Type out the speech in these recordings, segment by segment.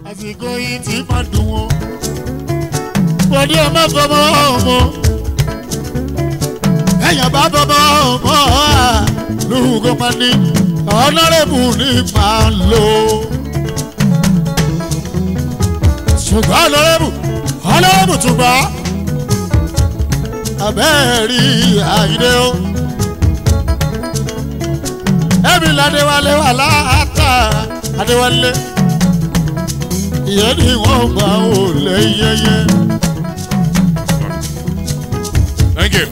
àsìkò yìí ti máa dùn wọn. bọ́dí ọmọ fọmọ ọmọ ẹ̀yàn bá fọmọ ọmọ lórúkọ máa ní ọ̀nàrẹ́bù ní máa lò. ṣùgbọ́n ọ̀nàrẹ́bù ọ̀nàrẹ́bù tún bá abẹ́ẹ̀rí àyídé o. ẹ̀mí ládéwálé wà láàtà adéwálé ìyẹn ni wọ́n gbà ó lé yẹyẹ. Thank you.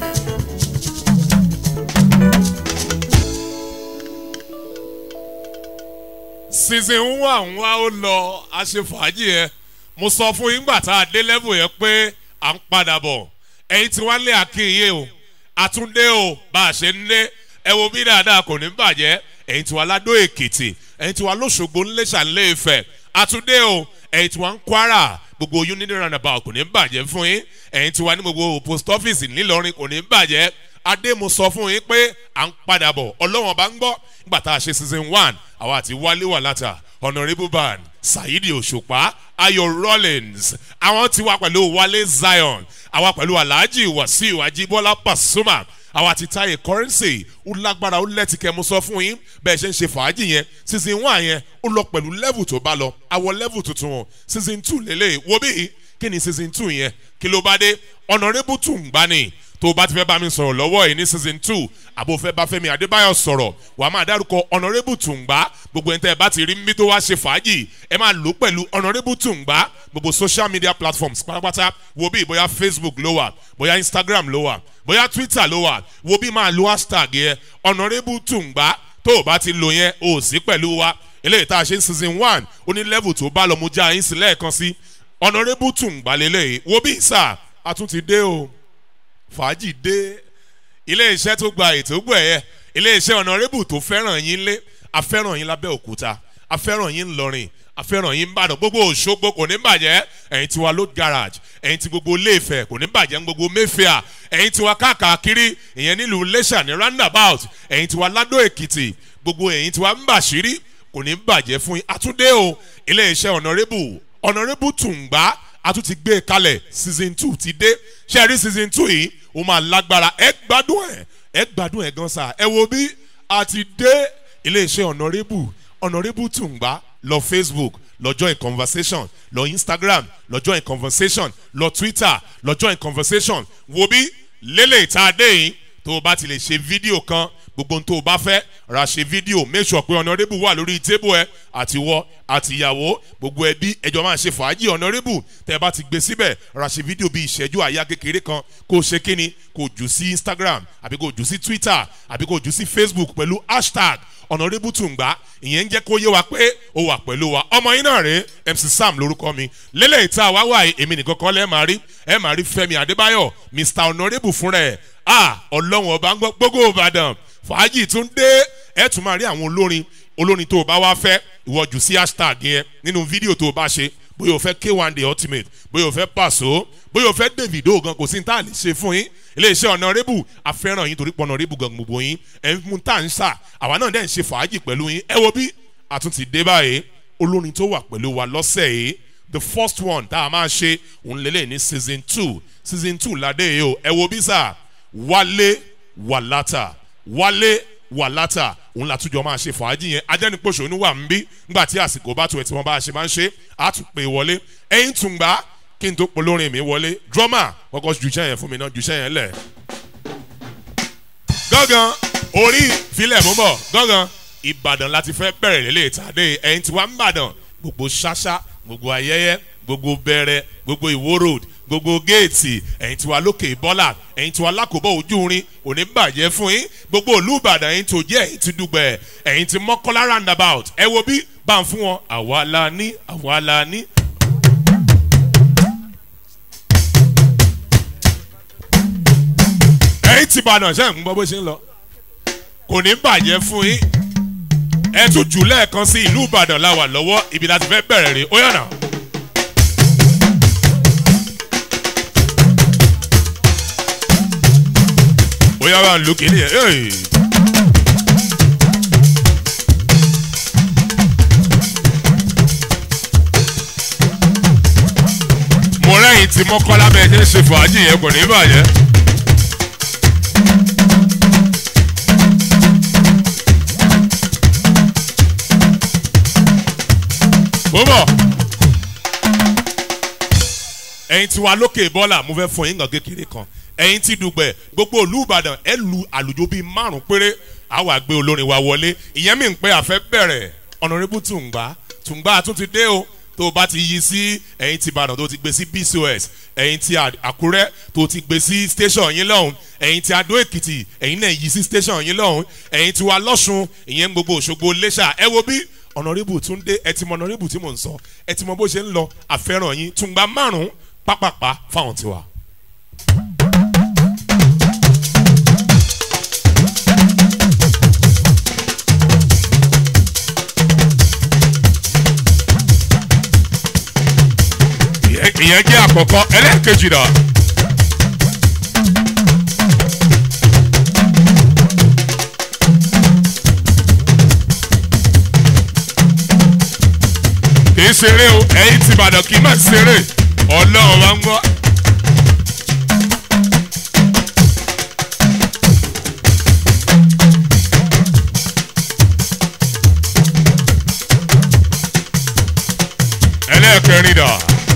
season one wa ó lọ aṣèfàájì yẹn mo sọ fún yín gbà tá a dé level yẹn pé à ń padà bọ̀ ẹ̀yin tí wọ́n lé akínyìn o àtúndé o bá a ṣe ń lé ẹ wo bí dáadáa kò ní bàjẹ́ ẹ̀yin tí wọ́n ládó èkìtì ẹ̀yin tí wọ́n lóṣogbo ńlẹ́ṣà ńlẹ́ ìfẹ́ àtúndé o ẹ̀yin tí wọ́n ń kwara gbogbo unity roundabout kò ní bàjẹ́ fún yín ẹ̀yin tí wọ́n ní gbogbo post office ńìlọrin kò ní bàjẹ́ adé mo sọ fún yín pé à ń padà bọ̀ ọlọ́wọ́n bá ń gbọ́ nígbà tá a ṣe season one àwa àti wálé wà látà honourable ban saidi òṣùpá ayọ̀ rollins àwọn ti wá pẹ̀lú wálé zion àwa pẹ̀lú alhaji wasiu ajibola pasuma àwa ti táyé currency ó lágbára ó lẹ́tìkẹ́ mo sọ fún yín bẹ́ẹ̀ ṣe ń ṣe fàájì yẹn season one yẹn ó lọ pẹ̀lú level tó bá lọ àwọ̀ level tuntun wọn season two lélẹ̀ wo bí kí ni season two yẹn kí ló bá dé honourable tún gbá ni tó o bá ti fẹ́ bá mi sọ̀rọ̀ lọ́wọ́ yìí ní season two àbò fẹ́ bá fẹ́mi adébáyọ̀ sọ̀rọ̀ wàá máa dárúkọ honourable tùǹgbà gbogbo ẹni tẹ́ ẹ bá ti rí mi tó wá ṣe fàájì ẹ máa lò pẹ̀lú honourable tùǹgbà gbogbo social media platforms pátápátá wo bí bóyá facebook ló wà bóyá instagram ló wà bóyá twitter ló wà wo bí máa lo hashtag yẹn honourable tùǹgbà tó o bá ti lò yẹn o sí pẹ̀lú wa eléyìí tá a ṣe ń season one ó ní level tó bá lọ mo já yín sí lẹ́ẹ̀kan sí honourable tùǹgbà lélẹ́yìí wo bí sà a tún ti dé o fàájì dé ilé iṣẹ́ tó gba ètò gbọ̀ ẹ̀yẹ ilé iṣẹ́ ọ̀nàrẹ́bù tó fẹ́ràn yín lé afẹ́ràn yín lábẹ́ òkúta afẹ́ràn yín ńlọrin afẹ́ràn yín ńbàdàn gbogbo òṣogbo kò ní bàjẹ́ ẹ̀yin tiwa load garage ẹ̀yin ti gbogbo iléèfẹ̀ kò ní bàjẹ́ gbogbo mayfair ẹ̀yin tiwa káàkiri ìyẹn nílùú iléṣà ní roundabout ẹ̀yin tiwa ládó èkìtì gbogbo ẹ̀yin tiwa ńbàṣírí kò ní bàjẹ́ fún yín àtúndé o ilé iṣẹ́ ọ̀nàrẹ́bù ọ̀nàrẹ́bù tùǹgbà a tún ti gbé e kalẹ̀ season two ti dé ṣe rí season two yìí ó máa lágbára ẹ gbádùn ẹ ẹ gbádùn ẹ gan sa ẹ wo bí a ti dé iléeṣẹ́ honourable honourable tùǹgbà lọ facebook lọ join conversation lọ instagram lọ join conversation lọ twitter lọ join conversation wo bí lélẹ̀ ìta adé yìí tó o bá ti lè ṣe fídíò kan gbogbo ohun tó o bá fẹ́ ra ṣe fídíò make sure pé honourable wà lórí tébù ẹ àtiwọ́ àtìyàwó gbogbo ẹbí ẹjọ́ máa ṣe fàájì honourable tẹ́ ẹ bá ti gbé síbẹ̀ ra ṣe fídíò bíi ìṣẹ́jú àyà kékeré kan kó o ṣe kíni kó o jù sí instagram àbí kó o jù sí twitter àbí kó o jù sí facebook pẹ̀lú hashtag honourable tùǹgbà ìyẹn ń jẹ́ kó yé wa pé o wà pẹ̀lú wa ọmọ yín náà rèé mc sam lórúkọ mi lélẹ̀ ìta wá wà èmi nìkan kọ́ lẹ́ẹ̀ máa rí ẹ máa rí fẹ́mi adébáyọ̀ mr honourable fúnra ẹ̀ ah ọlọ́run ọba ń gbọ́ gbogbo ìbàdàn fàájì tún dé ẹ tún máa rí àwọn olórin olórin tó o bá wá fẹ́ ìwọ jù sí hashtag yẹn nínú fídíò tó o bá ṣe bóyá o fẹ́ k1 the ultimate bóyá o fẹ́ pàṣọ bóyá o fẹ́ davido gan kò sí ní tá a lè ṣe fún yín iléeṣẹ́ ọ̀nàrẹ́bù afẹ́ràn yín torí pé ọ̀nàrẹ́bù gan gbogbo yín ẹ̀ ń mú tá à ń sà àwa náà dẹ̀ ń ṣe fàájì pẹ̀lú yín ẹ wo bí àtúntì dé báyìí olórin tó wà pẹ̀lú wa lọ́sẹ̀ yìí the first one tá a máa ṣe òun lélẹ̀ ní season two season two ládé yìí o ẹ wo bí sà wálé wàlátà wálé wàlátà òun látújọ máa ṣe fàájì yẹn ajẹ́nipòṣónú wà ń bí nígbà tí àsìkò bá tu ẹ̀ tí wọ́n bá ṣe máa ń ṣe àtúpè wọlé ẹ̀yìn tùǹgbà kí n tó polórin mi wọlé drọ́mà kọ́kọ́ jùṣẹ́ yẹn fún mi náà jùṣẹ́ yẹn lẹ̀. gángan orí filẹ̀ mú bọ̀ gángan ìbàdàn láti fẹ́ bẹ̀rẹ̀ lélẹ̀ ìtàdé ẹ̀yìn tí wà ń bàdàn gbogbo ṣáṣá gbogbo ayẹyẹ gbogbo bẹ̀rẹ̀ gbogbo ìwó road gbogbo géètì ẹ̀yìn tiwa lókè bọ́là ẹ̀yìn tiwa lákòbọ̀ ojú rin òní bàjẹ́ fún yín gbogbo olùbàdàn ẹ̀yìn tó jẹ́ ẹ̀yìn ti dùgbẹ̀ ẹ̀yìn ti mọ́kànlá roundabout ẹ wo bí bá ń fún wọn àwa la ní àwa la ní. ẹ̀yìn ti bàdàn ṣe ń gbọ́ bó ṣe ń lọ kò ní bàjẹ́ fún yín ẹ tún jù lẹ́ẹ̀kan sí ìlú ìbàdàn la wà lọ́wọ́ ibi láti fẹ́ bẹ̀rẹ̀ rè ó yànnà. bóyá wà lókè ní ẹ. ẹ̀yin tí mọ́kànlá bẹ́ẹ̀ ṣe ń ṣe fàájì yẹn kò ní bàjẹ́. mo bọ̀ ẹ̀yin tí wà lókè bọ́là mo fẹ́ fún yín nǹkan kékeré kan ẹ̀yin tí dùgbẹ̀ gbogbo ìlú ìbàdàn ẹ lu àlùjọ bíi márùn péré àwa gbé olórin wa wọlé ìyẹn mi ń pẹ́ àfẹ́ bẹ̀rẹ̀ ọ̀nàrẹ́bù tùǹgbà tùǹgbà tún ti dé o tó o bá ti yí sí ẹ̀yin tí ìbàdàn tó ti gbé sí bcos ẹ̀yin tí àkúrẹ́ tó ti gbé sí station yín lọ́hùn ẹ̀yin tí adó èkìtì ẹ̀yin náà yí sí station yín lọ́hùn ẹ̀yin tí wà lọ́sùn ìyẹn gbogbo òṣogbo lẹ́ṣà ẹ wo bí ọ̀nàrẹ́bù tún dé ẹ ti mọ ọ̀nàrẹ́bù tí mò ń sọ ẹ ti mọ bó ṣe ń lọ àfẹ́ràn yín tùǹgbà márùn-ún pápápá fáwọn tiwa. ìyẹn jẹ́ àkọ́kọ́ ẹlẹ́ẹ̀kejì náà. kì í ṣeré o ẹ̀yin ti bàdàn kì í má ṣeré ọlọ́run wa ń gbọ́. ẹlẹ́ẹ̀kẹrin dà.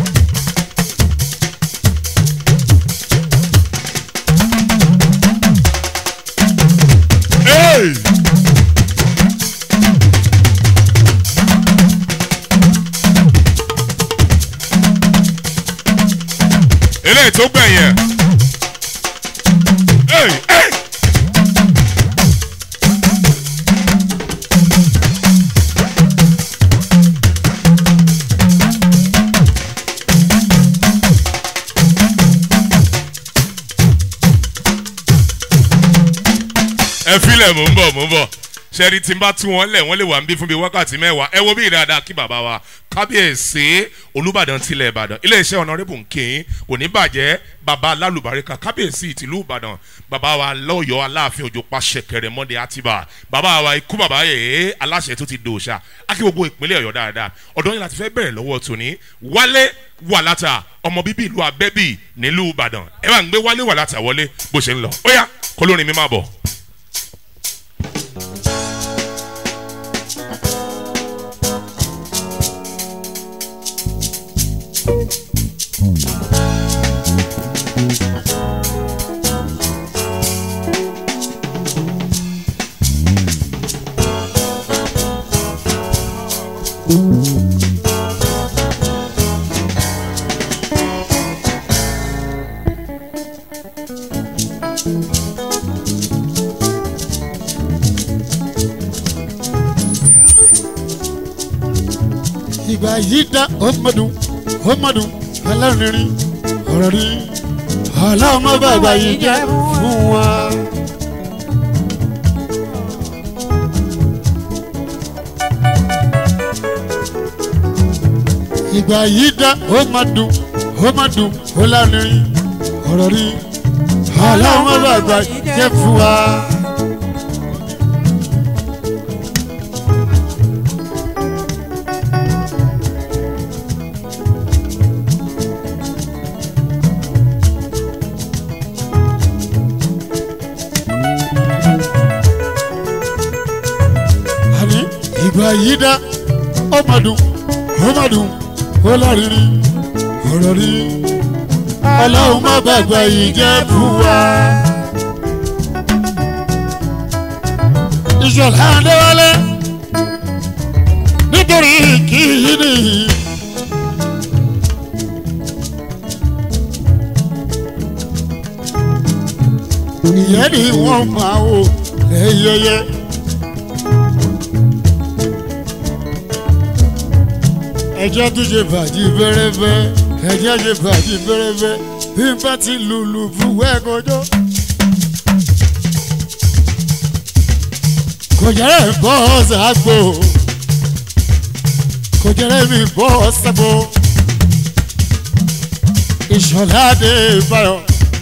Hey! eléyìí tó gbẹ̀yìn ẹ̀. Hey! Hey! ẹ filẹ̀ mò ń bọ̀ mò ń bọ̀ sẹ́ni tí n bá tú wọn lẹ̀ wọ́n lè wà ń bí fún mi wákàtí mẹ́wàá ẹ wo bí ìdáadáa kí bàbá wa kábíyèsí olùbàdàn tilẹ̀ ìbàdàn iléeṣẹ́ ọ̀nàrẹ́bù nkìn kò ní bàjẹ́ bàbá alálùbáríkà kábíyèsí tìlú ìbàdàn bàbá wa lọ́yọ̀ọ́ aláàfin òjò pàṣẹ kẹrẹmọ́dé àtibá bàbá wa ikú bàbá yèé aláṣẹ tó ti dòòṣà akí gbogbo ìpínlẹ̀ ọ̀yọ́ dáadáa ọ̀dọ́ yìí láti fẹ́ bẹ̀rẹ̀ lọ́wọ́ tòní wálé wàlátà ọmọ bíbí ìlú abẹ́bí nílùú ìbàdàn ẹ bá ń gbé wálé wàlátà wọlé bó ṣe ń lọ ó yá kólórin mi má bọ̀. ìgbà yìí dá ọmọdún ọmọdún alárinrin ọ̀rọ̀ rí ọlọ́mọ bàbá yìí jẹ́ fún wa. ìgbà yìí dá ọmọdún ọmọdún alárinrin ọ̀rọ̀ rí ọlọ́mọ bàbá yìí jẹ́ fún wa. àní ìgbà yìí dá ọmọdún ọmọdún ọlọ́rìnrìn ọ̀rọ̀ rí ọlọ́run má bàgbà yìí jẹ́ fún wa. ìṣọ̀lá adéwálé nítorí kí yìí nìyí. ìyẹn ni wọ́n máa wò lẹ́yẹyẹ. ẹjọ́ tún ṣe fàájì fẹ́rẹ́fẹ́ ẹjọ́ ṣe fàájì fẹ́rẹ́fẹ́ bí n bá ti lùlù fún wẹ́ẹ̀kọjọ́. kò jẹ́rẹ́ bọ́ ṣàgbó kò jẹ́rẹ́ mi bọ́ ṣàgbó ìṣọ̀lá dé báyọ̀.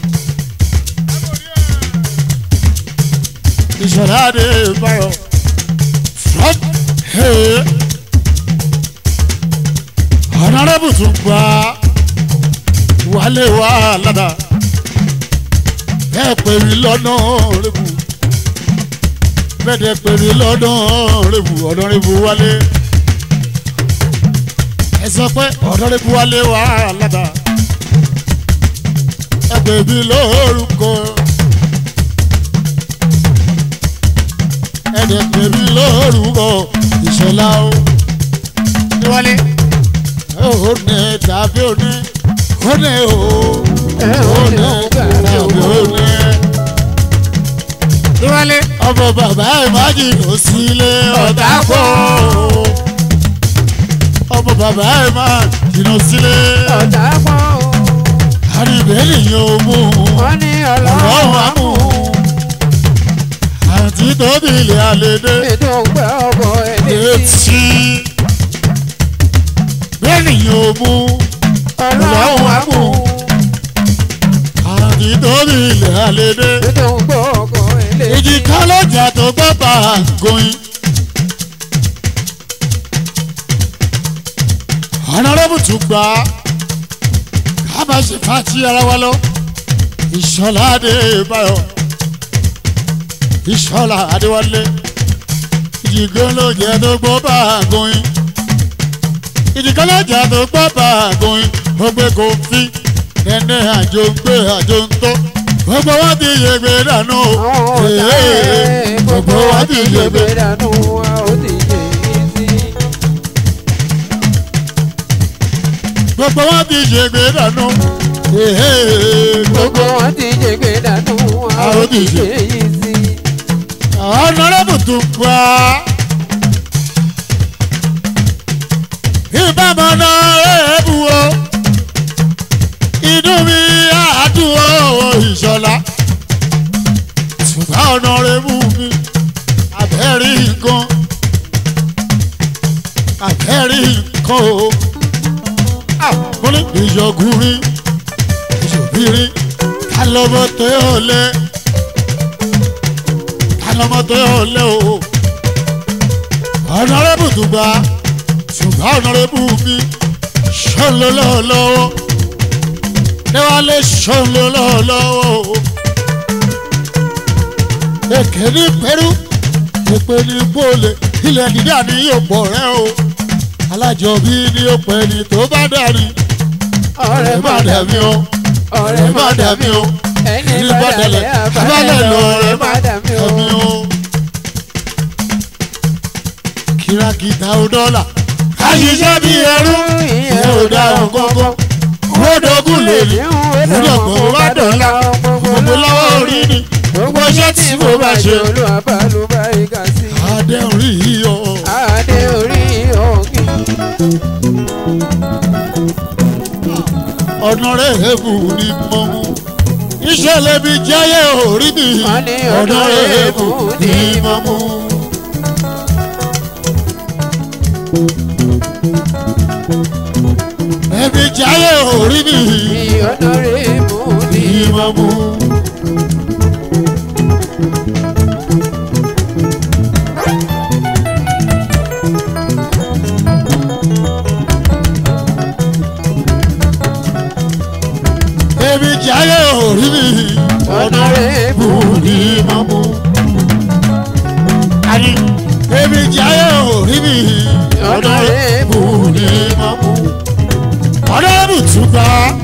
ìṣọ̀lá dé báyọ̀ from here ọ̀nàrẹ́bù tún gba wálé wá ládà bẹ́ẹ̀ pè mí lọ́nà rẹ̀bù bẹ́ẹ̀ dẹ̀ pè mí lọ́nà rẹ̀bù ọ̀nà rẹ̀bù wálé ẹ sọ pé ọ̀nà rẹ̀bù wálé wá ládà ẹ pè mí lórúkọ ẹ dẹ̀ pè mí lórúkọ ìṣọ̀lá o níwálé ó ní tàbí ó ní ó ní o ó ní tàbí ó ní. níwálé ọmọ bàbá ìmájì kò sílé ọ̀tá kó ọmọ bàbá ìmájì kò sílé ọ̀tá pọ̀ o. àríbẹ̀lì yóò mú wọ́n ní ọlọ́run ọlọ́run á mú àǹtí tóbi ilé àlédè ètò ògbẹ́ ọ̀bọ̀ ẹ̀ létí. etí bẹ́ẹ̀ni yóò mú ọlọ́run á mú àǹtí tóbi ilé àlédè. ètò ògbẹ́ ọ̀bọ̀ ẹ̀ létí. ìjì kan lọ́jà tó gbọ́ bá a goyin. ọ̀nàrẹ́bù tún gbà á ká máa ṣe fàájì ara wa lọ. ìṣọ̀lá adébáyọ̀ ìṣọ̀lá adéwálé ìjì kan lọ́jà tó gbọ́ bá a goyin. ìjì kan lọ́jà tó gbọ́ bá a goyin. ó gbé kó fi nẹ́nẹ́ àjò ń gbé àjò ń tó. gbogbo wọn ti yẹgbẹ́ dànù o. àwọn ọ̀tá ẹ̀ gbogbo wa ti yẹ gbé dànù wa ó ti yẹ yín sí. gbogbo wọn ti ṣègbè dànù. gbogbo wa ti yẹ gbé dànù wa ó ti yẹ yín sí. ọ̀nàrẹ́bù tún pa. ìbámu náà ẹ̀ẹ́bù o. inú mi àádùn o ìṣọ̀lá. ṣùgbọ́n ọ̀nàrẹ́bù mi àbẹ́rí nǹkan. àbẹ́rí nǹkan o. mo ní ìyọkùnrin ìṣòbírin ká lọ́mọ tó yọ̀ lẹ́ alọmọ tó yọ lẹ o ọ̀nàrẹ́bù tó gba ṣùgbọ́n ọ̀nàrẹ́bù mi ṣọ́nlọ́ lọ́wọ́ níwálé ṣọ́nlọ́ lọ́wọ́ èké ní pẹ́rú èpè ní bóòlè ilẹ̀ dídá ní yóò pọ̀ rẹ́ o alájọbí ní yóò pẹ́ ní tó bá dání ọ̀rẹ́ má dàbí o ọ̀rẹ́ má dàbí o ẹni bá dalẹ̀ abalẹ̀ lọ ọ̀rẹ́ má dàbí o. ẹ̀mí o. kìràkìtà ò dọ́là. àṣìṣe bí ẹrú ìyẹn ò dáhùn kọ́kọ́. owó dogun lè rí ìdọ̀gbọ̀n bá dọ̀la. gbogbo lọ́wọ́ orí ni gbogbo iṣẹ́ tí mo bá ṣe. olùwàbà ló bá igà sí. adéhùn rí iyọ̀. adé orí òkè. ọ̀nà rẹ̀ èbù ni mo mú. ìṣẹ̀lẹ̀ mi jẹ́yẹ̀ orí mi. Wọ́n ní ọ̀nà rẹ̀ èbù ni mo mú. ẹbí jẹ́yẹ̀ orí mi. ìyọ̀nà rẹ̀ mú ní. ni mo mú. ẹbí jẹ́yẹ̀ orí mi. ọ̀nà rẹ̀ mú Bù ní mo mú. Àní ẹbí jẹ́yẹ̀ orí mi. ọ̀nà rẹ̀ mú Bù ní mo mú. Ọ̀dọ́ bùtùkọ́.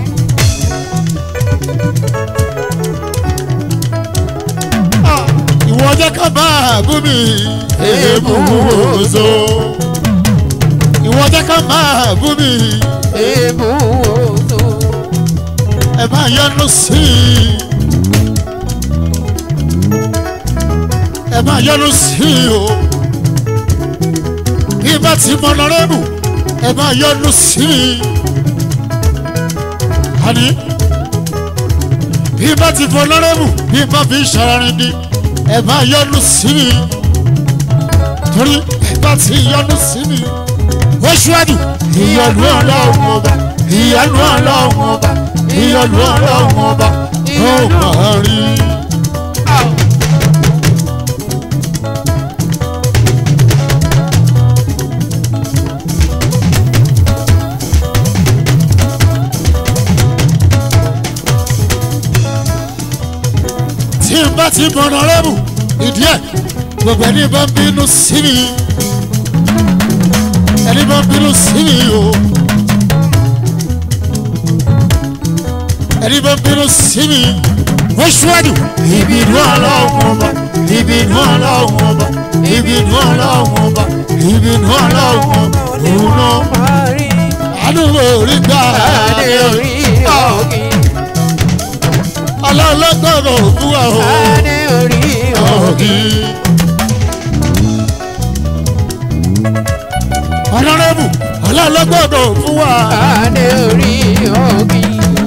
ìwọ jẹ́ ká máa bú mi èébú ozo. ìwọ jẹ́ ká máa bú mi èébú òtò. ẹ máa yọnu sí i. ẹ máa yọnu sí i o. bí bá ti mọ lọ́rẹ́bù ẹ máa yọnu sí i. àní bí bá ti fọ lọ́rẹ́bù bí bá fi ṣàárín ni ẹ máa yọnu sí mi. torí ẹ bá ti yọnu sí mi. ó ṣíwájú ìyọnu ọlọ́run ọba ìyọnu ọlọ́run ọba ìyọnu ọlọ́run ọba ó máa rí. bá ti bọ̀nà rẹ́bù ìdí ẹ̀ gbogbo ẹni bá ń bínú sí mi ẹni bá ń bínú sí mi o ẹni bá ń bínú sí mi wọ́n ṣíwájú ìbínú ọlọ́run ọba ìbínú ọlọ́run ọba ìbínú ọlọ́run ọba ìbínú ọlọ́run ọba òun náà máa rí àdúgbò orí gbà adé orí òkè ọlọ́lọ́gbọ̀rọ̀ fún wa o. adé orí òkè ọlọ́rẹ́bù ọlọ́lọ́gbọ̀rọ̀ fún wa. adé orí òkè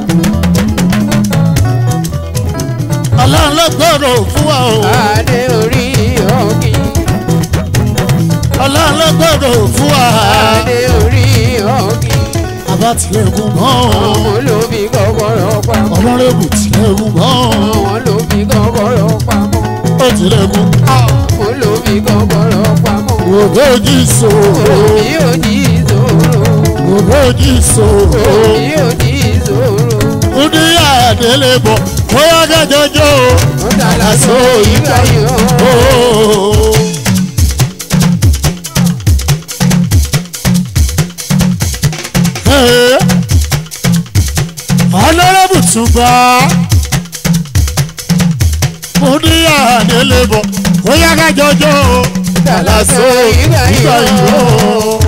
ọlọ́lọ́gbọ̀rọ̀ fún wa o. adé orí òkè ọlọ́lọ́gbọ̀rọ̀ fún wa. adé orí òkè àbá tilẹ̀kùn mọ́ o. ọmọ ló fi kọ́kọ́rọ́ pamọ́ ọlọ́rẹ́bù tilẹ̀kùn mọ́ o. ọmọ ló fi kọ́kọ́rọ́ pamọ́ ó tilẹ̀kùn. ọmọ ló fi kọ́kọ́rọ́ pamọ́ ògbójì sòrò. òbí ò ní ìṣòro ògbójì sòrò. òbí ò ní ìṣòro ó ní àdélé bọ̀ bóyá gẹ́gẹ́jọ́ o. ó dàgbà tó ìgbà yìí ó. o. Ee, Honorable Túnbà mo ní àdélé bọ̀ bóyá gẹ́gẹ́jọ́ o. Dàlásó ìgbà ìgbà yìí yìí ó. o.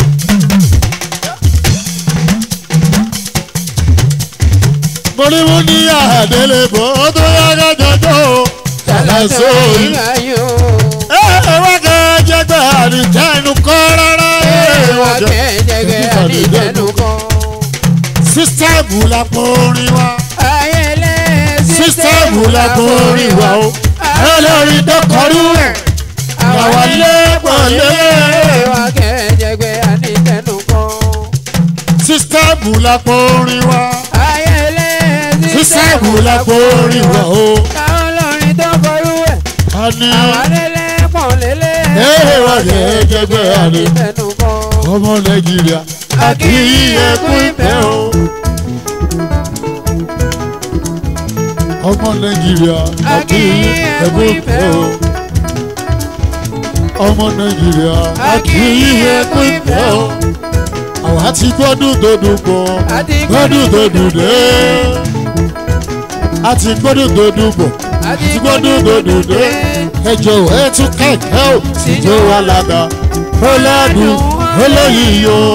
mo ní mo ní àdélé bọ̀ bóyá gẹ́gẹ́jọ́ o. Dàlásó ìgbà yìí ó. ẹ wá gẹ́gẹ́gbẹ́ àdìjẹ́nu kọ́ rárá. Èèwà kẹ́jẹ̀gẹ́ àdìjẹ́nu kan. sísítẹ́ẹ̀mù la porin wa. Ayẹlẹ sísítẹ́ẹ̀mù la porin wa o. olórí tó kọrú ẹ̀. àwa lé pọ̀lé. Èèwà kẹ́jẹ̀gẹ́ àdìjẹ́nu kan. sísítẹ́ẹ̀mù la porin wa. Ayẹlẹ sísítẹ́ẹ̀mù la porin wa o. Káwọn lórin tó kọrú ẹ̀. a ní Àwọn lélẹ̀ pọ̀ lélẹ̀. Èèwà kẹ́jẹ̀gbẹ́ àdì. àdìjẹ́nu kan. ọmọ nàìjíríà àti ẹkún ìfẹ́ o. ọmọ nàìjíríà àti ẹkún ìfẹ́ o. ọmọ nàìjíríà àti ẹkún ìfẹ́ o. àwa ti gbọ́dún tó dùn pọ̀ Àti gbọ́dún tó dùn dé. a ti gbọ́dún tó dùn pọ̀ Àti ti gbọ́dún tó dùn dé. ẹ jọ̀wọ́ ẹ tún kẹ̀kẹ́ o síjó alága ọlọ́dún olóyìí o.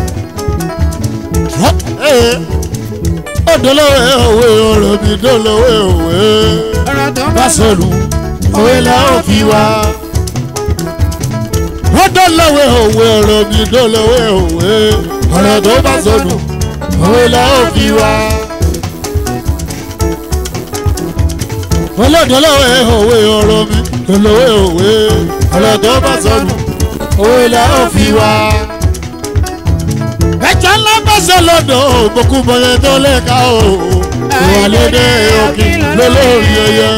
ó dolówó òwe ọ̀rọ̀ mi dolówó òwe ọ̀rọ̀ tó bá bá sọ̀rọ̀ òwe la ó fi wá. ó dolówó òwe ọ̀rọ̀ mi dolówó òwe ọ̀rọ̀ tó bá sọ̀rọ̀ òwe la ó fi wá. olódolówó òwe ọ̀rọ̀ mi dolówó òwe ọ̀rọ̀ tó bá sọ̀rọ̀ òwe la ó fi wá. ẹ̀jẹ̀ ńlá bá ṣe lọ́dọ̀ ògbókù bọ̀yẹ̀ tó lè ká o. ìwà lédè òkè lólórí ẹyẹ.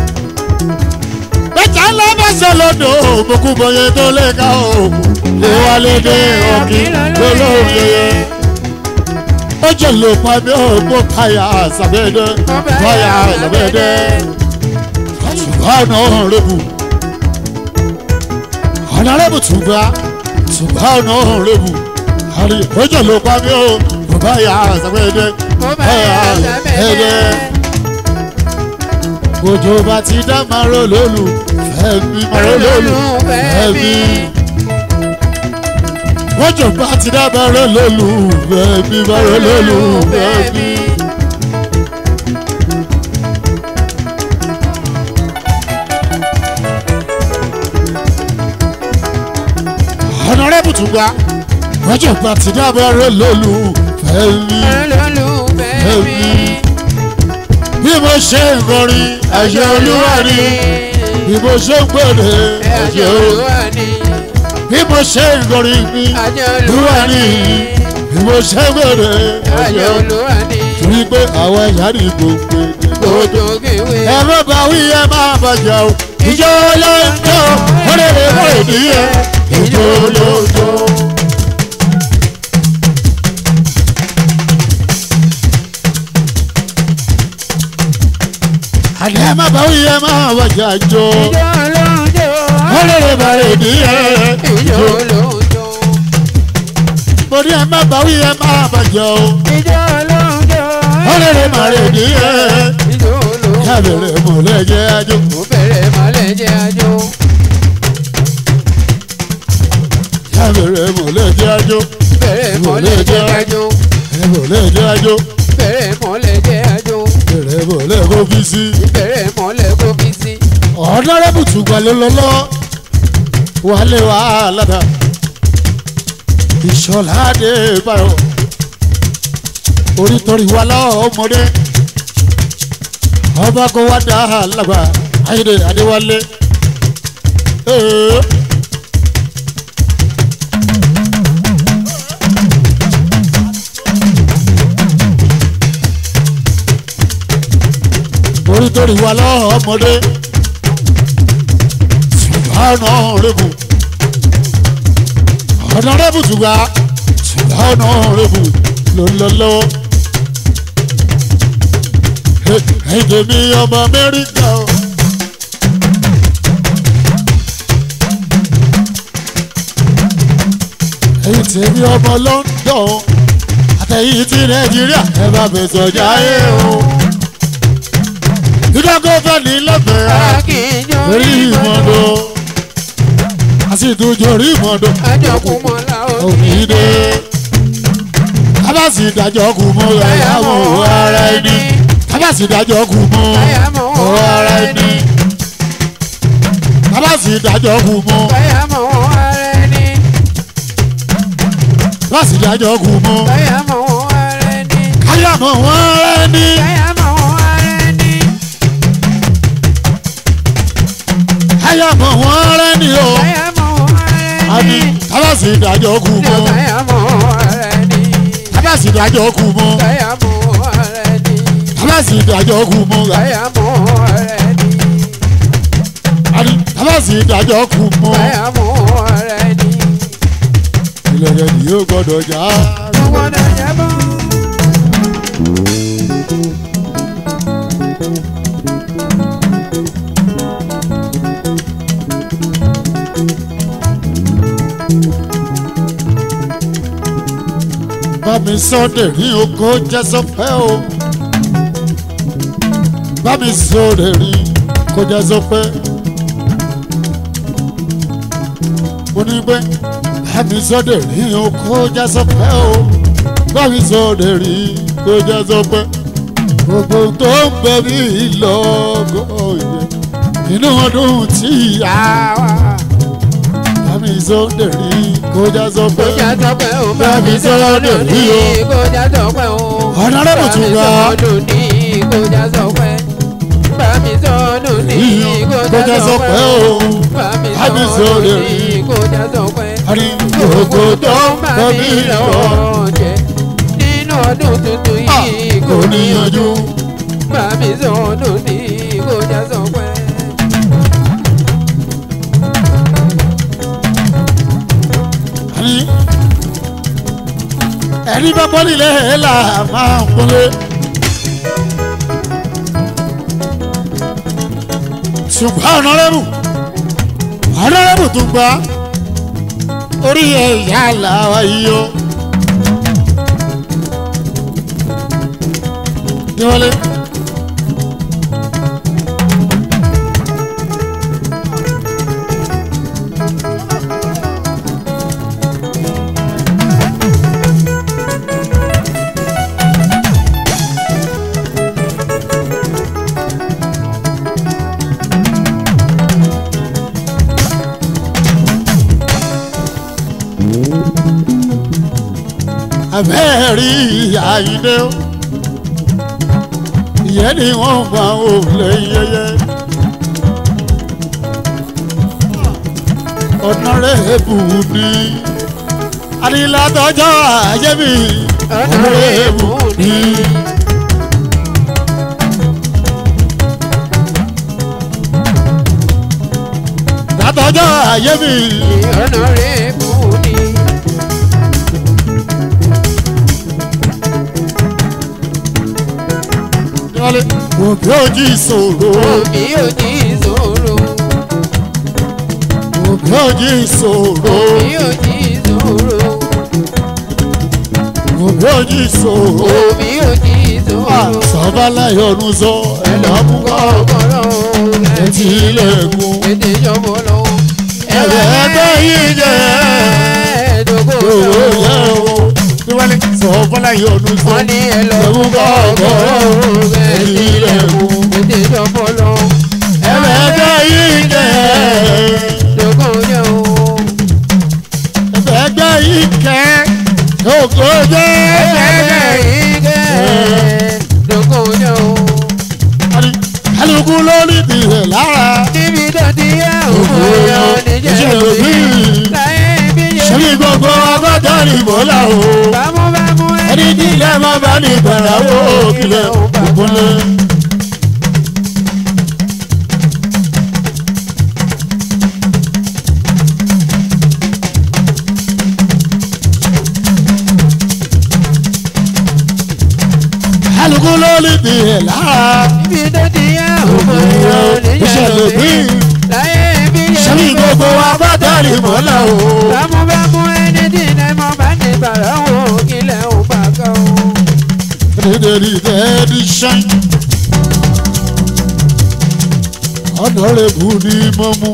ẹ̀jẹ̀ ńlá bá ṣe lọ́dọ̀ ògbókù bọ̀yẹ̀ tó lè ká o. ìwà lédè òkè lólórí ẹyẹ. ó jẹ́ ló pa mí ògbó káyà sàbẹ̀dẹ̀ káyà sàbẹ̀dẹ̀. ṣùgbọ́n ọ̀nà rẹ̀bù ọ̀nà rẹ̀bù tùgbà tùgbà ọ̀nà rẹ̀bù àrí ìpéjọ ló pa mí o bàbá yà sàbẹ̀dẹ̀ Mo bá káyà yà sàbẹ̀dẹ̀. sàbẹ̀dẹ̀. òjò bá ti dá màró lólu fẹ́mi màró lólu fẹ́mi. òjò bá ti dá màró lólu fẹ́mi màró lólu fẹ́mi. ọ̀nàrẹ́bù tún gbà òjò bá ti dá màró lólu fẹ́mi fẹ́mi. bí mo ṣe ń kọrin àṣẹ olúwa ni bí mo ṣe ń pèrè àṣẹ olúwa bí mo ṣe ń kọrin mi olúwa ni bí mo ṣe ń pèrè àṣẹ olúwa torí pé àwọn ẹ̀yà ní gbogbo gbogbo ẹ má bá wí ẹ má bàjẹ́ o ìjọ ló ń jó ó lè lè mọ ìdíyẹ ìjọ ló ń jó. àní ẹ má bá wí ẹ máa wájà jọ ìjọ lóúnjọ. wọ́n lè rè bàrẹ̀ ìdíyẹ ìjọ lóúnjọ. mo ní ẹ má bá wí ẹ máa bàjẹ́ o ìjọ lóúnjọ. wọ́n lè rè bàrẹ̀ ìdíyẹ ìjọ lóúnjọ. kábẹ̀rẹ̀ mọ̀lẹ́ jẹ́ ajó mo bẹ̀rẹ̀ mọ́lẹ̀ jẹ́ àjò. kábẹ̀rẹ̀ mọ̀lẹ́ jẹ́ ajó bẹ̀rẹ̀ mọ́lẹ̀ jẹ́ àjò. mọ̀lẹ́ jẹ́ ajó bẹ̀rẹ̀ mọ́lẹ̀ jẹ́ àjò. bẹ̀rẹ̀ mọ̀lẹ́ kó fi sí. bẹ̀rẹ̀ mọ́lẹ̀ kó fi sí. ọ̀dọ́rẹ́bù tùgbà ló lọ́lọ́ wálé wàhálà dà ìṣọ̀lá dé báyọ̀ orítọ́rí wa lọ́mọdé ọba kó wá dá lágbà ayédè adéwálé. Ee. orítọ́rí wa lọ́mọdé ṣùgbọ́n ọ̀rẹ́bù ọ̀nàrẹ́bù tùgbà ṣùgbọ́n ọ̀rẹ́bù lọ́lọ́lọ́wọ́. ẹ̀jẹ̀ mi ọmọ amẹ́ríkà o. ẹ̀yìn tèmi ọmọ london àtẹ̀yìn ti nàìjíríà ẹ bá mi sọ̀jà ẹ̀ o. ìdágọ́fẹ́ ní lọ́fẹ̀ẹ́ akínyàn orí ìmọ̀dọ̀ àti ìtújọ orí ìmọ̀dọ̀ àjọkùn mọ́lá òní dé kábàsì ìdájọ́ kù mọ́ ẹ̀yàmọ̀ ara ẹni kábàsì ìdájọ́ kù mọ́ ọ̀rọ̀ ara ẹni kábàsì ìdájọ́ kù mọ́ báyàmọ̀ ara ẹni kábàsì ìdájọ́ kù mọ́ báyàmọ̀ ara ẹni káyàmọ̀ wọn ara ẹni báyàmọ̀ ara ẹni káyàmọ̀ wọn ara ẹni o báyàmọ̀ ara àní ẹni kábàsì ìdájọ́ kù mọ́ báyàmọ̀ ara ẹni kábàsì ìdájọ́ kù mọ́ báyàmọ̀ ara ẹni kábàsì ìdájọ́ kù mọ́ báyàmọ̀ ara ẹni àní kábàsì ìdájọ́ kù mọ́. báyàmọ̀ ara ẹni ilẹ̀ rẹ̀ ni yóò gbọ́dọ̀ já. gbogbo náà jábọ̀. bá mi sọ́dẹ̀ ní oko jẹ́ sọ́pẹ́ o. bá mi sọ́dẹ̀ ní kó jẹ́ sọ́pẹ́. mo ní pé bá mi sọ́dẹ̀ ní oko jẹ́ sọ́pẹ́ o. bá mi sọ́dẹ̀ ní kó jẹ́ sọ́pẹ́. gbogbo tó ń bẹ mí lọ́gọ́ yẹn inú ọdún tí a wà. bá mi sọ́dẹ̀ ní kó jẹ́ sọ́pẹ́. kọjá tọpẹ o bá Bá mi mi sọ̀rọ̀ sọ̀rọ̀ lónìí ní o. kọjá tọpẹ o. Honorable Tunga. bá mi sọ̀rọ̀ lónìí kọjá tọpẹ. bá mi sọ̀rọ̀ lónìí kọjá tọpẹ o. bá mi sọ̀rọ̀ lónìí kọjá tọpẹ. Àrí gbogbo gbogbo tó tó ń bá bá mi mi lọ lọ́wọ́ jẹ nínú ọdún tuntun yìí kò níyanjú. bá mi sọ̀rọ̀ lónìí kọjá tọpẹ. Àrí ẹni bá bọ́ nílé là máa ń kúnlé. Ṣùgbọ́n ọ̀nàrẹ́bù ọ̀nàrẹ́bù tó gbà orí ẹ̀yà làwa yìí o. Ní wọlé. abẹ́rí àyíndé o ìyẹn ni wọ́n máa ń wò lẹ́yẹyẹ. ọ̀nàrẹ́bù ni adìlátọ́jọ́ àjẹmí ọ̀nàrẹ́bù ni. látọ́jọ́ àjẹmí Honorable ni. wálé òbí òjì ìṣòro òbí ò ní ìṣòro òbí òjì ìṣòro òbí ò ní ìṣòro òbí òjì ìṣòro òbí ò ní ìṣòro sọ́bàláyọ̀ ọ̀nù sọ ẹ̀lọ́mùkọ́ kọ́kọ́rọ́ ẹtì ilẹ̀kùn ètè ìjọba lọ́wọ́ ẹ̀rẹ̀ ẹgbẹ́ yìí jẹ́ ẹ̀ẹ́dógún òwò lọ́wọ́. yẹ o níwálé sọ́bàláyọ̀ ọ̀nù sọ wọ́n ní ẹ lọ fún kọ́kọ́rọ́ ẹtì ilẹ̀kùn ètè ìjọba lọ́wọ́. ẹ̀rẹ̀ ẹgbẹ́ yìí jẹ́ ẹ̀ẹ́dógún yẹ o. ẹ̀rẹ̀ ẹgbẹ́ yìí kẹ́ òkò jẹ́ ẹ̀ẹ́dẹ́ ìgẹ́ ẹ̀ẹ́dógún yẹ o. kálukú ló ní tìrẹ̀ lára níbi tó ti yẹ òkú yẹ o níjẹ́ òbí. láyé ibi yẹ ṣẹ́ni gbogbo ọgọ́dọ̀ ní bọ́lá o bámúbámú ẹni tí ilẹ̀ máa bá ní ìgbàláwó kílẹ̀ òkúnlẹ̀. kálukú ló ní tìrẹ̀ lára níbi tó ti yẹ òkú yẹ o níjẹ́ ìṣẹ̀lẹ̀ òbí. bí láyé ibi yẹ ṣẹ́ni gbogbo ọgọ́dọ̀ ní bọ́lá o. bámúbámú ẹni tí ilẹ̀ mọ́ bá ní bàrà wò kílẹ̀ ò bá kọ́ o. Dederi dedi ṣan. Ọ̀nàrẹ́bù ni mo mú.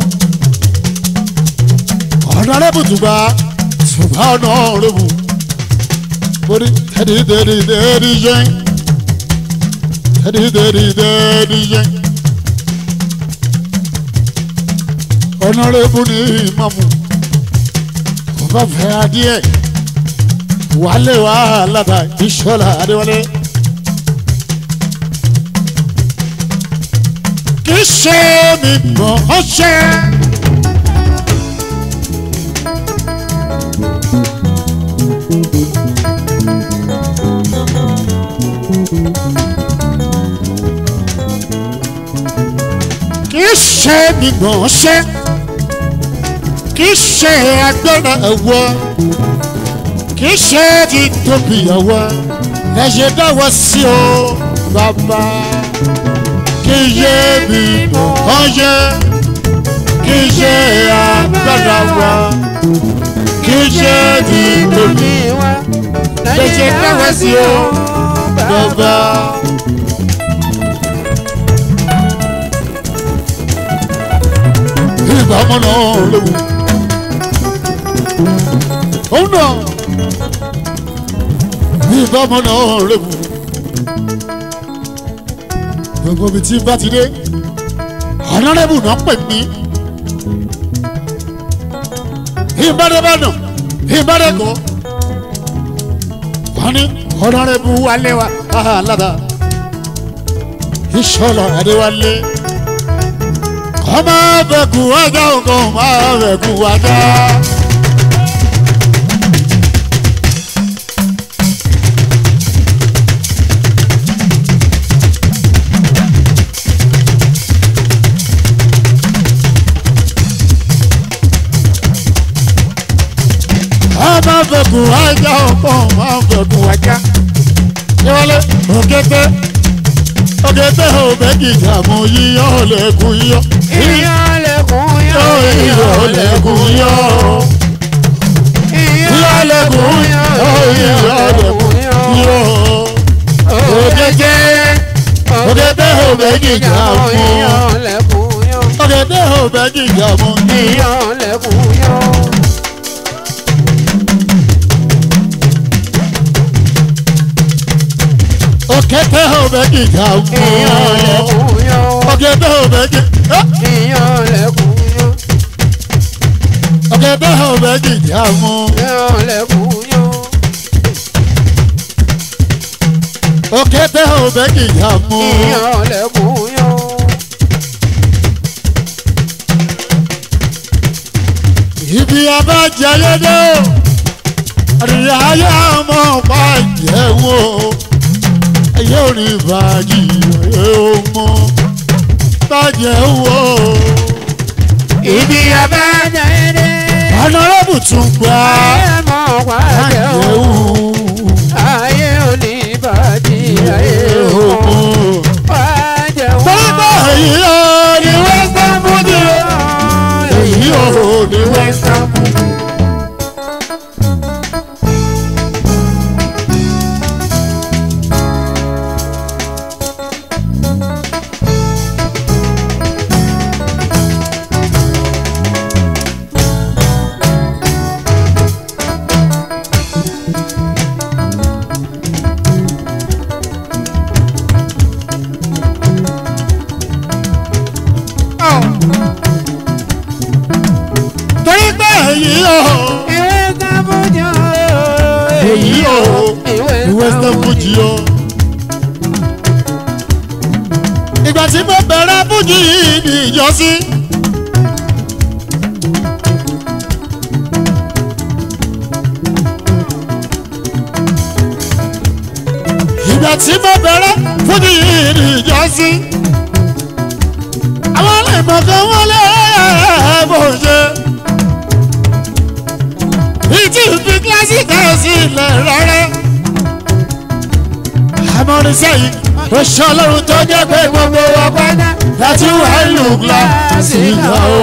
Ọ̀nàrẹ́bù tùgbà tùgbà ọ̀nàrẹ́bù. Mo ní tẹ́lí tẹ́lí tẹ́lí ṣan. Tẹ́lí tẹ́lí tẹ́lí ṣan. Ọ̀nàrẹ́bù ni mo mú. Kò bá fẹ́ adìẹ. Wálé wàhálà ta ìṣọ́lá Adéwálé. kì í ṣe mi mọ̀ ọ́ ṣe. kì í ṣe mi mọ̀ ọ́ ṣe. kì í ṣe agbára ẹ̀wọ̀. kì í ṣe ti tóbi ẹ̀wọ̀. ẹ ṣe dáwọ́ sí o bàbá kì í ṣe mi mọ̀ ọ́ ṣe. kì í ṣe agbára wa. kì í ṣe ti tóbi lẹ́sẹ̀ dáwọ́ sí o bàbá. ìgbà ọmọ náà léwu. òun náà ìgbà ọmọ náà léwu. gbogbo ibi tí bá ti dé ọ̀nàrẹ́bù náà pè mí. ìbádẹ́bàdàn ìbádẹ́kọ̀ wọ́n ní ọ̀nàrẹ́bù wálé wa alága ìṣọ̀lọ̀ adéwálé ọmọ bẹ̀kú ajá ọkọ̀ ọmọ bẹ̀kú ajá. ọmọ bẹ̀kú ajá ọkọ̀ ọmọ bẹ̀kú ajá. ìwọlé òkété òkété òbẹ́kì ìjàmù yíyọ́ lẹ́kùn yíyọ́. Iyán lẹ̀kùn yán. yíyọ́ lẹ́kùn yíyọ́. yíyọ́ lẹ́kùn yíyọ́ yíyọ́ lẹ́kùn yíyọ́. òkété òkété òbẹ́kì ìjàmù. Iyán lẹ̀kùn yán. òkété òbẹ́kì ìjàmù yíyọ́. Iyán lẹ̀kùn yán. òkété òbẹ́kì ìjàmù. Iyán lẹ̀kùn yán. òkété òbẹ́kì Iyán lẹ̀kùn yán. òkété òbẹ́kì ìjàmù. Iyán lẹ̀kùn yán. òkété òbẹ́kì ìjàmù. Iyán lẹ̀kùn yán. ibi abájẹyẹdẹ àríyá ayé ọmọ ọpa ìjẹwò ayé òní ìbàjì ayé ọmọ bàjẹ́ wò Ibi abájáde. ọ̀nàrẹ́bù tún gbà Ayé mọ̀ pàjẹ́ bàjẹ́ o. wò Ayé òní bàjẹ́ ayé ayé o. ọmọ yìí o ní western fuji o. ìgbà tí mo bẹ̀rẹ̀ fuji yìí ní ìjọsí. ìgbà tí mo bẹ̀rẹ̀ fuji yìí ní ìjọsí. àwọn ọlẹ́mọ̀ kan wọlé bó ṣe ìtì fi kílásìkì sílẹ̀ rárá. amọ̀rìnsẹ́ yìí ó ṣe ọlọ́run tó jẹ́ pé gbogbo wa pátá láti wà lù kílásìkì o.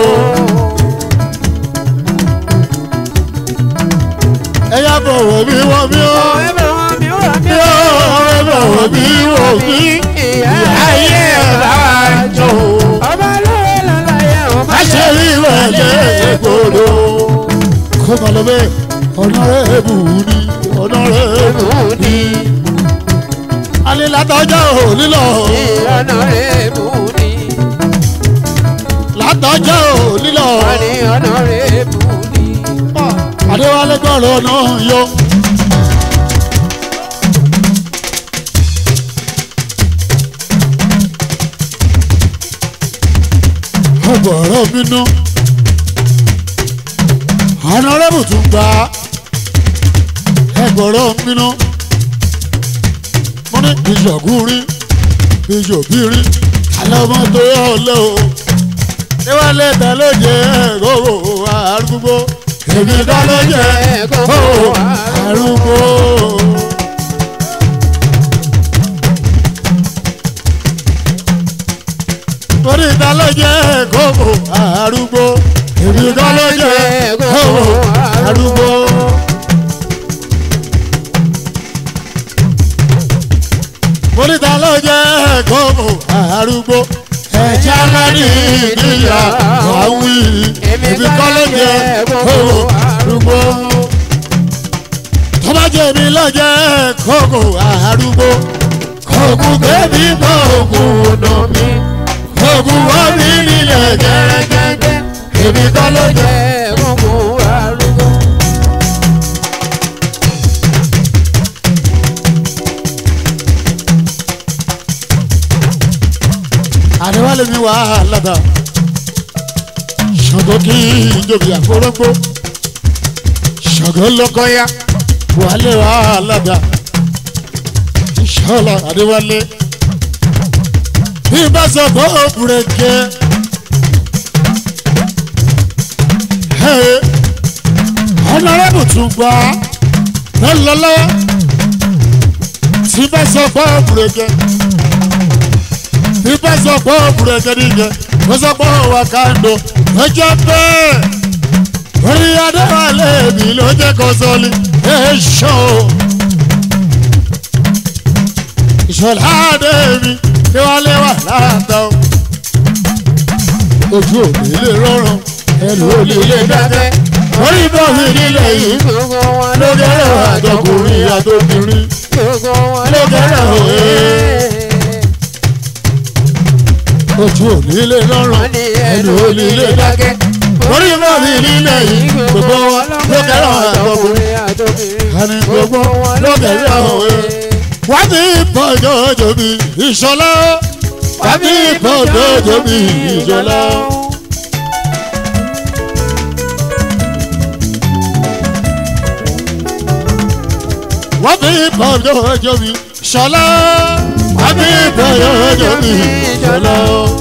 ẹ̀yà bọ̀wọ̀ mi wọ̀ mí o. mi ò ẹ̀ bọ̀wọ̀ mi wọ̀ mí. ayé ẹ̀ bá wa jọ. má ṣe rí ìwẹ̀lẹ̀ gbòòrò kó máa lọ bẹ́ẹ̀ ọ̀nàrẹ́bù ni ọ̀nàrẹ́bù ni. alẹ́ látọjọ́ òní lọ látọjọ́ òní lọ adéwálé gbọ́rọ̀ náà yọ. ọgbọ̀rọ̀ mi ná ọ̀nàrẹ́bù tún gba ẹgbọ̀rọ̀ mi ná mo ní ìṣọ̀gùnrin ìṣòbírin alọ́mọ tó yọ ọlẹ́ o níwálé ta ló jẹ ẹ̀rọ arúgbó èmi ta ló jẹ ẹ̀rọ arúgbó. torí ta ló jẹ ẹ̀rọ arúgbó èmi ta ló jẹ ẹ̀rọ arúgbó. torí ta ló jẹ ẹ̀rọ arúgbó ẹ̀jẹ̀ alárí ìdíyà wàwí èmi kọ́ ló jẹ kókò arúgbó. tó bá jẹ́ mi ló jẹ kókò arúgbó. kókò bébí kọ́ ògùn ọ̀nà mi. kókò wọ́n mi nílẹ̀ gẹ́gẹ́gẹ́. èmi kọ́ ló jẹ. àdéwálé mi wà á lábà ṣàngó kí ìjòbí àforógbó ṣàngó lọkọyà wàlé wà á lábà ìṣọlá àdéwálé bí bá sọ bó bùrẹ̀kẹ́ ọ̀nàrẹ́bù tún gbà lọ́lọ́lọ́wọ́ tí bá sọ bó bùrẹ̀kẹ́ ibà sọ pé òbúrẹ́ kẹ́díjẹ ó sọ pé òwà kàńdó ó jẹ́ bẹ́ẹ̀ orí adéwálé mi ló jẹ́ kó sọ́ọ́lì èso ìṣọ̀lá adé mi kí wọ́n lé wà láàtọ̀ ojú òní lè rọrùn ẹnu ò lè lè dákẹ́ orí bọ́ọ̀lù nílẹ̀ yìí ló kẹ́rẹ́ àtọkùnrin àtọkùnrin ló kẹ́rẹ́ òye ojú òní lè lọ́rùn ẹnu òní lè dákẹ́ orí mọ́ mi nílẹ̀ yìí gbogbo wọn ló kẹ́rọ̀ àtọkùnrin àní gbogbo ló kẹ́rọ̀ òwe. wá ní ìbọ̀jọ́ òjò mi ìṣọlá wá ní ìbọ̀jọ́ òjò mi ìṣọlá. wá ní ìbọ̀jọ́ òjò mi ìṣọlá wá ní ìbọ̀jọ́ òjò mi ìṣọlá.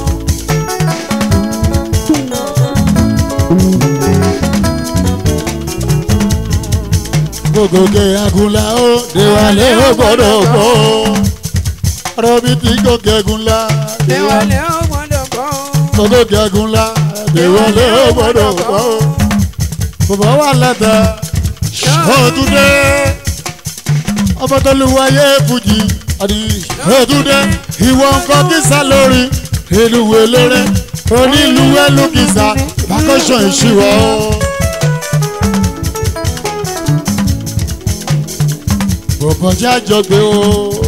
gògòkè agunla ó déwálé ó gbọ́dọ̀ gbọ́ ọ̀rọ̀ mi ti gòkè agunla déwálé gògòkè agunla déwálé ó gbọ́dọ̀ gbọ́ bàbá wà lẹ́tà ṣọ́ọ̀túndé ọmọ tó lu wáyé fújì àdì ṣọ́ọ̀túndé ìwọ nǹkan kísà lórí ìlú eléré onílù ẹlú kìsà bákọ́ṣọ̀ ìṣìwọ̀ bọ̀bọ̀ jẹ́ àjọgbé o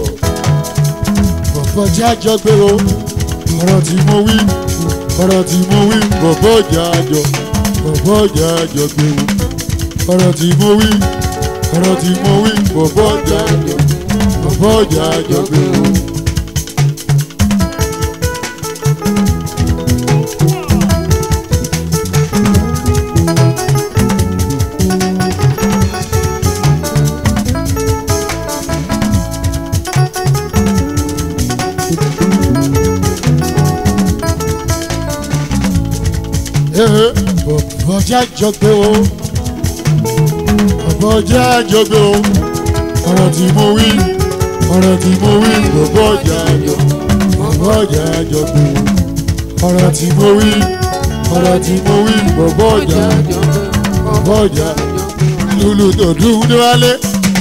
bọ̀bọ̀ jẹ́ àjọgbé o ọ̀rọ̀ tí mo wí ọ̀rọ̀ tí mo wí bọ̀bọ̀ jẹ́ àjọ bọ̀bọ̀ jẹ́ àjọgbé o ọ̀rọ̀ tí mo wí ọ̀rọ̀ tí mo wí bọ̀bọ̀ ọjà bọ̀bọ̀ ọjà jọ̀gbẹ́ o. Ee, bọ̀bọ̀ ọjà jọ̀gbẹ́ o bọ̀bọ̀ ọjà jọ̀gbẹ́ o ọ̀rọ̀ tí mo wí ọ̀rọ̀ tí mo wí bọ̀bọ̀ ọjà jọ bọ̀bọ̀ ọjà jọ̀gbẹ́ o ọ̀rọ̀ tí mo wí ọ̀rọ̀ tí mo wí bọ̀bọ̀ ọjà bọ̀bọ̀ ọjà lulu tó dùn níwálé.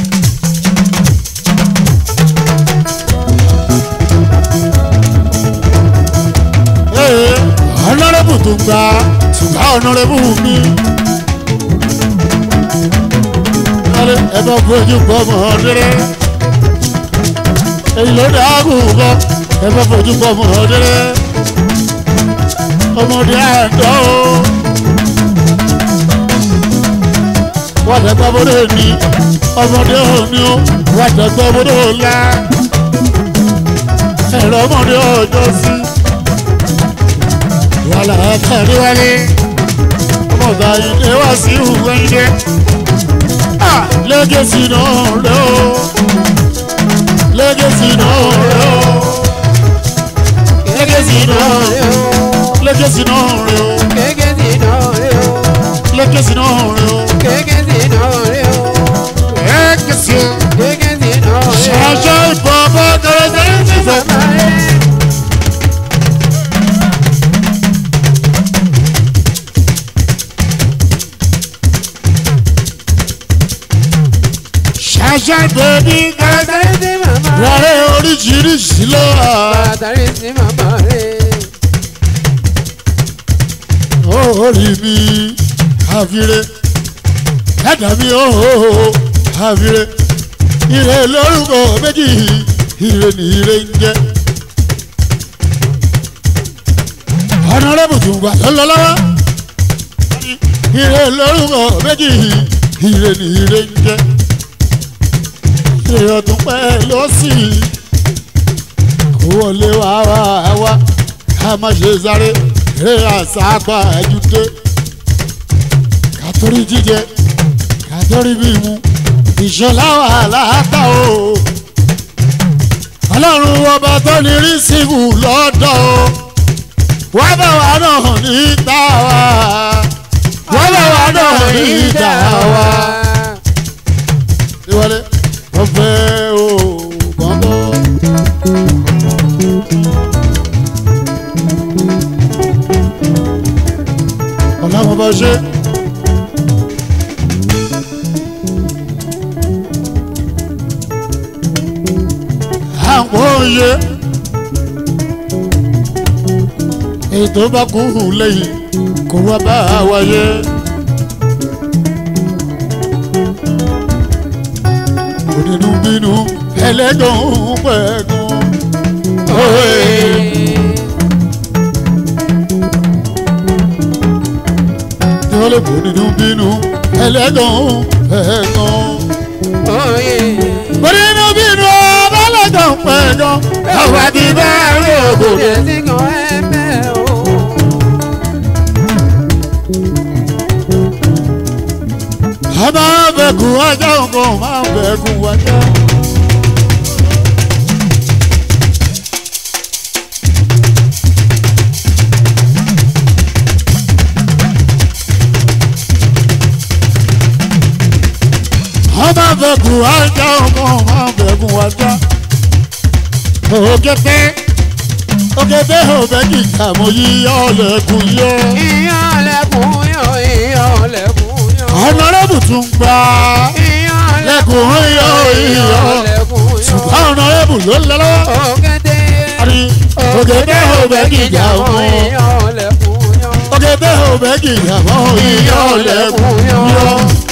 Ee, ọ̀nàrẹ́bù tó ń gba ṣùgbọ́n ọ̀nàrẹ́bù mi. Wálé ẹ bá fojú pọ̀ mọ́ ọ̀dẹ́rẹ́. Èyí ló dáàbò bọ́ ẹ bá fojú pọ̀ mọ́ ọ̀dẹ́rẹ́. Ọmọdé àdó. Wọ́n dẹ́gbẹ́ bọ́dọ̀ ní ọmọdé òní ó. Wọ́n dẹ́gbẹ́ bọ́dọ̀ ọ̀la. Ẹ̀rọ ọmọdé ọjọ́ sí wàhálà ẹ̀kẹ́rì wálé ọmọ ọ̀gá ilé wá sí ìhùwẹ́ ilé lẹ́gẹ̀sì náà rẹ̀ o lẹ́gẹ̀sì náà rẹ̀ o lẹ́gẹ̀sì náà rẹ̀ o lẹ́gẹ̀sì náà rẹ̀ o lẹ́gẹ̀sì náà rẹ̀ o lẹ́gẹ̀sì ṣàṣà ìbọn bọ́ kẹrẹsẹ̀ ti fẹ́. ṣàṣà bèbí kẹrẹsẹ̀ wàrẹ́ oríṣiríṣi ló wà. orí mi àfiré ẹ̀dá mi ooo àfiré ire lórúkọ méjì ire ní ire ń jẹ́. ọ̀nàrẹ́bù tún gbà tó lọ lọ́wọ́ ire lórúkọ méjì ire ní ire ń jẹ́. ire ọdún pẹ́ lọ́sì kó wọlé wá wá wá ká má ṣe sáré eré àsápá ẹjúdé kàtórí jíjẹ kàtórí mímu ìṣọlá wà láàtà o ọlọ́run ọba tó ní rí síbù lọ́dọ̀ o wá bá wa náà níta wa wá bá wa náà níta wa. ìwọlé ọ̀fẹ́ o gbọ́ngàn. ọlọ́run bá ṣe. àwọn òye ètò bá kú lẹ́yìn kó wá bá wáyé. onínú bínú ẹlẹ́gàn pẹ̀gàn. tí wọ́n lè kó nínú bínú ẹlẹ́gàn pẹ̀gàn. onínú bínú ẹlẹ́gàn pẹ̀gàn. àwọn àti bẹ́ẹ̀ rí ògòdè. a máa ń bẹ̀kún ajá nǹkan máa ń bẹ̀kún ajá. a máa ń bẹ̀kún ajá nǹkan máa ń bẹ̀kún ajá. òkété òkété òbẹ́ kìkà mo yí ọ̀lẹ́kùn yọ. ọ̀nàrẹ́bù tún gbà lẹ́kùn yọ iyọ̀ ṣùgbọ́n ọ̀nàrẹ́bù ló ń lọ lọ́wọ́. àrí òkété òbẹ́ kìkà mọ́ òkété òbẹ́ kìkà mọ́ iyọ̀ lẹ́kùn yọ.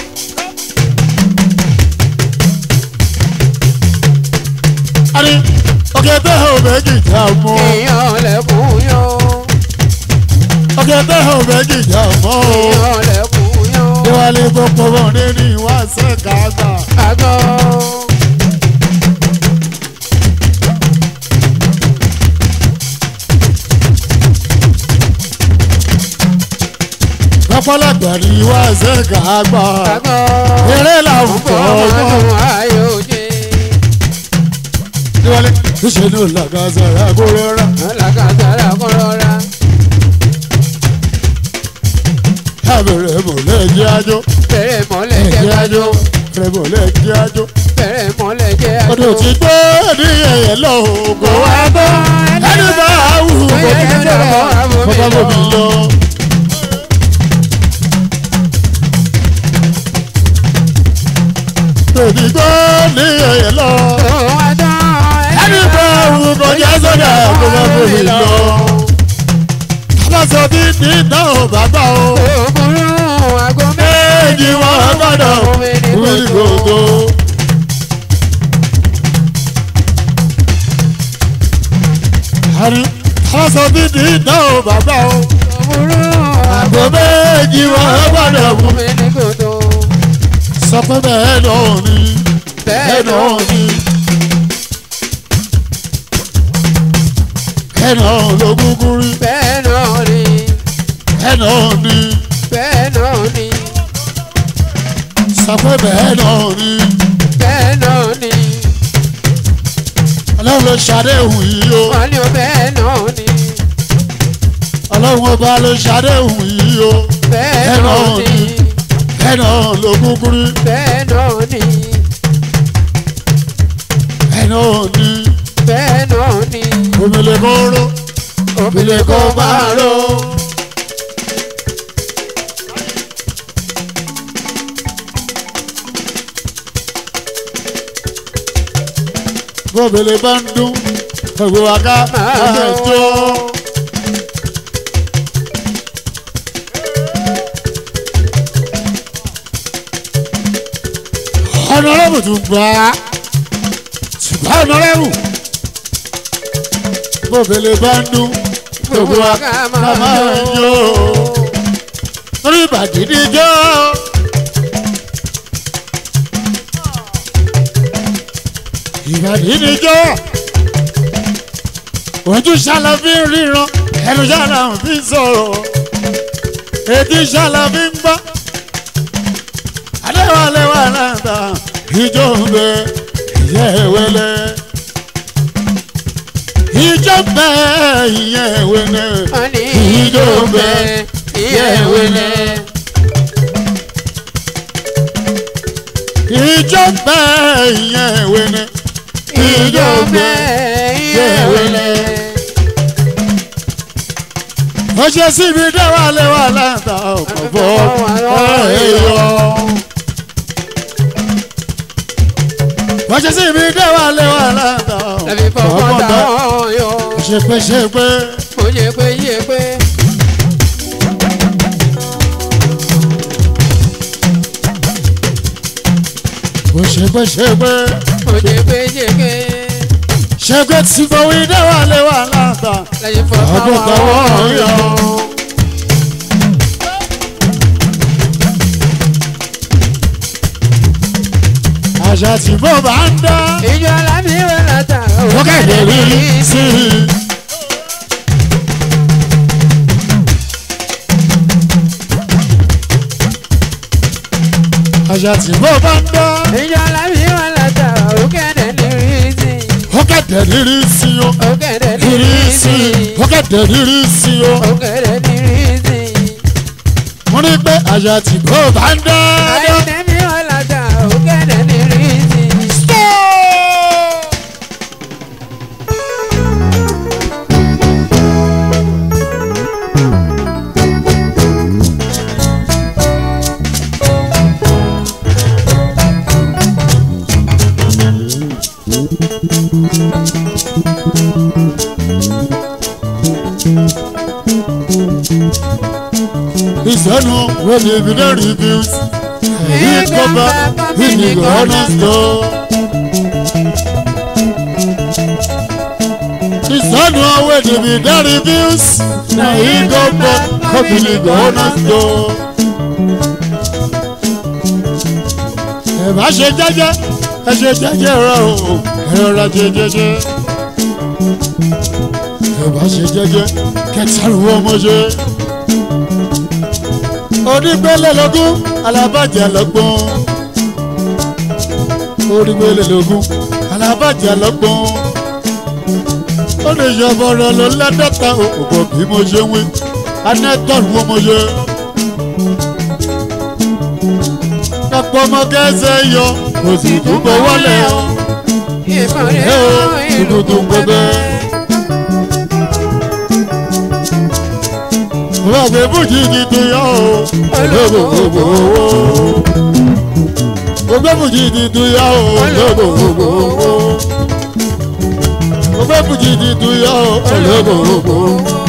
àrí òkété òbẹ́ kìkà mọ́ òkété òbẹ́ kìkà mọ́ Déwálé gbogbo bọ̀dé ní ìwà sẹ́ka àgbà. àgọ́. Lọ́pọ̀lọpọ̀ ní ìwà sẹ́ka àgbà. àgọ́. Eré làwùjọ ọgbọ́n. ọmọ ayò jẹ. Déwálé níṣẹ́ ní olùlàgàsà ẹ̀kọ́ rọra. alákàtàrà kọ́ rọra. Ẹ̀bẹ̀rẹ̀ mọ̀lẹ́ jẹ́ ajó. bẹ̀rẹ̀ mọ́lẹ̀ jẹ́ Ẹ̀jẹ̀ kájọ. ajó. Ẹ̀bẹ̀rẹ̀ mọ̀lẹ́ jẹ́ ajó. bẹ̀rẹ̀ mọ́lẹ̀ jẹ́ Ọdún àjọ. tí gbé ní ẹ̀yẹ lọ ògùn wá bọ́. Ẹni bá wù kò ní jẹ́ bàbá bòmí lọ. Tòbí gbé ní ẹ̀yẹ lọ. Ẹni bá wù kò jẹ́ sọ́dà kó bá bòmí lọ. Aláṣọ bí ní ìdáhùn bàbá o. Méjì wọn gbọ́dọ̀ wí gbogbo. Àrí aláṣọ bí ní ìdáhùn bàbá o. Àgbo méjì wọn gbọ́dọ̀ wí. Sọ pé bẹ́ẹ̀ náà ni bẹ́ẹ̀ náà ni. Bẹ́ẹ̀ náà ló gúgú rí. Bẹ́ẹ̀ náà ni, Bẹ́ẹ̀ náà ni. bẹ́ẹ̀ náà ni, Sọ pé bẹ́ẹ̀ náà ni. bẹ́ẹ̀ náà ni, Ọlọ́run ló ṣàdéhùn yìí o. wọ́n ní o bẹ́ẹ̀ náà ni, Ọlọ́run ọba ló ṣàdéhùn yìí o. bẹ́ẹ̀ náà ni, Bẹ́ẹ̀ náà ló gúgú rí. bẹ́ẹ̀ náà ni, Bẹ́ẹ̀ náà ni. bẹ́ẹ̀ náà ni, Omele kó ró. Omele kó máa ró. Bóbele bá ń dún. Gbogbo wa ká máa jó. Ọ̀nàrẹ́bù tún gbà á. Ṣùgbọ́n ọ̀nàrẹ́bù. Bóbele bá ń dún. Gbogbo wa ká máa jó. Orí ìbàdí ni jó. Ìbàdí ni jó. Ojú ṣàlàfí ríran, ẹnu ṣàlàfí sọ̀rọ̀. Etí ṣàlàfí ń gbọ́. Adéwálé náà ta ìjọ ń bẹ ìyẹ́ wẹlẹ́. Ìjọ ń bẹ ìyẹ́ wẹlẹ́. wọ́n ní Ìjọ ń bẹ ìyẹ́ wẹlẹ́. Ìjọ ń bẹ ìyẹ́ wẹlẹ́. Ìjọ bẹ́ ìyẹ́ wẹlẹ́. Ó ṣe síbi déwálé wà láǹtà ọkọ̀ bọ́ ẹ̀yọ́. Ó ṣe síbi déwálé wà láǹtà Lẹ́bi ọkọ̀ fọwọ́ bọ́ táwọn yọ. ṣe pé ṣe pé Mo yẹ pé yẹ pé. ó ṣe pé ṣe pé Mo yẹ pé yẹ pé. ṣe pé tí fọwọ́ déwálé wà láǹtà Lẹ́bi fọwọ́ ọkọ̀ táwọn táwọn yọ. yọ. Àṣà tí mo bá ń dá. Ìjọ lábí wẹ̀ látà. Wọ́n kéde rí sí i. Àṣà tí mo bá ń dá. Ìjọ lábí wẹ̀ látà. Òkèdè ní rí sí. Ó kẹ̀dẹ̀ rírí sí o. Òkèdè ní Rírí rí sí sí. i. Ó kẹ̀dẹ̀ rírí sí o. Òkèdè ní rí sí. Mo ní pé àṣà tí mo bá ń dá. Àìdẹ́bí wẹ̀ látà. Òkèdè ní rí sí. Ìsọ̀nù wo ni ibi náà rí bí ó sì. Èyí kọ́ bá ìnìkọ̀ ọ̀nà tó. Ìsọ̀nù wo ni ibi náà rí bí ó sì. Èyí kọ́ bá ìnìkọ̀ ọ̀nà tó. ẹ bá ṣe jẹ́jẹ́ ẹ ṣe jẹ́jẹ́ rẹ o ẹ rọra ṣe jẹ́jẹ́ ẹ bá ṣe jẹ́jẹ́ kẹtàlùwọ́ ọmọ ṣe onígbélé lógún alábàjẹ́ lọ́gbọ́n onígbélé lógún alábàjẹ́ lọ́gbọ́n ó lè yọ bọ̀rọ̀ ló lẹ́dọ̀ta òkò bí mo ṣe wí anẹ́tọ̀lù ọmọ ṣe. kápọ̀ ọmọ kẹsẹ̀ yọ kò sì tún bọ̀ wọlé o. ìmọ̀rẹ́ ẹ o ìlú ìlú tó ń gbẹgbẹ́. Wọ́n gbé bùjì ti tu yọ o. Olóògbò owó. Gbogbo bùjì ti tu yọ o. Olóògbò owó. Gbogbo bùjì ti tu yọ o. Olóògbò owó.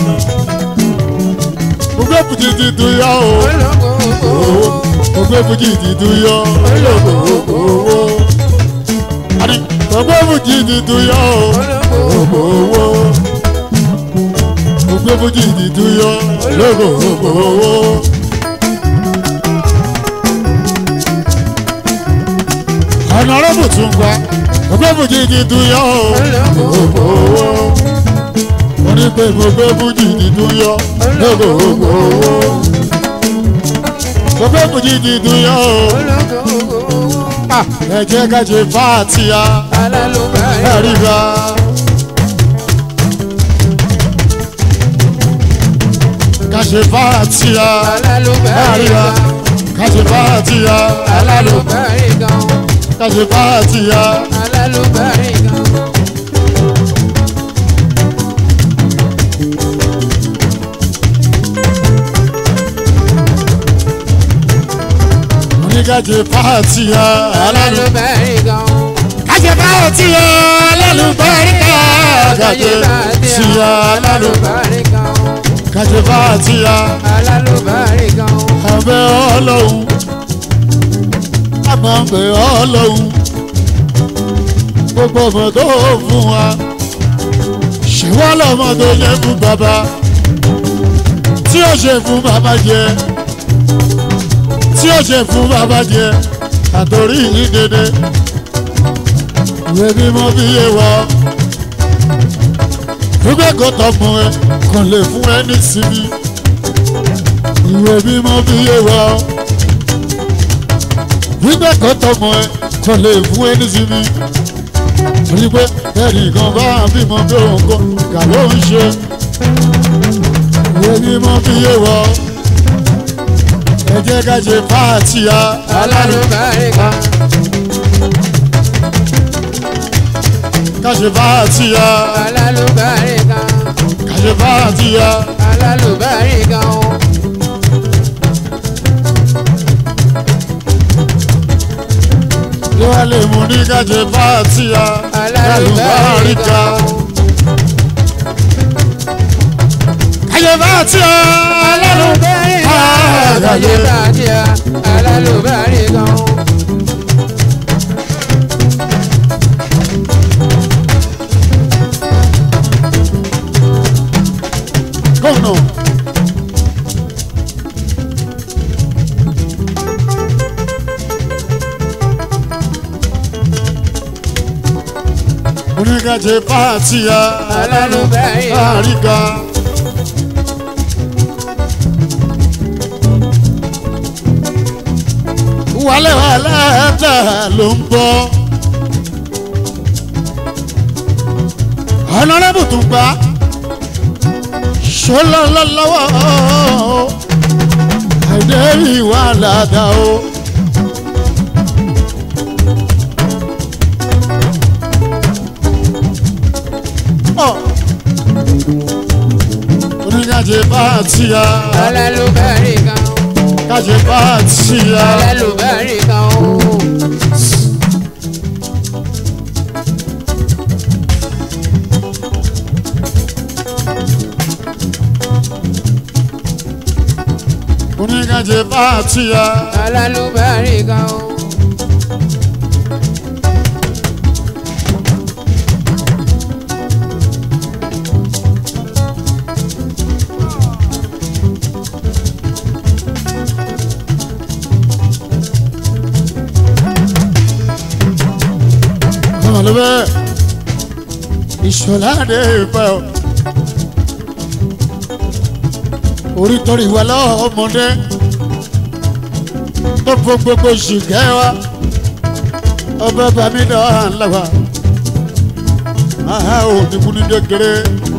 Gbogbo bùjì ti tu yọ o. Gbogbo bùjì ti tu yọ. Olóògbò owó. Àní gbogbo bùjì ti tu yọ o. Olóògbò owó gbogbo bójú ìdìdú yọ lóko ògbó owó. ọ̀nà ọlọ́bù tún gba gbogbo bójú ìdìdú yọ lóko owó. wọ́n ní pé gbogbo bójú ìdìdú yọ lóko ògbó owó. gbogbo bójú ìdìdú yọ ẹ jẹ́ ká ṣe fàtíà ẹ̀rí bá. ká ṣe fàtíà ẹ̀rí bá. ká ṣe fàtíà ká ṣe fàtíà. oníkàjẹ fàtíà alálù. kájẹ fàtíà alálùbáríkà kájẹ fàtíà alálù. kájẹ fàtíà abẹ́ ọlọ́run àmọ́ abẹ́ ọlọ́run gbogbo ọmọ tó fún wa ṣèwọ́ lọ́mọ tó yẹ fún bàbá tí ó ṣe fún bàbá jẹ tí ó ṣe fún bàbá jẹ àtòrí yìí dédé ìwé mímọ́ bí yé wọ gbogbo ẹ̀kọ́ tọmọ ẹ kàn lè fún ẹ ní sinmi ìwé mímọ́ bí yé wọ gbogbo ẹ̀kọ́ tọmọ ẹ kàn lè fún ẹ ní sinmi torí pé ẹnìkan bá bímọ bí òun kọ kà ló ń ṣe ìwé mímọ́ bí yé wọ ẹ jẹ́ ká ṣe fàtíà ká ṣe fàtíà ká ṣe fàtíà kí wọ́n lè mú ní ká ṣe fàtíà lálùbáríkà ká ṣe fàtíà lálùbáríkà ká ṣe gómìnà. oníkàjẹ fàtíà lálùbáríkà. wàlẹ̀ wàlẹ̀ ẹ̀dá ló ń bọ̀. ọ̀nàrẹ́bù tún gbà ṣọlọ́lọ́lọ́wọ́ àìdẹ́rì wà ládàá o. Ọ̀. oníkàjẹ fàtíà kàjẹ fàtíà. oníkàjẹ fàtíà Alálùbáríkà o. ṣe bẹ́ẹ̀ ìṣọ̀lá dé ìfẹ́ o orí torí wa lọ́wọ́ ọmọdé tó fún gbogbo ṣìkẹ́ wa ọba bàmí náà lọ́wọ́ àá ò ní kú ní kékeré.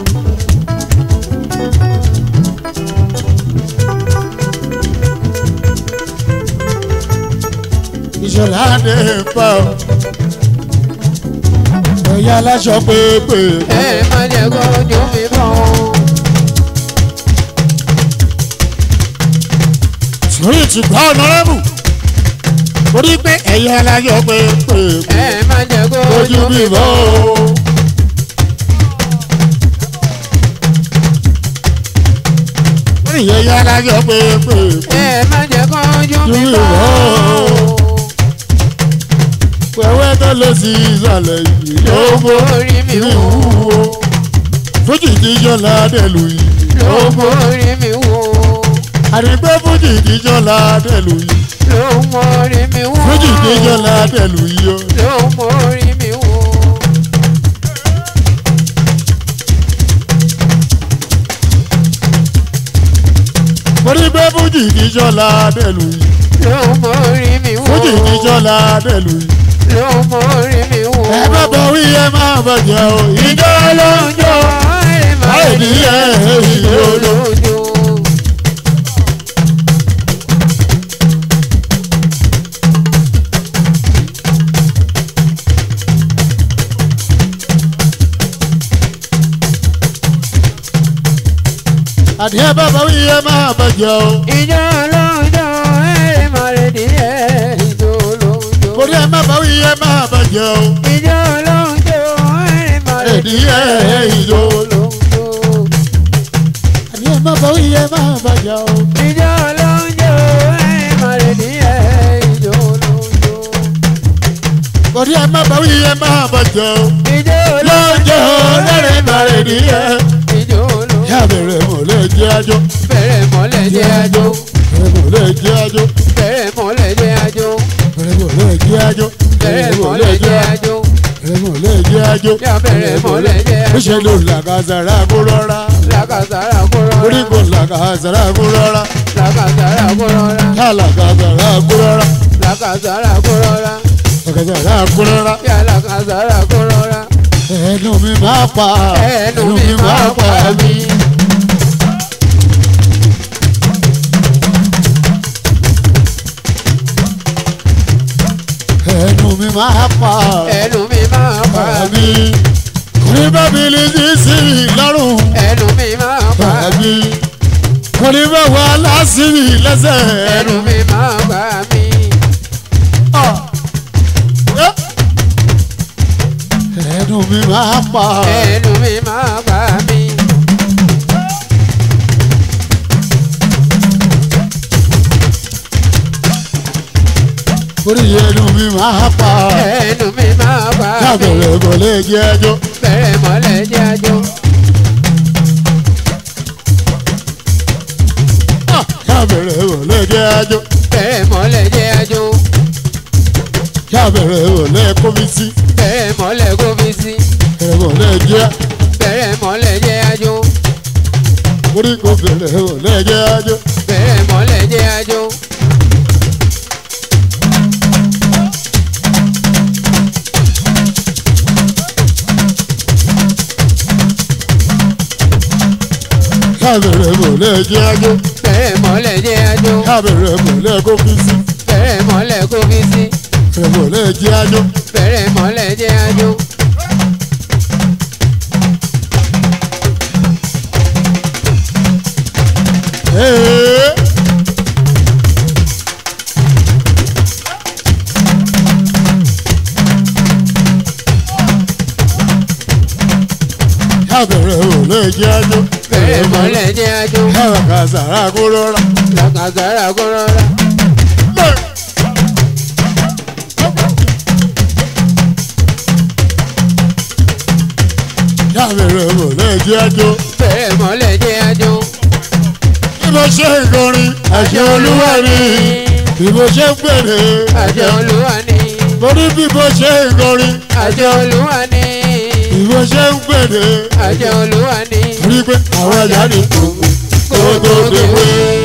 ìṣọ̀lá dé ìfẹ́ o ẹ̀yà aláṣọ pépè. ẹ má jẹ́ kó ojú mi bọ̀ sórí ti gbọ́ ọ̀nàrẹ́bù torí pé ẹ̀yà aláṣọ pépè. ẹ má jẹ́ kó ojú ojú mi mi bọ́ bọ̀ o. orí ẹ̀yà aláṣọ pépè. ẹ má jẹ́ kó ojú mi Ojú mi bọ̀ bọ̀. pẹ̀wẹ́ tó lọ sí ìsàlẹ̀ yìí ló mọ orí mi mi wò wúwo. fújì jíjọ́ ládẹ́lù yìí ló mọ orí mi wò àdìgbẹ́ fújì jíjọ́ ládẹ́lù yìí ló mọ orí mi wò fújì jíjọ́ ládẹ́lù yìí o. ló mọ orí mi wò torí pé fújì jíjọ́ ládẹ́lù yìí ló mọ orí mi wò fújì jíjọ́ ládẹ́lù yìí. ló mọ orí mi wò ẹ bá bọ̀ wí ẹ máa bàjẹ́ o. ìjọ ló ń jó ẹ má láì ní ẹ ìjọ ló. lójú. àdìẹ bá bọ̀ wí ẹ máa bàjẹ́ o. ìjọ lójó ẹ má lè díẹ̀ ìjọ lójó. torí ẹ má bọ̀ wí ẹ máa bàjẹ́ o. ìjọ lójó ẹ má lè Ẹ̀díẹ̀ ìjọ. lójó. àdìẹ má bọ̀ wí ẹ máa bàjẹ́ o. ìjọ lójó ẹ má lè díẹ̀ ìjọ lójó. torí ẹ má bọ̀ wí ẹ máa bàjẹ́ o. ìjọ lọ́jọ́ lẹ́rìn bàrẹ̀ nìyẹn. ìjọ lójó. yá bẹ̀rẹ̀ mọ̀ lè jẹ́ àjọ. bẹ̀rẹ̀ mọ́lẹ̀ jẹ́ àjò. bẹ̀rẹ̀ mọ̀ lè jẹ́ àjọ. bẹ̀rẹ̀ mọ́lẹ̀ jẹ́ àjò. bẹ̀rẹ̀ mọ̀ lè jẹ́ àjọ. bẹ̀rẹ̀ mọ́lẹ̀ jẹ́ àjò. bẹ̀rẹ̀ mọ̀ lè jẹ́ àjọ. yá bẹ̀rẹ̀ mọ́lẹ̀ jẹ́ ó àjò. ṣe ló làkàzàrà kó rọra. làkàtàrà kó rọra. orí kò làkàzàrà kó rọra. làkàtàrà kó rọra. yá làkàzàrà kó rọra. làkàtàrà kó rọra. làkàzàrà kó rọra. yá làkàtàrà kó rọra. ẹnu mi máa pa. ẹnu mi máa pa mí. ẹnu mi máa pa. ẹnu mi máa pa mí. Àbí kòní bábìlì sí sí lọ́rùn. ẹnu mi máa pa mí. Àbí kòní bá wà lásìrì lẹ́sẹ̀. ẹnu mi máa pa mí. Ẹnu mi máa pa. ẹnu mi máa pa mí. Orí ẹnu mi máa pa. ẹnu mi máa pa mí. Lábẹ̀rẹ̀ kò lè jẹ́ ẹjọ́. bẹ̀rẹ̀ mọ́lẹ̀ jẹ́ àjò. Lábẹ̀rẹ̀ kò lè jẹ́ ẹjọ́. bẹ̀rẹ̀ mọ́lẹ̀ jẹ́ àjò. Lábẹ̀rẹ̀ kò lè kómi sí. bẹ̀rẹ̀ mọ́lẹ̀ kó fi sí. Bẹ̀rẹ̀ kò lè jẹ́. bẹ̀rẹ̀ mọ́lẹ̀ jẹ́ àjò. Orí kò bẹ̀rẹ̀ kò lè jẹ́ ẹjọ́. bẹ̀rẹ̀ mọ́lẹ̀ jẹ́ àjò. Lábẹ̀rẹ̀ kò lè jẹ́ ẹjọ́. bẹ̀rẹ̀ mọ́lẹ̀ jẹ́ àjò. Lábẹ̀rẹ̀ kò lè kómi sí. bẹ̀rẹ̀ mọ́lẹ̀ kó fi sí. Bẹ̀rẹ̀ kò lè jẹ́ ẹjọ́. bẹ̀rẹ̀ mọ́lẹ̀ jẹ́ àjò. Ee. Lábẹ̀rẹ̀ kò lè jẹ́ ẹjọ́. bẹ̀rẹ̀ mọ́lẹ̀ jẹ́ àjò. Ẹ̀rọ kan sàrà kó rọra. làkàtàrà kó rọra. Lábẹ̀rẹ̀ kò lè jẹ́ ẹjọ́. bẹ̀rẹ̀ mọ́lẹ̀ jẹ́ àjò. Bí mo ṣe ń kọrin, àṣẹ olúwa ni. Bí mo ṣe ń pèrè, àjọ olúwa ni. torí bí bó ṣe ń kọrin àjọ olúwa ni bí bó ṣe ń gbèdé àjọ olúwa ni torí pé àwọn ẹ̀yà ní gbogbo tó déwé.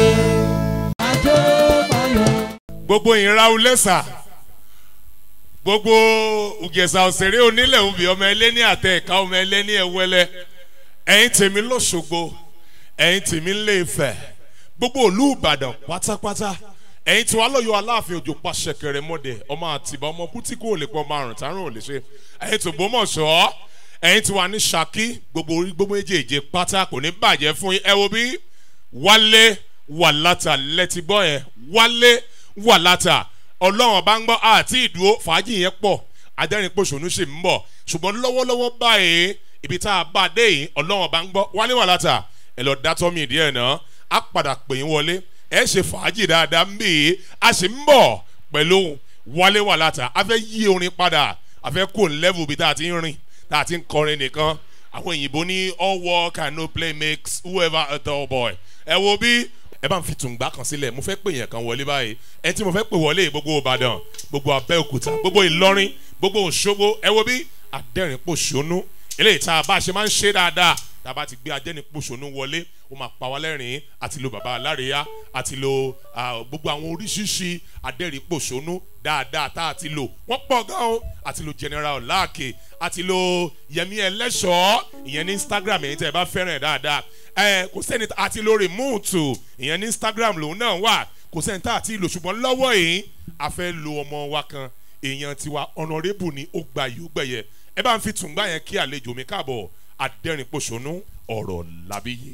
gbogbo ìra ulẹ́sà gbogbo ògèsà òṣèré onílẹ̀ òbí ọmọ ẹlẹ́ni àtẹ ẹ̀ka ọmọ ẹlẹ́ni ẹ̀wẹ́lẹ́ ẹ̀yin tèmi lọ́sọ̀gbọ̀ ẹ̀yin tèmi ńlẹ̀ ìfẹ́ gbogbo òlú ìbàdàn pátápátá ẹ̀yin tí wàá lọ́yọ̀ aláàfin òjò pàṣẹ kẹrẹ mọ́dẹ ọmọ àtìbá ọmọ kú tí kò lè pọ̀ márùn tárùn ò lè ṣe ẹ̀yin tó gbọ́mọ̀ṣọ́ ẹ̀yin tí wàá ní ṣákí gbogbo orí gbogbo méjèèjì pátá kò ní bàjẹ́ fún yín ẹ wo bí wálé wàlátà lẹ́tí gbọ́ yẹn wálé wàlátà ọlọ́run bá ń gbọ́ àti ìdúró fàájì yẹn pọ̀ adẹ́rìn pòṣónú sì ń bọ̀ ṣùgbọ́n lọ́wọ́lọ́wọ́ báyìí ibi tá a bá a dé yìí ọlọ́run bá ń gbọ́ wálé wàlátà ẹ lọ dátọ́ mi díẹ̀ náà á padà pè yín wọlé ẹ ṣe fàájì dáadáa ń bì í a sì ń bọ̀ pẹ̀lú wálé wàlátà a fẹ́ yí orin padà a fẹ́ kó level bí tá a ti ń rìn tá a ti ń kọrin nìkan àwọn òyìnbó ní all work and no play makes whoever a dull boy ẹ wo bí ẹ bá ń fi tùǹgbà kan sílẹ̀ mo fẹ́ pè yẹn kan wọlé báyìí ẹ tí mo fẹ́ pè wọlé gbogbo ìbàdàn gbogbo abẹ́òkúta gbogbo ìlọrin gbogbo òṣogbo ẹ wo bí adẹ́rìn-pòṣónú eléyìí tá a bá ṣe máa ń ṣe dáadáa tá a bá ti gbé adẹ́rìn-pòṣónú wọlé ó máa pa wá lẹ́rìn-ín àti lo bàbá aláréyá àti lo ah, gbogbo àwọn oríṣiríṣi adẹ́rìn-pòṣónú dáadáa tá a ti lò wọ́n pọ̀ gan o àti lo general láàkè àti lo yẹmi ẹlẹ́ṣọ́ ìyẹn ní instagram ẹ̀yin tẹ́ ẹ bá fẹ́ràn ẹ̀ dáadáa ẹ kò sẹ́ni àti lo remote ìyẹn ní instagram lòun náà wà kò sẹ́ni tá àti lò ṣùgbọ́n lọ́wọ́ yìí a fẹ́ lo ọmọ wa kan èèyàn tiwa honourable ni ó gba yìí ó gbẹ̀yẹ ẹ bá ń fi tùǹgbà yẹn kí àlejò mi káàbọ̀ adẹ́rìn-pọ̀ṣónú ọ̀rọ̀ làbíyé.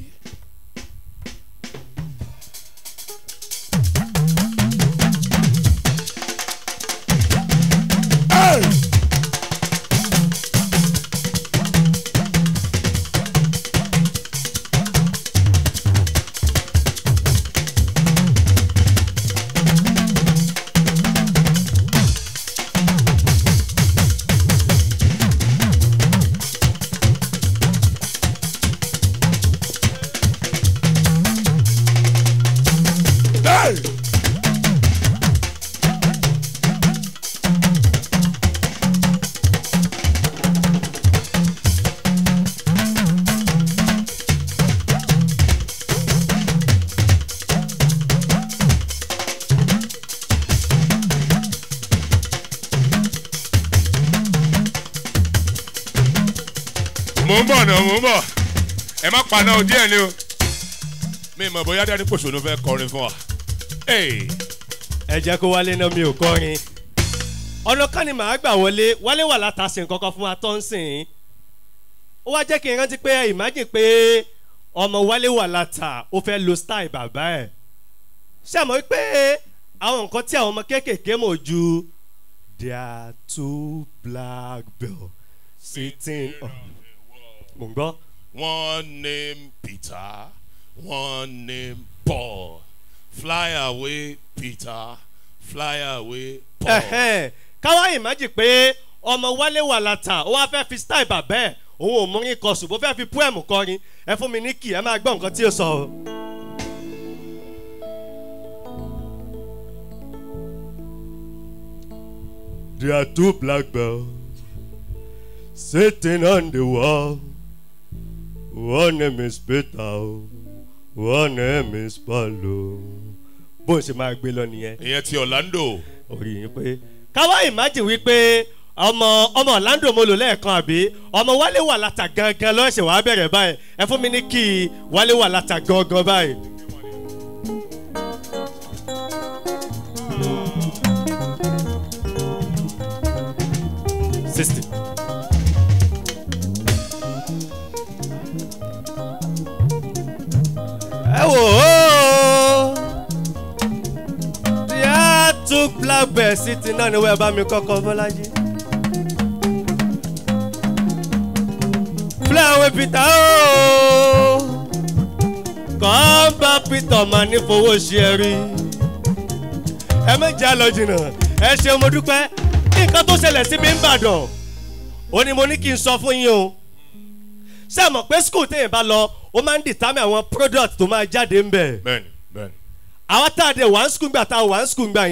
mò ń bọ̀ náà mò ń bọ̀ ẹ má paná o díẹ̀ ni o mi mọ̀ bóyá dání pòṣónú fẹ́ kọrin fún wa. Hey. ẹ jẹ́ kó wálé náà mi ò kọrin ọ̀nà kan ni màá gbà wọlé wálé wà látàsí nǹkan kan fún wa tó ń sìn ó wá jẹ́ kí n rántí pé imagine pé ọmọ wálé wà látà ó fẹ́ lo style bàbá ẹ̀ ṣé àmọ́ pé àwọn nǹkan tí àwọn ọmọ kéékèèké mọ̀ ju there are two black bells sitting on mò ń gbọ́. One name Peter, one name Paul. Fly away, Peter. Fly away, Paul. Ẹ̀hẹ́n, káwá ìmájì pé ọmọ wálé wà látà ó wá fẹ́ fi style bàbá ẹ̀ òun ò múrin kọ ṣùgbọ́n fẹ́ fi poem kọrin ẹ fún mi ní kì ẹ máa gbọ́ nǹkan tí ó sọ. o. There are two black bells sitting on the wall. One name is Peter, one name is Paulo. Bó ṣe máa gbé lọ nìyẹn Ìyẹn ti Orlando. orí yín pé káwá imagine wípé ọmọ ọmọ Orlando mo lò lẹ́ẹ̀kan àbí ọmọ wálé wà látà gangan lọ́sẹ̀ wàá bẹ̀rẹ̀ báyìí ẹ fún mi ní kí wálé wà látà gangan báyìí. sixty. ẹ wò ó tí a tún blackbird sí ti náà ni wọ́n bá mi kọ́kọ́ bọ́lájí. fúláwé peter ooo kàn bá peter mà ní fowó ṣe ẹ rí ẹ méjì á lọ jìnnà ẹ ṣeun mo dúpẹ́ nǹkan tó ṣẹlẹ̀ sí mi ń bàdàn ó ní mo ní kí n sọ fún yín o ṣé ẹ mọ̀ pé school téèyàn bá lọ ó máa ń determine àwọn product tó máa jáde ń bẹ̀ Bẹ́ẹ̀ni, bẹ́ẹ̀ni. àwọn tá a dẹ̀ wá ń skul gbà tá a wá ń skul gbà yẹn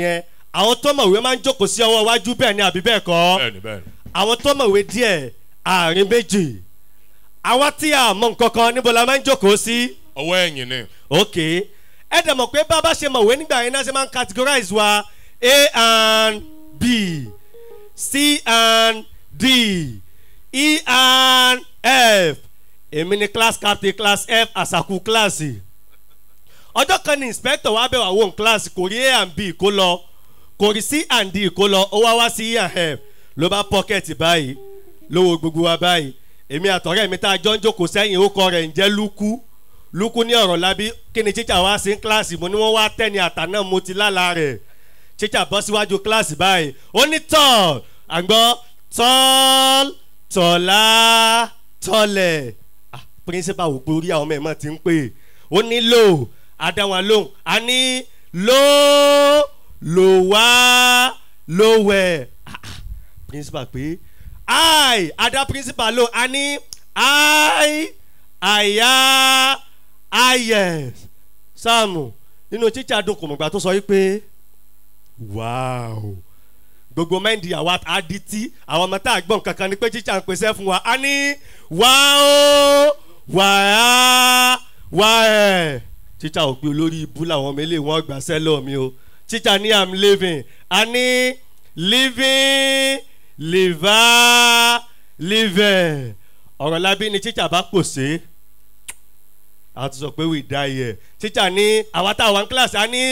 àwọn tó mọ̀wé máa ń jókòó sí ọwọ́ iwájú bẹ́ẹ̀ ni àbí bẹ́ẹ̀ kọ́ bẹ́ẹ̀ni bẹ́ẹ̀ni. àwọn tó mọ̀wé díẹ̀ àárín méjì àwa tí a mọ nǹkan kan níbo la máa ń jókòó sí ọwọ́ ẹ̀yìn ni. ok ẹ dẹ̀ mọ̀ pé bá a bá ṣe mọ̀wé nígbà yẹn náà ṣe máa ń categorize wa a and b c and d e and f èmi ni class captain class f àṣàkù kíláàsì ọjọ́ kan ní inspector wa bẹ̀ wá wọ́n kíláàsì kò rí a and b kó lọ kò rí c and d kó lọ ó wá wá sí e and f ló bá pocket báyìí lówó gbogbo wa báyìí èmi àtọ̀rẹ́ mi tá a jọ ń jókòó sẹ́yìn ó kọ rẹ̀ ń jẹ́ lúkú lúkú ní ọ̀rọ̀ lábí kí ni tíjà wá sí kíláàsì mo ní wọ́n wá tẹ́ ni àtà náà mo ti lálàá rẹ̀ tíjà bọ́ síwájú kíláàsì báyìí ó ní tọ́ọ̀l àgbọ̀ tọ́ọ̀l tọ̀lá tọ́lẹ̀ ah píríncípà wò pé orí àwọn ọmọ ẹ̀ mọ̀ ti ń pè é ó ní lò àdáwọn lóhùn a ní lò lò wá lò wẹ̀ ah ah píríncípà pé i ada principal lo a ní i àyà ayẹ sáàmù nínú tíjà dùn kòmùgbà tó sọ wípé wáò gbogbo mẹ́ndì àwa adití àwọn ọmọ tá a gbọ́n kankan ni pé tíjà ń pèsè fún wa a ní wáò wàá wáẹ̀ tíjà ò pé olórí ibú làwọn ọmọ eléyìí wọ́n gbà sẹ́lọ̀ mi o tíjà ní i'm living a ní living liver liver ọ̀rọ̀ lábí ni tíjà bá pòṣé a ti sọ pé we die here tíjà ní àwa tá a wà ní kíláàsì a ní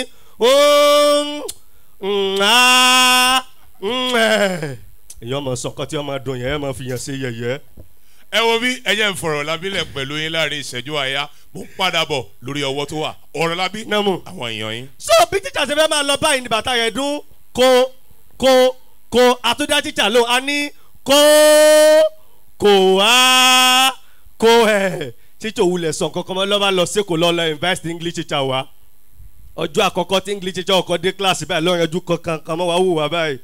èèyàn mọ̀ sọ̀kọ́ tí wọ́n máa dùn yẹn ẹ̀ máa fi yàn ṣe yẹ̀yẹ́. ẹ wo bí ẹ jẹ́ ń fọ̀rọ̀ lábílẹ̀ pẹ̀lú yín láàrin ìṣẹ́jú àyà mo ń padà bọ̀ lórí ọwọ́ tó wà ọ̀rọ̀ lábí náà mú. àwọn èèyàn yín. so bí tíjà ṣe fẹ́ máa lọ báyìí ní bàtà rẹ̀ dún kó kó kó àtúndá tíjà lò a ní kó kò wá kó ẹ̀ tíjà òwúlẹ̀ sàn kankan mọ́ lọ́ba lọ sí kò lọ́ lọ invest english teacher wa ọjọ́ àkọ́kọ́ tí english teacher ọkọ̀ dé kíláàsì báyìí lọ́rọ̀ ẹjú kankan kan mọ́ wá wù wá báyìí.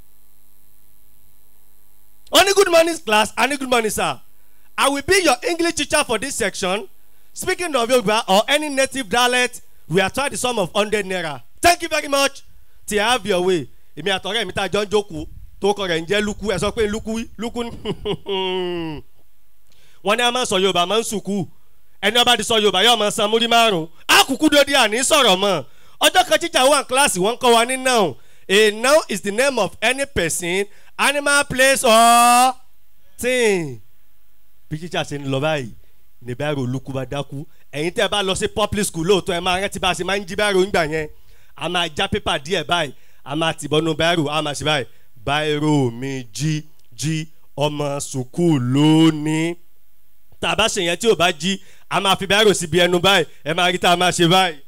Only good morning class and good morning sir. I will be your English teacher for this section. Speaking of Yoruba or any native dialect, we are trying the sum of hundred naira. Thank you very much. Till I have your way. Èmi àtọ̀rẹ́ mi tá a jọ ń jókòó tó kọ rẹ̀ ń jẹ́ lukú ẹ̀ sọ pé lukú lukú ni. Wọ́n ní a máa ń sọ Yorùbá máa ń sùkú. Ẹni ọba ti sọ Yorùbá yóò máa san múrí márùn-ún. Àkùkù dòde àní sọ̀rọ̀ mọ́. Ọjọ́ kan tíjà wà ní kíláàsì wọ́n ń kọ́ wa ní noun. A noun is the name of any person, animal, place or thing. Bí tíjà ṣe ń lọ báyìí ní báyìí olùkú bá dákú ẹ̀yin tẹ́ ẹ bá lọ sí public school lóòótọ́ ẹ máa rántí bá a ṣe máa ń jí báyìí ńgbà yẹn a máa já pépà díẹ̀ báyìí a máa tìbọnú báyìí a máa ṣe báyìí báyìí mi jí jí ọmọ sùkúù lónìí tá a bá ṣe yẹn tí ò bá jí a máa fi báyìí síbi ẹnu báyìí ẹ máa rí tá a máa ṣe báyìí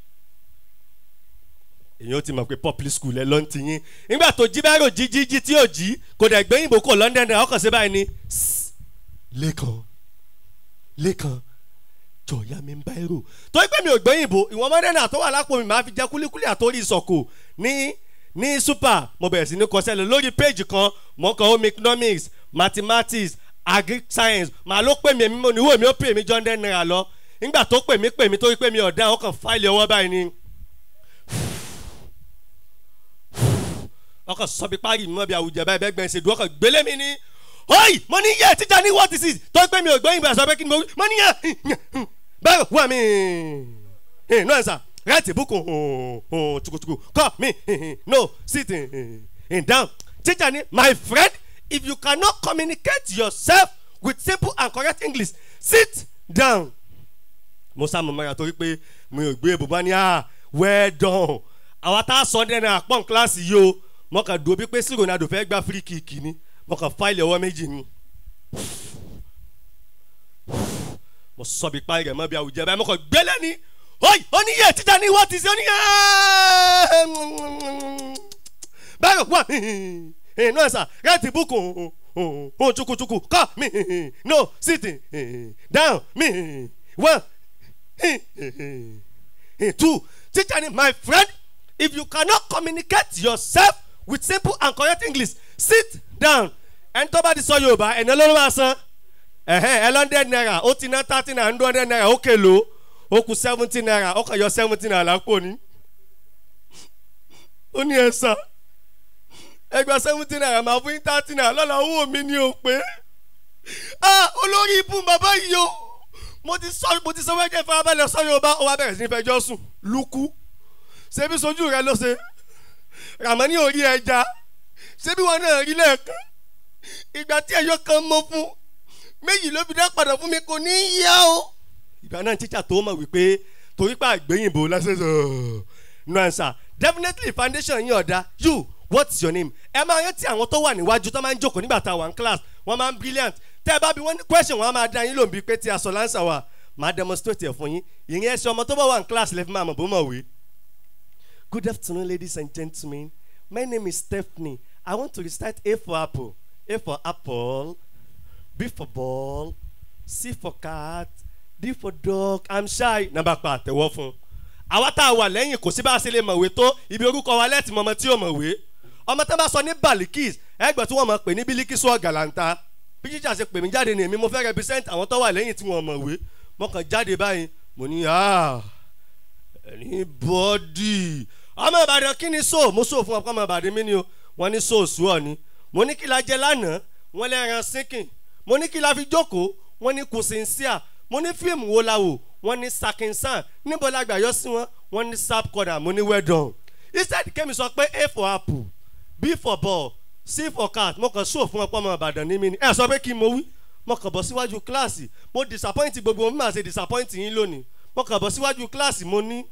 èyí ó ti mọ̀ pé public school ẹ ló ń tiyín nígbà tó jí báyìí jí jí jí tí ò jí kò dẹ̀ gbé yìnbó kò london náà ọkàn sí báyìí ni lẹ́kàn lẹ́kàn jọ̀ọ́yà mi ń bá èrò tó pé mi ò gbé yìnbó ìwọ̀n mọ́dẹ́nà tó wà lápò mi máa fi jẹ kúlíkúlí àtórí ìsọ̀kò ní ní super mo bẹ̀rẹ̀ sí ní kọsẹ́lẹ̀ lórí péjì kan mo kàn home economics mathematics agric science màá ló pè mí èmi mo níwò mi ó pè mí john den naira lọ nígbà tó pè mí pè mí tó pé mi ọ̀dà ọkàn fáìlì ọwọ́ báyìí ni ọkàn sọ bí parí mi mọ́ bí àwùjẹ báyìí bẹ́ẹ̀ gbẹ̀nsẹ̀ dùn ọkàn gbélé mi ní oyi mo ní yẹ tíjà ní what is it tó pé mi ò gbọ́ ìgbà sọ pé kí ni mo mo ní yẹ bẹ́ẹ̀ wà mí no answer write a book tukutuku call me no sit down teacher ni my friend if you cannot communicate yourself with simple and correct english sit down mo sá mo mọ́ra torí pé mi ò gbé bùbá ní ah well done àwa tá a sọ dẹ́nu àpọ̀n kíláàsì yìí o mo kàn dùn bí pé sí ronaldo fẹ́ gba free kick ni mo kàn fáìlì ọwọ́ méjì ni mo sọ bí parí rẹ̀ mọ́ bí àwùjẹ báyìí mo kàn gbélé ni oyi oníyẹ tíjà ní wọ́n ti ṣe oníyẹ báyọ̀ wà no answer write book oh chukuchuku call me no sit down me one two teacher ni my friend if you cannot communicate yourself with simple and correct english sit down ẹni tó bá ti sọ yorùbá ẹni olóró máa san ẹhẹn ẹ lọ́ndẹ̀ náírà ó ti ná thirty naira hundred naira ó kèlò ó kù seventy naira ó kàn yọ seventy naira lápò ní. ó ní ẹ sá ẹgbẹ́ seventy naira máa fún yín thirty naira lọ́la owó mi ni ò pé ah olórí ibú bàbá yìí o mo ti sọ mo ti sọ wẹ́jẹ̀ farabalẹ̀ sọ yorùbá ó wá bẹ̀rẹ̀ sí ní fẹjọ́ sùn lukú ṣebí sojú rẹ ló ṣe ràmọ́ní ò rí ẹja ṣebí wọn náà rí lẹ́ẹ̀kan ìgbà tí ẹ̀yọ́ kan mọ́ fún méjì ló fi dá padà fún mi kò ní í yá o. ìgbà náà tíjà tó mọ̀ wípé torí pé àgbéyìnbó lásìkò no answer definitely foundation yín ọ̀dà you what's your name ẹ máa rántí àwọn tó wà níwájú tó máa ń jókòó nígbà tá a wà ní class wọ́n máa ń brilliant tẹ́ ẹ bá bí wọ́n ní question wọ́n á máa dá yín lóun bíi pé tí a sọ láǹsà wa máa demonstrate ẹ̀ fún yín ìyẹn ẹsẹ̀ ọmọ tó bá wà ní class lẹ́fí máa mọ̀ bó mọ̀ wé. good afternoon ladies and gentlemen my name is stephanie i want to recite a for apple a for apple b for ball c for cat d for dog i'm shy nàbà pa àtẹ̀wọ́ fún un àwa tá a wà lẹ́yìn kò sí bá a ṣe lè mọ̀wé tó ibi orúkọ wa lẹ́tì mọ̀mọ́ tí ò mọ̀wé ọmọ tó bá sọ ní balikis ẹgbẹ́ tí wọ́n mọ̀ pé ní bílíkìsù ọ̀gàlàǹta bí jíjà ṣe pè mí jáde ní èmi mo fẹ́ represent àwọn tó wà lẹ́yìn tí wọ́n mọ̀wé mo kàn jáde báyìí mo ní ah ẹni bọ́dì ọmọ ìbàdàn kí ni so mo so fún ọkọ ọmọ ìbàdàn mi ni o wọ́n ní so òsù ọ̀ ni mo ní kí la jẹ lánàá wọ́n lẹ́ran sínkìn mo ní kí la fi jókòó wọ́n ní kùsìnsíà mo ní fíìmù wo la wò wọ́n ní sakinsan níbo la gbà yọ sí wọn wọ́n ní sap corner mo ní well done instead kẹ́mi sọ pé a for apple b for ball c for cat mo kàn sóò fún ọpọ ọmọ ìbàdàn ní mi ni ẹ sọ pé kí n mo wí mo kàn bọ̀ síwájú kíláàsì mo disappoint gbogbo mo máa ṣe disappoint yín lónìí mo kàn bọ̀ síwájú kíláàsì mo ní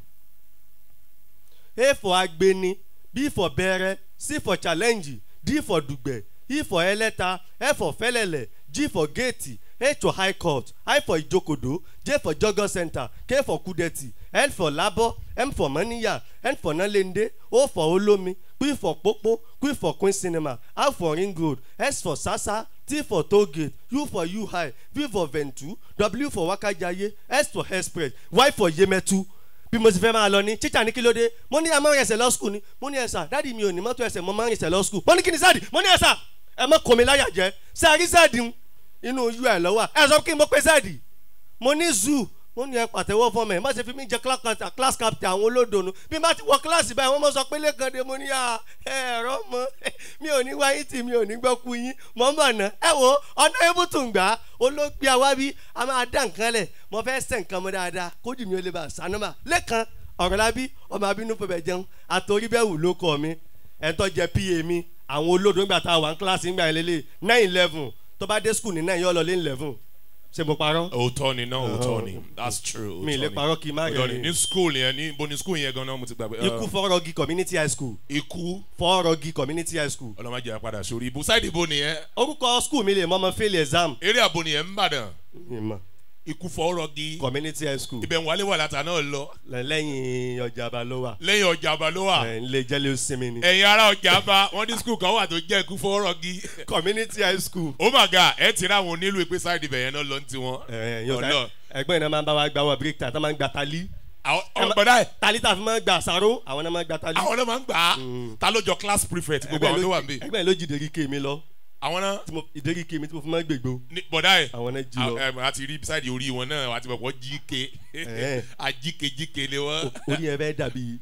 a for agbeni b for bẹrẹ c for challenge d for dùgbẹ̀ e for ẹlẹ́ta f for fẹ́lẹ̀lẹ̀ g for gate h for high court i for ìjókòdó j for jọgọ center k for kúdẹ̀tì l for labọ́ m for mọ́níyà n for nálẹ́ndé o for olómi p for pópó q for queen cinema r for ring road s for sasa t for tollgate u for ui v for ventu w for wákàjáyé s for express y for yemẹtu bí mo ti fẹ́ máa lọ ní tíjà ní kí ló dé mo ní a máa ń rẹsẹ̀ lọ skul ni mo ní ẹ̀sà dáàdi mi ò ní mọ́tò ẹsẹ̀ mo máa ń rẹsẹ̀ lọ skul mo ní kí ni sáàdì mo ní ẹ̀sà ẹ mọ́ kò mí láyà jẹ́ sáàrí sáàdì ń inú ui lọ́wọ́ ẹ sọ kí n mọ́ pé sáàdì mo ní zoo mo ní ẹ pàtẹ́wọ́ fún mi má ṣe fi mí jẹ class captain àwọn olódòónú bí má ti wọ kíláàsì báyìí wọ́n mọ̀ sọ pé lẹ́kàn dé mo ní à ẹ̀rọ mọ́ mi ò ní wáyé tì mi ò ní gbọ́ ku yín mọ́ mọ̀ ná ẹ wo ọ̀nà ebútùn gbà olóògbé àwa bí a máa dá nǹkan lẹ̀ mo fẹ́ sẹ̀ nǹkan mọ́ dáadáa kójú mi ò lè bá a sànúmà lẹ́kàn ọ̀rọ̀ lábí ọmọ abínú fẹ́ jẹun àtòrí bẹ́ẹ̀ wù ló kọ́ mi ẹ̀ tó jẹ pa mi àwọn olódò nígbà tá a wà ní kíláàsì nígbà yẹn lélẹ̀ nine eleven tó bá dé skul ní nine yọ lọ lé eleven ṣe mo parọ́. òótọ́ ni náà òótọ́ ni that's true. mi lè parọ́ kí n má òótọ́ ni rẹ̀ ní school yẹn ní bo ní school yẹn gan-an mo ti gbàgbé. ikú fọ́rọ́gì community high school ikú fọ́rọ́gì community high school. ọlọ́mọdé yà padà sórí ibu sáìdì ibo nìyẹn orúkọ school mi lè mọ ọmọ fail exam. eré àbò nìyẹn ń bàdàn ìmọ̀ ikú fọ́ọ́rọ́gì community high school ibẹ̀ ń wálé wà látà náà lọ lẹ́yìn ọjà balówa lẹ́yìn ọjà àbá ló wà ẹ̀ ń lè jẹ́lẹ̀ sinmi ni. ẹ̀yin ará ọjà àbá wọ́n ní school kan wà tó jẹ́ ikú fọ́ọ́rọ́gì community high school. oh my god ẹ ti ráwọn onílù ìpè sáìdì ibẹ̀ yẹn náà lọ ní tiwọn. ẹ̀ yóò Ọlọ́run. ká ẹgbẹ́ iná máa ń bá wa gba wọ break time tó máa ń gba tali. àwọn ọmọ gbọdá ẹ tali tá a fi máa ń gba àṣàrò àwọn náà máa ń gba tali. àwọn náà máa ń gbà á ta ló jọ class prefect gbogbo àwọn tó wà níbí ẹgbẹ́ ló jí ìdéríkè mi lọ àwọn náà tí mo ìdéríkè mi tí mo fi máa ń gbègbó. ní bọ̀dá ẹ̀ àwọn náà jí lọ. ẹ a ti rí sáìdì orí wọn náà àti bọ̀bọ̀ jíke Ẹ̀ẹ́. ajíkejìke ni wọ́n orí ẹ bẹ́ẹ̀ dàbí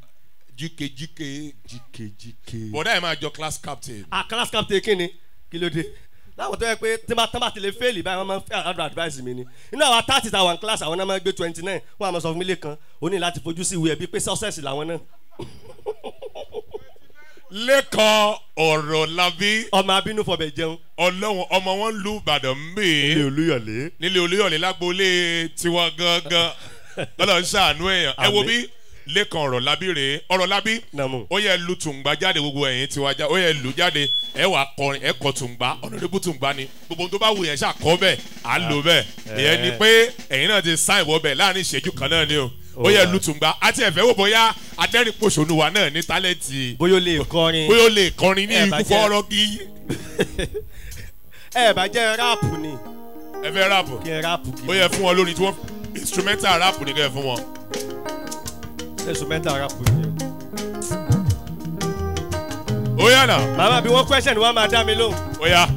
jíkejìke jìkejìke. bọ̀dá ẹ̀ máa jọ class captain a class captain kí ni kí ló dé láwọn tó yẹ pé tí bá tán bá ti lè fẹ́ẹ̀lì báyìí wọ́n máa ń fẹ́ àdó advice mi ni inú àwọn thirty ta one class àwọn náà máa ń gbé twenty nine wọ́n á máa sọ fún mi lẹ́kan ó ní láti fojú sí ìwé ẹbí pé success làwọn náà lẹ́kọ̀ọ́ ọ̀rọ̀ labí ọmọ abínú fọbẹ̀ jẹun ọlọ́wọ́n ọmọ wọn lu ìbàdàn mbè olúyọ̀lé nílé olóyọ̀lé lágboolé tiwọn gangan lọ́dọ̀ ń ṣàánú èèyàn ẹ wo Àmín. bí lẹ́kàn ọ̀rọ̀ labí rèé ọ̀rọ̀ labí Nàmú. ó yẹ lu tùǹgbà jáde gbogbo ẹ̀yìn tiwa já ó yẹ lu jáde ẹ wà kọrin ẹ kọ tùǹgbà ọ̀nàdébù tùǹgbà ni gbogbo ohun tó bá wù yẹn ṣàkọ́ bẹ́ẹ̀ à ń lò bẹ́ẹ̀ ìyẹn ni pé ẹ̀yin náà ti sáìn wọ bẹ́ẹ̀ láàrin ìṣẹ́jú kan náà ni o ó yẹ lu tùǹgbà àti ẹ̀fẹ́ wò bóyá adẹ́rìnpòṣónú wa náà ní tálẹ́ǹtì bóyá ó lè kọrin bóyá ó lè kọrin ní Ẹ ikú bá jẹ́- fọ́ọ́rọ́ kí ẹ bá jẹ́ ráàpù ni ẹ fẹ́ ráàpù kí ẹ ráàpù kí ó yẹ fún wọn lórí tí wọ́n instrumental ráàpù ní kẹ́ ẹ fún wọn. ẹ̀sùn mẹ́ta ráàpù ni. ó yà nà màmá bí wọ́n question wọ́n máa dá mi lóhùn. ó yà.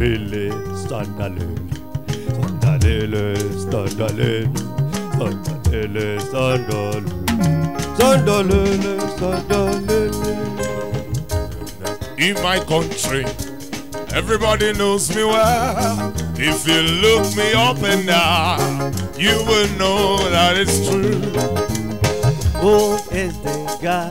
Sandalele, sandalele, sandalele, sandalele, sandalele. ele sandal sandalele sandalele. In my country, everybody knows me well. If you look me up and down, you will know that it's true. Who is the guy?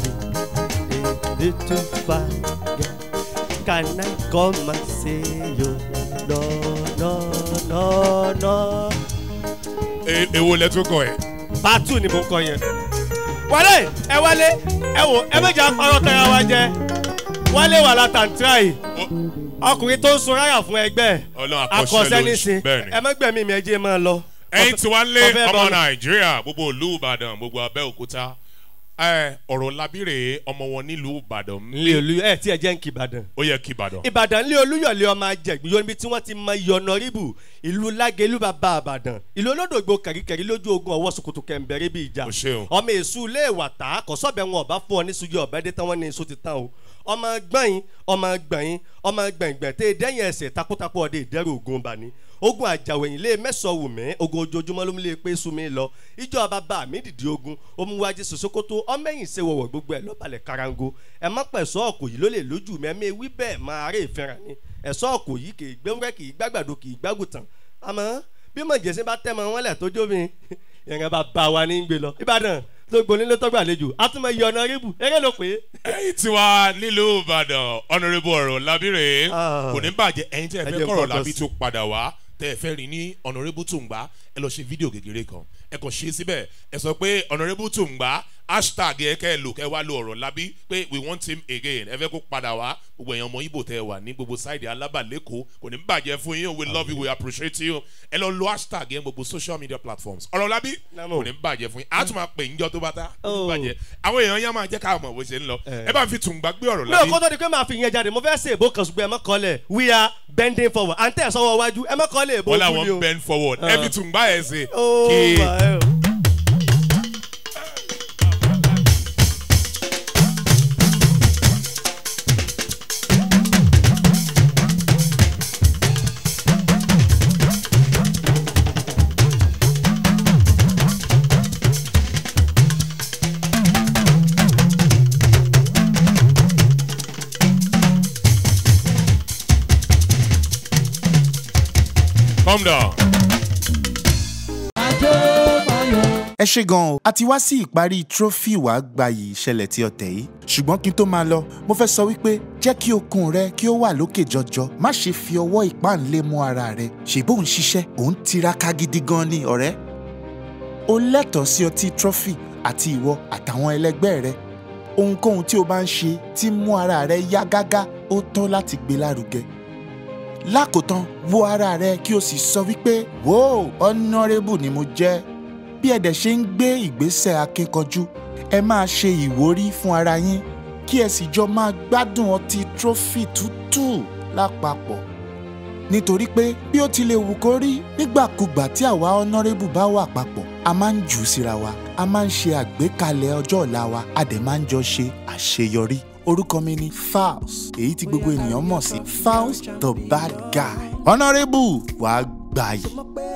The little fine guy. Can I come and see you? No, no, no, no. E- Èwo lẹ tún kọ ẹ̀? Pàtó ni mo ń kọ yẹn. Wálé ẹ wálé ẹ wò ẹ méjì apárọ̀ tẹ́ra wa jẹ. Wálé wà látàntúrà yìí. Ọkùnrin tó ń sun ráyà fún ẹgbẹ́. Ọlọ́run akọ́ṣẹ́ ló ń nísìn. bẹ́ẹ̀ ni. Ẹ mẹ́gbẹ̀mí mi ẹ jẹ́ máa lọ. ẹ̀yin tí wàá lé Ọbẹ̀ ọmọ bọ́ọ̀lù. nàìjíríà gbogbo ìlú ìbàdàn gbogbo abẹ́òkúta ẹ, ọ̀rọ̀ labire ọmọ wọn nílùú ìbàdàn Ilé olú ẹ tí ẹ jẹ́ ń kí Ìbàdàn. ó yẹ kí ìbàdàn. ìbàdàn lé olúyọ̀lé ọmọ ajẹ̀gbìn yóò níbi tí wọ́n ti mọ iye ọ̀nàrìbù ìlú lágẹ̀lú bàbá àbàdàn ìlú olódògbò kẹ̀ríkẹ̀rí lójú ogun ọwọ́ sokoto kẹ̀mbẹ̀rẹ̀ bí ìjà O ṣeun. ọmọ èṣù ilé ìwà tá kọ́sọ́bẹ̀ wọn ọba fún ọ ní sùjú ọ̀bẹ dé tán wọ́n ní iṣu ti tán o ọmọ gbọ̀nyin ọmọ gbọ̀nyin ọmọ gbẹ̀ngbẹ̀ tẹ́ dẹ́yìn ẹsẹ̀ takuntakun ọdẹ ìdẹ́rù ogun bá ní ogun àjàwẹ̀yìn lé mẹ́sàn-án wù mí ogun ojoojúmọ́ ló ń lé pé sún mi lọ ìjọ bàbá mi dìde ogun omuwájú sosokoto ọmọẹ̀yìn ṣe wọ̀wọ̀ gbogbo ẹ̀ lọ́balẹ̀ karango ẹ má pẹ̀ sọ́ ọ̀kọ̀ yìí ló lè lójú mi ẹ̀mí wí bẹ́ẹ̀ máa rè fẹ́ràn ni ẹ̀sọ́ ọ̀kọ̀ yìí kì í gbẹ́wúrẹ́ kì í gbàgbàdo kì í gbàgùtàn àmọ́ bí mọ̀jẹ̀sí bá tẹ́ mọ wọn lẹ̀ tójó mi ìrìn bá bá wa ní gbé lọ ìbàdàn tó gbolé ló tọ́gbà àlejò àtúmọ̀ iye ọ̀nà rébù eré ló pé ẹ̀yin tí wàá nílùú ìbàdàn ọ̀nàrẹ́bù ọ̀rọ̀ labire Ah. kò ní bàjẹ́ ẹ̀yin tí ẹ Ẹ fẹ́ jẹ́ kọ̀rọ̀ focus. labi tó padà wá tẹ́ ẹ fẹ́ rí ní ọ̀nàrẹ́bù tùǹgbà ẹ lọ ṣe fídíò kékeré kan ẹ kàn ṣe síbẹ̀ ẹ sọ pé ọ̀nàrẹ́bù tùǹgbà hashtag ẹ kẹ́ ẹ lò kẹ́ ẹ wá lo ọ̀rọ̀ labi pé we want him again ẹ fẹ́ kó padà wá gbogbo èèyàn ọmọ ibo tẹ́ ẹ wà ní gbogbo sáìdì alábàlẹ́kọ̀ọ́ kò ní bàjẹ́ fún yín we love you we appreciate you ẹ lọ lo hashtag yẹn gbogbo social media platforms ọ̀rọ̀ labi Namo. kò ní bàjẹ́ fún yín a tún máa pè ń jọ tó bá tá kò ní Oh. bàjẹ́ àwọn èèyàn yẹn máa jẹ́ ká mọ̀ bó ṣe ń lọ Eh. ẹ bá ń fi tùǹgbà gbé ọ̀rọ̀ mi ò labi kó tó di pé màá fi yẹn jáde mo fẹ́ ṣe èbó kan ṣùgbọ́n ẹ mọ́ kọ́lẹ̀ we are bending forward à ń tẹ̀ sọ́wọ́ wájú ẹ mọ́ kọ́lẹ̀ èbó wọ́n kú ni làwọn o. bend forward Ah. ẹ fi tùǹgbà ẹ̀ ṣe Oh kí my. calm down. ẹ ṣe gan o a ti wá sí ìparí trophy wàá gbayì ìṣẹ̀lẹ̀ tí ọ̀tẹ̀ yìí ṣùgbọ́n kí n tó máa lọ mo fẹ́ sọ wípé jẹ́ kí okun rẹ kí ó wà lókè jọjọ má ṣe fi ọwọ́ ìpáǹlé mú ara rẹ ṣèbó ń ṣiṣẹ́ òun tiraka gidi gan ni ọ̀rẹ́ o lẹ́tọ̀ọ́ sí ọtí trophy àti ìwọ àtàwọn ẹlẹgbẹ́ rẹ ohunkóhun tí o bá ń ṣe tí mú ara rẹ yá gágá ó tọ́ láti gbé lárugẹ lákòótán wo ara rẹ kí o sì sọ wípé wò honourable ni mo jẹ́ bí ẹ dẹ̀ ṣe ń gbé ìgbésẹ̀ akínkanjú ẹ máa ṣe ìwúrí fún ara yín kí ẹ sì jọ máa gbádùn ọtí trophy tútù lápapọ̀ nítorí pé bí ó ti lè wù kó rí nígbàkúgbà tí àwa honourable bá wà papọ̀ a máa ń jù ú síra wa a máa ń ṣe àgbékalẹ̀ ọjọ́ ọ̀la wa a dẹ̀ máa ń jọ ṣe àṣeyọrí orúkọ mi ni Falz èyí tí gbogbo ènìyàn mọ̀ sí Falz the bad guy honourable wàá gbà yìí.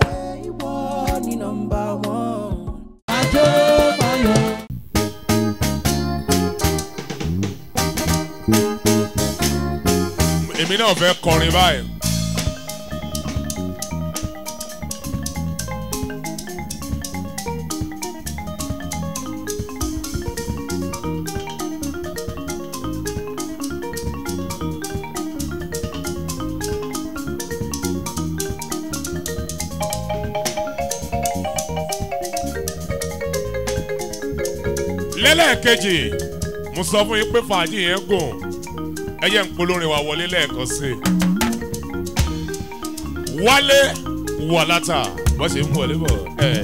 èmi náà fẹ́ kọrin báyìí. lẹ́lẹ́kejì mo sọ fún yín pé fàájì yẹn gùn ẹ jẹ́ ń polórin wa wọlé lẹ́ẹ̀kan sí i. wálé wàlátà bó ṣe ń wọlé bọ̀ ẹ̀.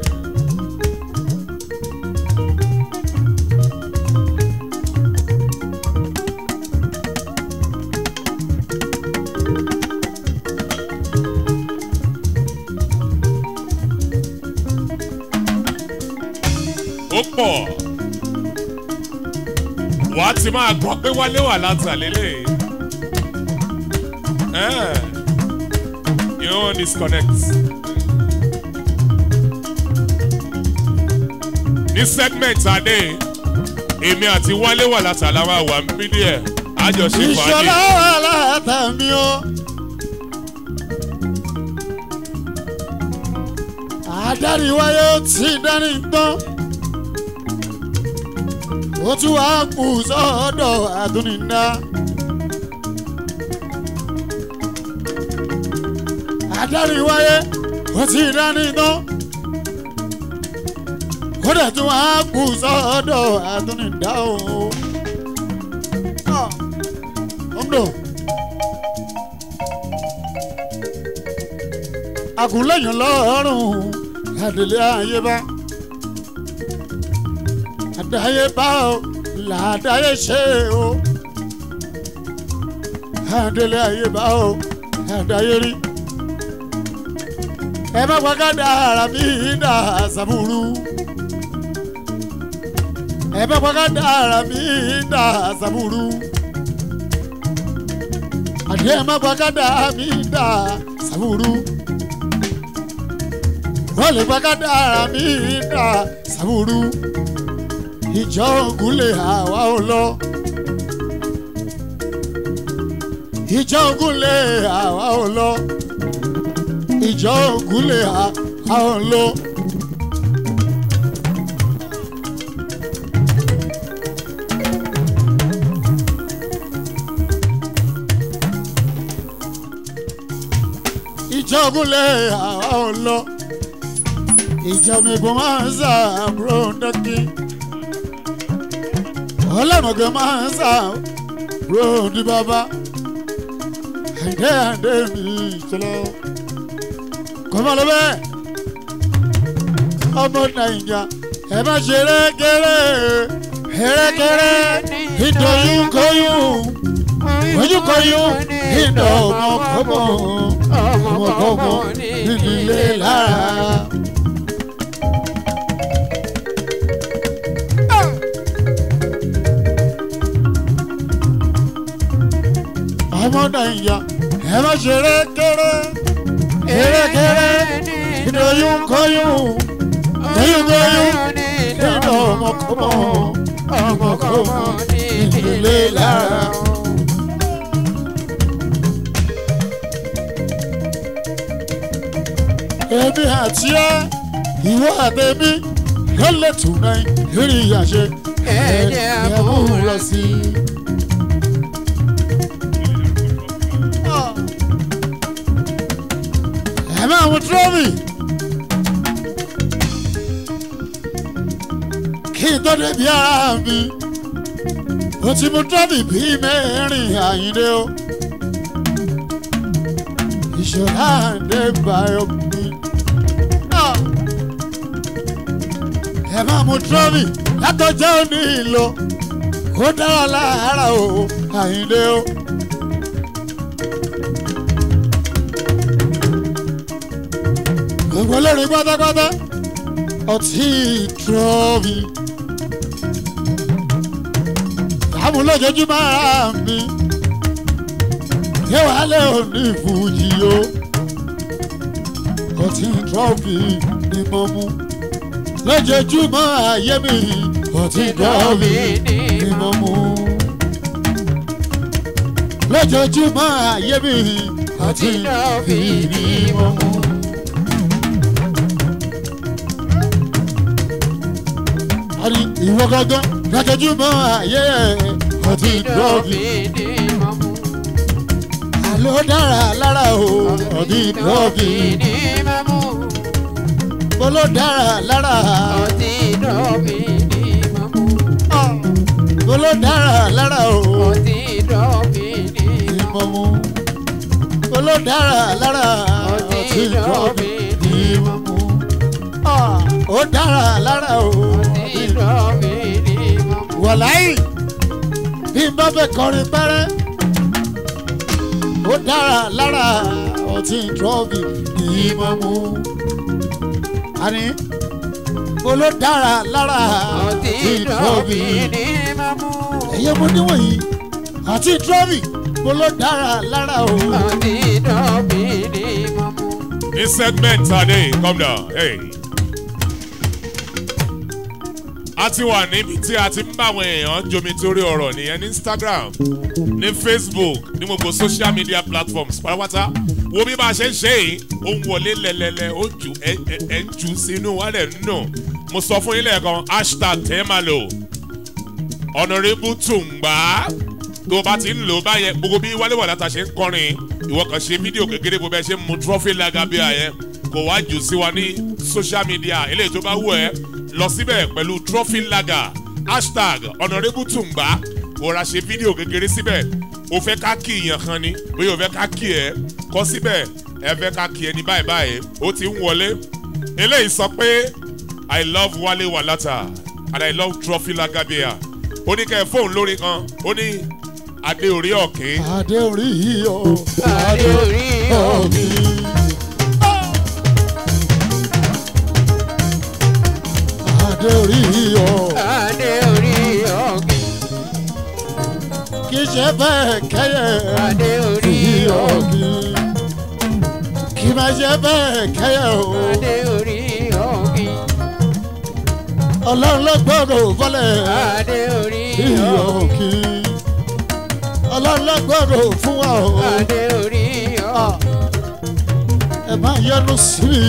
ó pọ̀ wà á ti máa gbọ́ pé wálé wà látàlélẹ̀ ẹ̀ you won't disconnect. ní segment adé èmi àti wálé wà látàlá máa wà ń bí díẹ̀ àjọṣe ìṣọlá fàájì. wà látàmí o. adarí wáyé ó ti dání gbọ́n. ó tún wá kù sọ́dọ̀ àdúnidá. adarí wáyé ó ti dání gbọ́n. ó dẹ̀ tún wá kù sọ́dọ̀ àdúnidá o. Ah. Ondo. Àgùnlẹ̀yìn lọ́rùn àdèlé ayébá. Àdáyébá o, làdáyé ṣe o. Àdèlé ayébá o, àdáyé rí. Ẹ má gbàgádà ara mi dà sàbúrú. Ẹ má gbàgádà ara mi dà sàbúrú àdé má gbàgádà mi dà sàbúrú wọ́n lè gbàgádà mi dà sàbúrú ìjọ ògúnlé àwa ò lọ ìjọ ògúnlé àwa ò lọ ìjọ ògúnlé àwa ò lọ. ìjọgúnlẹ̀ àwa ò lọ ìjọba ìgbọ̀n máa ń sàbúrò dọ́kí ọlọ́mọ̀gẹ́ máa ń sàbúrò ní bàbá àìdé àìdé mi ìṣẹ̀lẹ̀ kọ́mọ lọ bẹ́ẹ̀ ọmọ nàìjà ẹ má ṣe rẹ́gẹ́rẹ́ rẹ́gẹ́rẹ́ ìdòyún kọ́yún oyún kọ́yún ìdọ̀ ọmọ kọ́mọ ọmọkọ́mọ nídìílé lára. ọmọ nàìjà ẹ má ṣe rékéré rékéré ìdòyún kọyún kọyún kọyún nínú ọmọkọ́mọ ọmọkọ́mọ nídìílé lára. èmi àti ẹ ìwọ àtẹmí ló lè tún náà lórí àṣẹ Ẹ̀jẹ̀ àmúra sí. ẹ máa mú trọ́mì kí n tó débi ara mi ó ti mú trọ́mì bíi mẹ́rin àyíndé o ìṣọ̀lá àdé báyọ̀ mi. ẹ máa mú trọ́mì látọjọ́ òní ìlò ó dára lára o àyíndé o. gbogbo lórí pátápátá ọtí trọ́mì. àmúlòjójúmọ́ ara mi yẹ́wàálẹ̀ òní fújì o ọtí trọ́fì ni mo mú lójoojúmọ́ ayé mi ọtí trọ́fì ni mo mú lójoojúmọ́ ayé mi ọtí trọ́fì ni mo mú. àní ìwọ gángan lójoojúmọ́ ayé ọtí trọ́fì ló dára lára o ọdí trọ́fì mo ló dára lára mo ló dára lára o ìmọ̀ mu mo ló dára lára ọtí trọ́fì ìmọ̀ mu ó dára lára o wàláyé bí n bá fẹ́ kọrin pẹ́rẹ́ ó dára lára ọtí trọ́fì ní mọ́mú. àní mo ló dára lára ọtí trọ́fì. ẹ̀yẹ́ mo níwọ̀nyí ọtí trọ́fì mo ló dára lára o. ní segment adé come down hey. a ti wà níbi tí a ti ń bá àwọn èèyàn jomi torí ọ̀rọ̀ nìyẹn ní instagram ní facebook ní gbogbo social media platforms pátápátá wo bí bá a ṣe ń ṣe yìí ó ń wọlé lẹ́lẹ́lẹ́ ó jù ẹ ẹ ẹ ń jù sínú wálẹ̀ nínú mo sọ fún yín lẹ́ẹ̀kan hashtag tẹ́ẹ̀málò honourable tùǹgbà tó o bá ti ń lò ó báyẹn gbogbo bí wálé wà látà ṣe ń kọrin ìwọ kan ṣe fídíò kékeré bó bẹ́ẹ̀ ṣe ń mu trọ́fì lágàbíà yẹn kò wá jù sí wa ní social media eléyìí tó bá wù ẹ́ lọ síbẹ̀ pẹ̀lú trọ́fì lága hashtag honourable tùǹgbà kò ra ṣe fídíò kékeré síbẹ̀ o fẹ́ ká kí ìyàn kan ni bóyá o fẹ́ ká kí ẹ kọ́ síbẹ̀ ẹ fẹ́ ká kí ẹ ní báyìí báyìí ó ti ń wọlé eléyìí sọ pé i love wale walata and i love trophy lagabia ó ní kẹ́ ẹ fóun lórí kan ó ní adé orí ọ̀kín adé orí yìí o Adé orí ọ̀mí. adé orí yìí o Adé orí ọ̀gbìn. kì í ṣe bẹ́ẹ̀ kẹ́yẹ Adé orí yìí ọ̀gbìn. ọ̀gí kì í máa ṣe bẹ́ẹ̀ kẹ́yẹ o Adé orí ọ̀gbìn. ọlọ́run ló gbọ́dọ̀ bọ́lẹ̀ Adé orí yìí ọ̀gbìn. ọ̀gí ọlọ́run ló gbọ́dọ̀ fún wa o Adé orí ọ̀gbìn. ẹ máa yọnu sí mi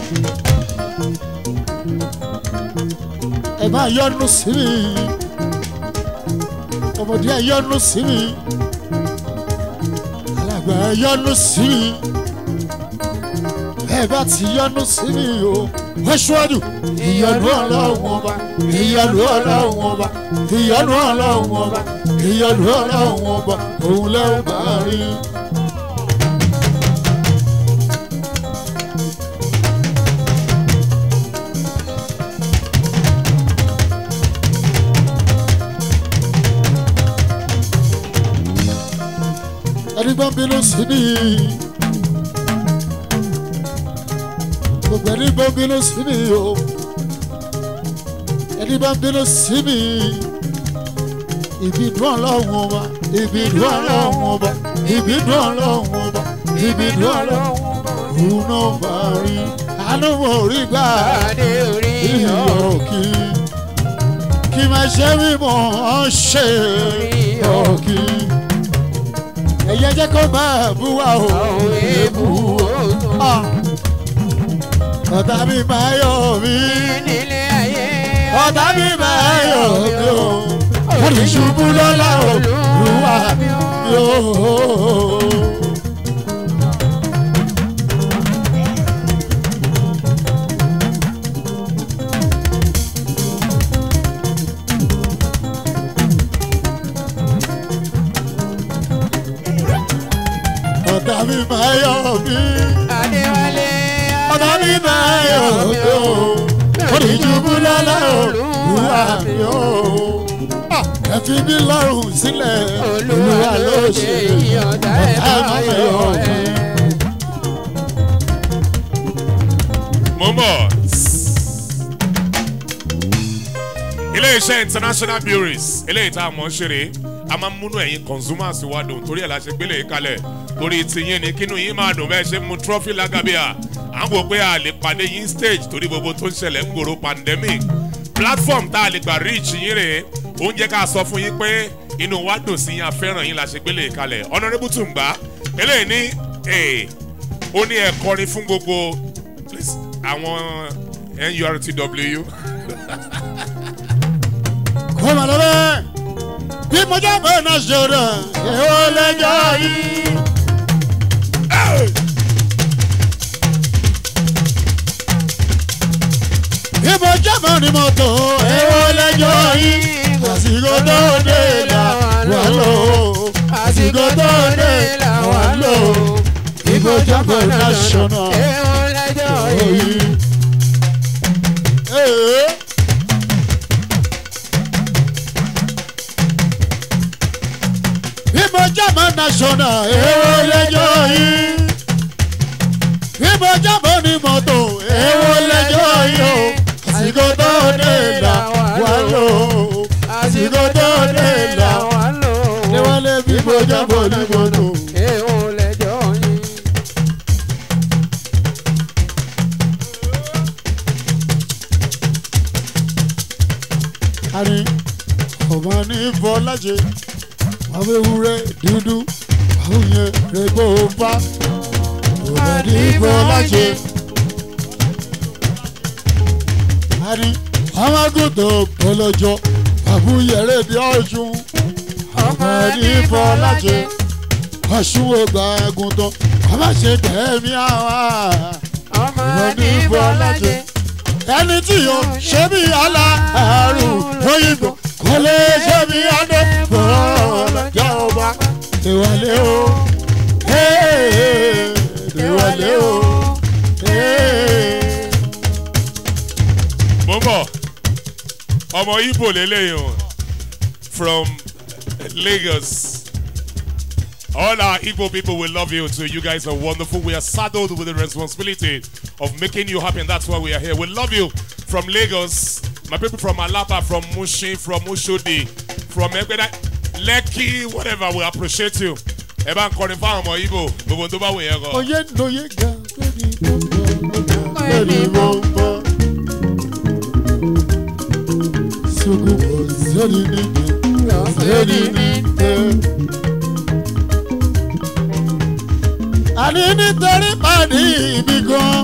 ẹ máa yọnu sí mi ọmọdé ẹ yọnu sí mi alàgbà ẹ yọnu sí mi ẹ bá ti yọnu sí mi o wọ́n ṣíwájú ìyọnu ọlọ́run ọba ìyọnu ọlọ́run ọba ìyọnu ọlọ́run ọba ìyọnu ọlọ́run ọba òun lẹ́wọ̀n bá rí. ẹni bá ń bínú sí mi gbogbo ẹni bá ń bínú sí mi o ẹni bá ń bínú sí mi ìbínú ọlọ́run ọba ìbínú ọlọ́run ọba ìbínú ọlọ́run ọba ìbínú ọlọ́run òun náà bá rí àánú mo rí gbà Adé orí ìyọ̀ ọ̀gbìn. kí kí máa ṣe mímọ́ ṣe ọ̀kí ẹ̀yẹ jẹ́ kó máa bú wa o Àwọn èébú òótọ́. Ah. ọ̀tá mi máa yọ̀ mí Nílé ayé. ọ̀tá mi máa yọ̀ mí o wọ́n ti ṣubú lọ́la o lùwà mi o. ọ̀tá mi máa yọ̀ mí Adéwálé. ọ̀tá mi máa yọ̀ mí o wọ́n ti ṣubú lọ́la o lùwà mi o. Ah, ẹ fi mí lọ́rùn sílẹ̀ Olúwa ló ṣe ìyọ̀dá ẹ̀ ọ̀tá máa mi yọ̀ yọ̀ mí. ẹ́. mo ń bọ̀. iléeṣẹ́ international breweries eléyìí tá a mọ̀ ń ṣeré a máa ń múnú ẹ̀yin consumers wa dùn torí ẹ̀ la ṣe gbélé yìí kalẹ̀ torí tiyín ni kínú yín máa dùn bẹ́ẹ̀ ṣe mu trophy lagabia à ń wò pé a lè pàdé yín stage torí gbogbo tó ń ṣẹlẹ̀ ń gbòòrò pandemic platform tá a lè gbà reach yín rèé oúnjẹ ká sọ fún yín pé inú wa dùn sí yín afẹ́ràn yín la ṣe gbélé yìí kalẹ̀ honourable tùǹgbà eléyìí ní eh, ó ní ẹ kọrin fún gbogbo please, àwọn nurtw kó má lọ bẹ́ẹ̀ bí mo jẹ́ bẹ́ẹ̀ náà ṣòro èwo lẹ́jọ́ yìí. bí mo jẹ́ bẹ́ẹ̀ ni mo tó èwo lẹ́jọ́ yìí. àsìkò tó dé là wà lò àsìkò tó dé là wà lò bí mo jẹ́ bẹ́ẹ̀ náà ṣòro Èèwọ̀ lẹ́jọ́ yìí. yìí. Ee. Bímọ jábọ̀ national èwo lẹ́jọ́ yìí. Bímọ jábọ̀ ní mọ́tò èwo lẹ́jọ́ yìí o. Àsìkò tó dé là wà lò. Àsìkò tó dé là wà lò. Níwálé bímọ jábọ̀ ní mọ́tò. Èèwọ̀ lẹ́jọ́ yìí. ṣe àwọn ewúrẹ́ dúdú àwọn yẹn rẹ̀gbọ́ bá òbẹ̀ ní fọlá ṣe. àní àwọn àgùntàn bọ́lọ́jọ́ àbúyẹ̀rẹ̀ bí ọ̀ṣun ọmọ ní fọlá ṣe ọ̀ṣun ògbà àgùntàn àmà ṣe tẹ̀mí àwa ọmọ ní bọ́lájẹ. ẹni tí yóò ṣe bí aláàrùn lóyìnbó kò lè ṣe bí adé bọ́ọ̀lọ́jà ọba ìwọlé o ee, ìwọlé o ee. mo ń bọ̀ ọmọ ibo lélẹ́yìn o from lagos all our igbo people will love you too you guys are wonderful we are saddled with the responsibility of making you happy and that's why we are here we love you from lagos my people from alaba from mushin from oshodi from egbeda lekki whatever we appreciate you ẹ bá ń kọrin fáwọn ọmọ ibo gbogbo tó bá wù yẹn kọ. oyè lóye ga lórí mo ń bọ̀ sugu kò sórí níbi sórí níbi. àní nítorí pàdé ibi gan.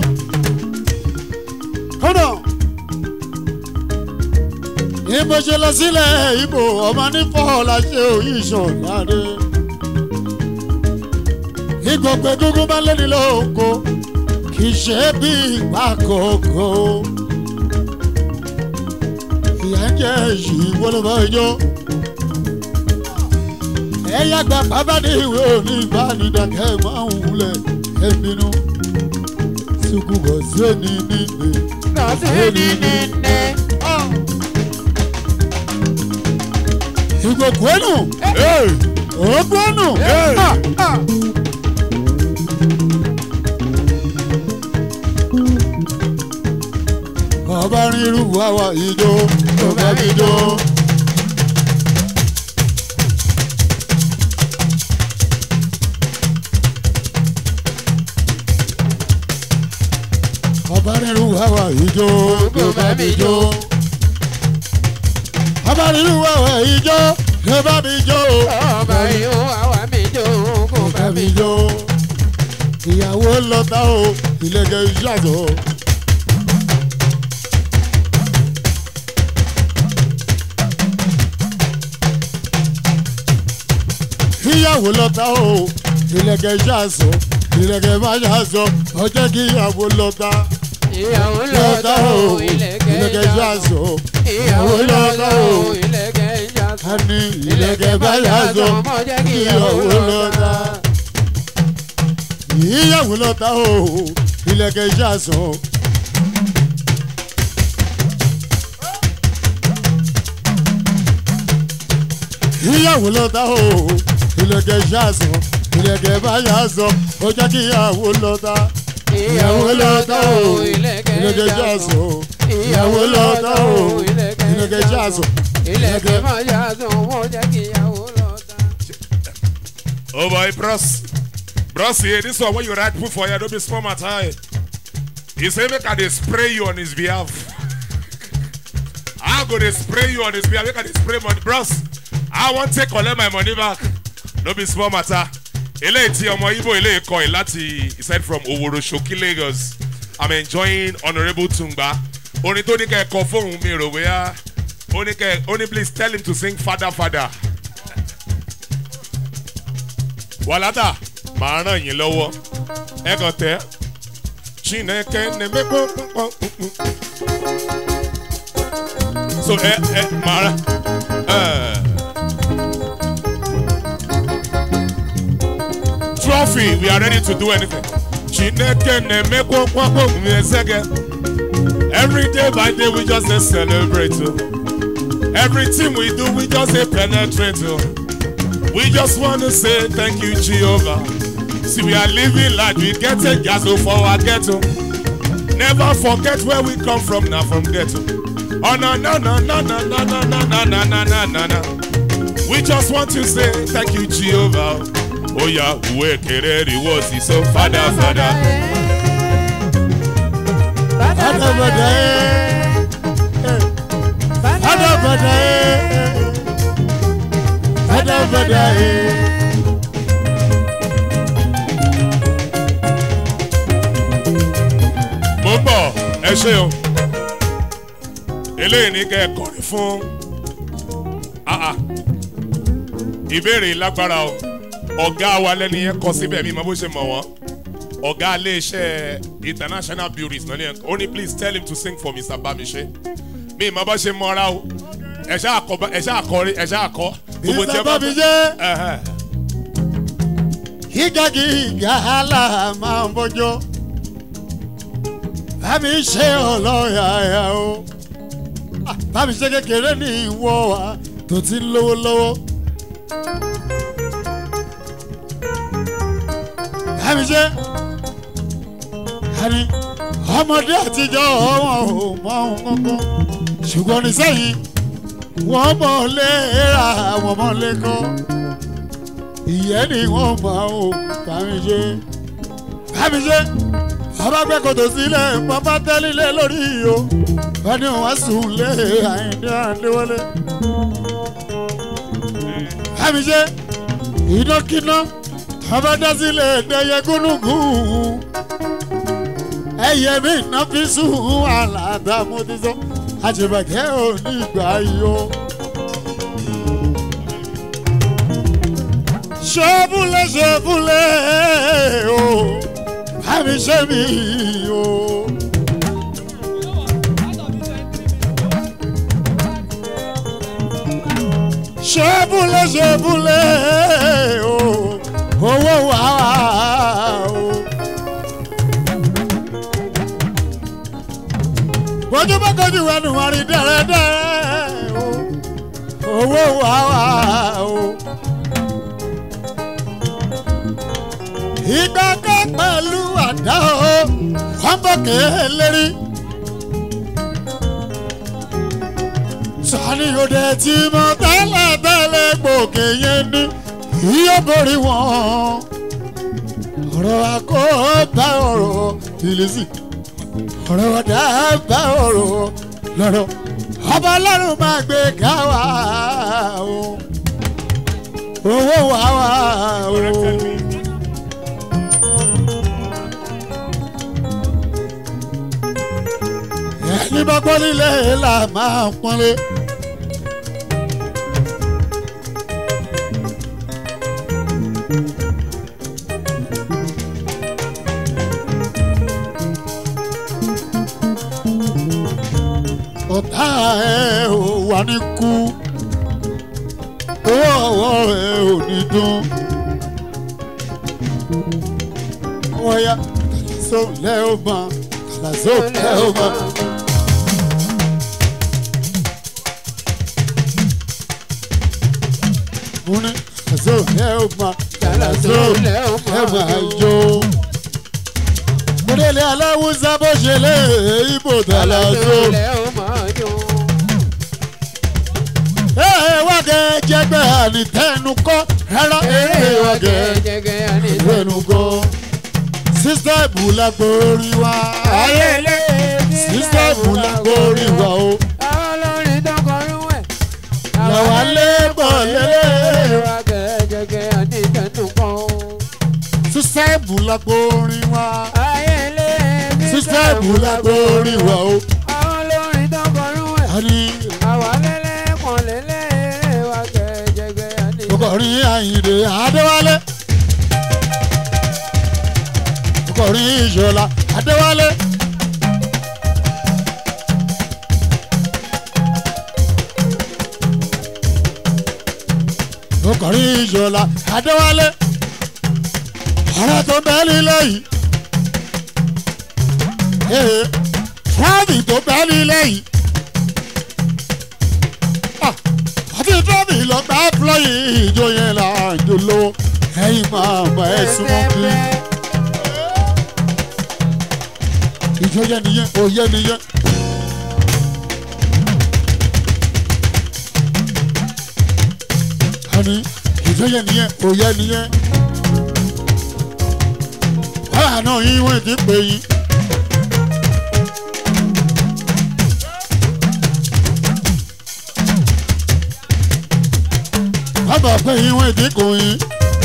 kódà ní bó ṣe lọ sílẹ̀ ibo ọmọ nífọ̀ la ṣe òyìn ìṣọ̀láde ìgbọ̀gbẹ́ gúngún bá lẹ́ni lóko kì í ṣe bí ìgbà kòkó. ìyá ń jẹ́ yìí wọ́lọ́bọ̀ yó. ẹ̀yà gba bàbá ní ìwé òní ìbánidàkẹ́ máa ń wulẹ̀ ẹ̀mínú. sùkú bọ̀ sí òní nílé. lọ́sẹ̀ni nílé. ìgbòkú ẹnu Hey! òògùn ẹnu. Hey! ọba rírú wàwà ìjó tó bá mi jó. ọba rírú wàwà ìjó tó bá mi jó. ọba rírú wàwà ìjó tó bá mi jó. ọba yóò àwa mi jó kó tó bá mi jó. ìyàwó lọ́tà o ìlẹ̀kẹ̀ ṣàjọ. ìyàwó lọ́tà o ìlẹ̀kẹ̀ ṣàṣọ ìlẹ̀kẹ̀ má ṣàṣọ ọjọ́ kí ìyàwó lọ́tà ìyàwó lọ́tà lọ́tà o o ìlẹ̀kẹ̀ ìlẹ̀kẹ̀ ṣàṣọ ìyàwó lọ́tà o ìlẹ̀kẹ̀ a ìjàsọ. ní ìlẹ̀kẹ̀ má ṣàṣọ ọmọ jẹ́ kí ìyàwó lọ́tà. ìyàwó lọ́tà o ìlẹ̀kẹ̀ ṣàṣọ. ìyàwó lọ́tà o ìlẹ̀kẹ̀ ṣàṣọ ìlẹ̀kẹ̀ má ṣàṣọ ó jẹ́ kí ìyàwó lọ́tà ìyàwó lọ́tà o ìlẹ̀kẹ̀ ṣàṣọ ìyàwó lọ́tà o ìlẹ̀kẹ̀ ṣàṣọ ìlẹ̀kẹ̀ máa yá sọ wọ́n jẹ́ kí ìyàwó lọ́tà. Oh boy, bros. Bros, here, this one when you write put for you, don't be small matter. eh. He say make I dey spray you on his behalf. I go dey spray you on his behalf. Make I dey spray money. Bros, I wan take collect my money back. No be small matter. Eléyìí tí ọmọ Ibo eléyìí kọ ẹ̀ láti he said from Oworo Shoki Lagos. I'm enjoying honourable Tungba. Orin tó ní kẹ́ ẹ kọ fóun mi rò wíyá. Ó ní kẹ́ ó ní please tell him to sing father father. wàlátà màá ràn yín lọ́wọ́ ẹ kàn tẹ́ chineke neme pọ́npọ́n so ẹ ẹ màá rà trophy we are ready to do anything chineke neme pọ́npọ́n ẹsẹ̀gẹ̀ every day by day we just dey celebrate o everything we do we just dey penetrate o. We just want to say thank you, Jehovah. See, we are living like we get a ghetto for our ghetto. Never forget where we come from now from ghetto. Oh no no no no no no no no no no no no no no. We just want to say thank you, Jehovah. Oh yeah, we kereri was he so father father. Father, father, eh. Father, father, eh. fẹ́dẹ́fẹ́dẹ́ ẹ̀. mo ń bọ̀ ẹ ṣe o eléyìí ní kẹ́ ẹ kọrin fún ah ah ìbéèrè lágbára o ọ̀gá wa lẹ́ni yẹn kọ síbẹ̀ mi mọ bó ṣe mọ̀ wọ́n ọ̀gá iléeṣẹ́ international beauties náà ni ẹ̀ ó ní please tell him to sing for mr bámiṣe mi mọ bó ṣe mọ́ra o ẹ ṣáà kọ ẹ ṣáà kọ ẹ ṣáà kọ gbogbo tí ẹ bá Mr. Bámiṣé. Ẹhẹ́. gíga gíga àlà máa ń bọjọ bámi ṣe ọlọ́yàyà o Ah, bámi ṣe kékeré ní ìwọ wa tó ti ń lówó lọ́wọ́ bámi ṣe àní ọmọdé àtijọ́ wọn ò mọ ohun kankan ṣùgbọ́n nísẹ́yìn wọ́n mọ̀ lé ra wọ́n mọ̀ lé kọ́ ìyẹn ni wọ́n máa ń bámi ṣe bámi ṣe bàbá gbé kòtò sílẹ̀ bàbá tẹ́lílẹ̀ lórí o wọ́n ní wọ́n sùn lé àyíndé àdéwọlé bámi ṣe inákiná bàbá dá sílẹ̀ dẹyẹ gúnúgún ẹyẹ mi iná fi sùn àlàdà mo ti sọ àṣebàkẹ́ ò ní ìgbà yìí o. ṣọ́bùlẹ̀ ṣọ́bùlẹ̀ o bámi ṣe mí o. ṣọ́bùlẹ̀ ṣọ́bùlẹ̀ o owó wà o. bójú bá kojú ẹnu wọn rí dẹ́rẹ́dẹ́rẹ́ o owó wà o. ìgbà kan pẹ̀lú àdá o wọ́n bọ̀ kélérí. sani òde tí mo tẹ́lẹ̀ tẹ́lẹ̀ gbòkè yẹn ní yíyó borí wọn. ọ̀rọ̀ àkóbá ọ̀rọ̀ ìlísì ọ̀rọ̀ ọ̀dà bá ọ̀rọ̀ lọ́rọ̀ ọba ọlọ́run máa gbé ká wá o owó wá wá o. ẹni bá gbọ́ nílé là máa pọ́nlé. ọ̀tá ẹ̀ ò wà ní kú owó ọwọ́ ẹ̀ ò ní dún. wọ́n yá kàlàsó lẹ́ ò mọ̀ kàlàsó lẹ́ ò mọ̀. mo ní kàlàsó lẹ́ ò mọ̀ kàlàsó lẹ́ ò mọ̀ jó. mo délé aláwùsá bó ṣe lé ibò kàlàsó. Ee wá kẹ́ jẹgbẹ́ ànitẹ́nu kọ́ rárá. Ee wá kẹ́ ìwénu kọ́. Sísá ìbúlá gbórí wa. Ayẹlẹ sísá ìbúlá gbórí wa o. olórin tó kọrin wẹ̀. Làwa lé bọ̀ lélẹ̀. Ìwà gẹ̀ẹ́gẹ̀gẹ̀ àti ìtẹ̀nù kan. Sísá ìbúlá gbórí wa. Ayẹlẹ Sísá ìbúlá gbórí wa o. olórin tó kọrin wẹ̀. Àní Àwa lẹ́lẹ́ kan lẹ́lẹ́ ìwà gẹ̀ẹ́gẹ̀gẹ̀ àti ọkọ̀rin Àyìndé Adéwálé. Ọkọ̀rin Ìṣọ̀lá Adéwálé. ọkọ̀rin Ìṣọ̀lá Adéwálé. ọ̀rẹ́ tó bẹ́ẹ̀ nílẹ̀ yìí. Ee, Fúlàní tó bẹ́ẹ̀ nílẹ̀ yìí. Ah, àti tọ́bì lọ gbá fúlọ́yì ìjọ yẹn là ń jò lọ ẹ̀yin máa mọ ẹ súnmọ́ bí. ìjọ yẹn nìyẹn òye nìyẹn. àní ìjọ yẹn nìyẹn òye nìyẹn. wàhálà náà yín wọ́n ti pè yín. ọmọ pé ìwọ̀n ìdínkù yín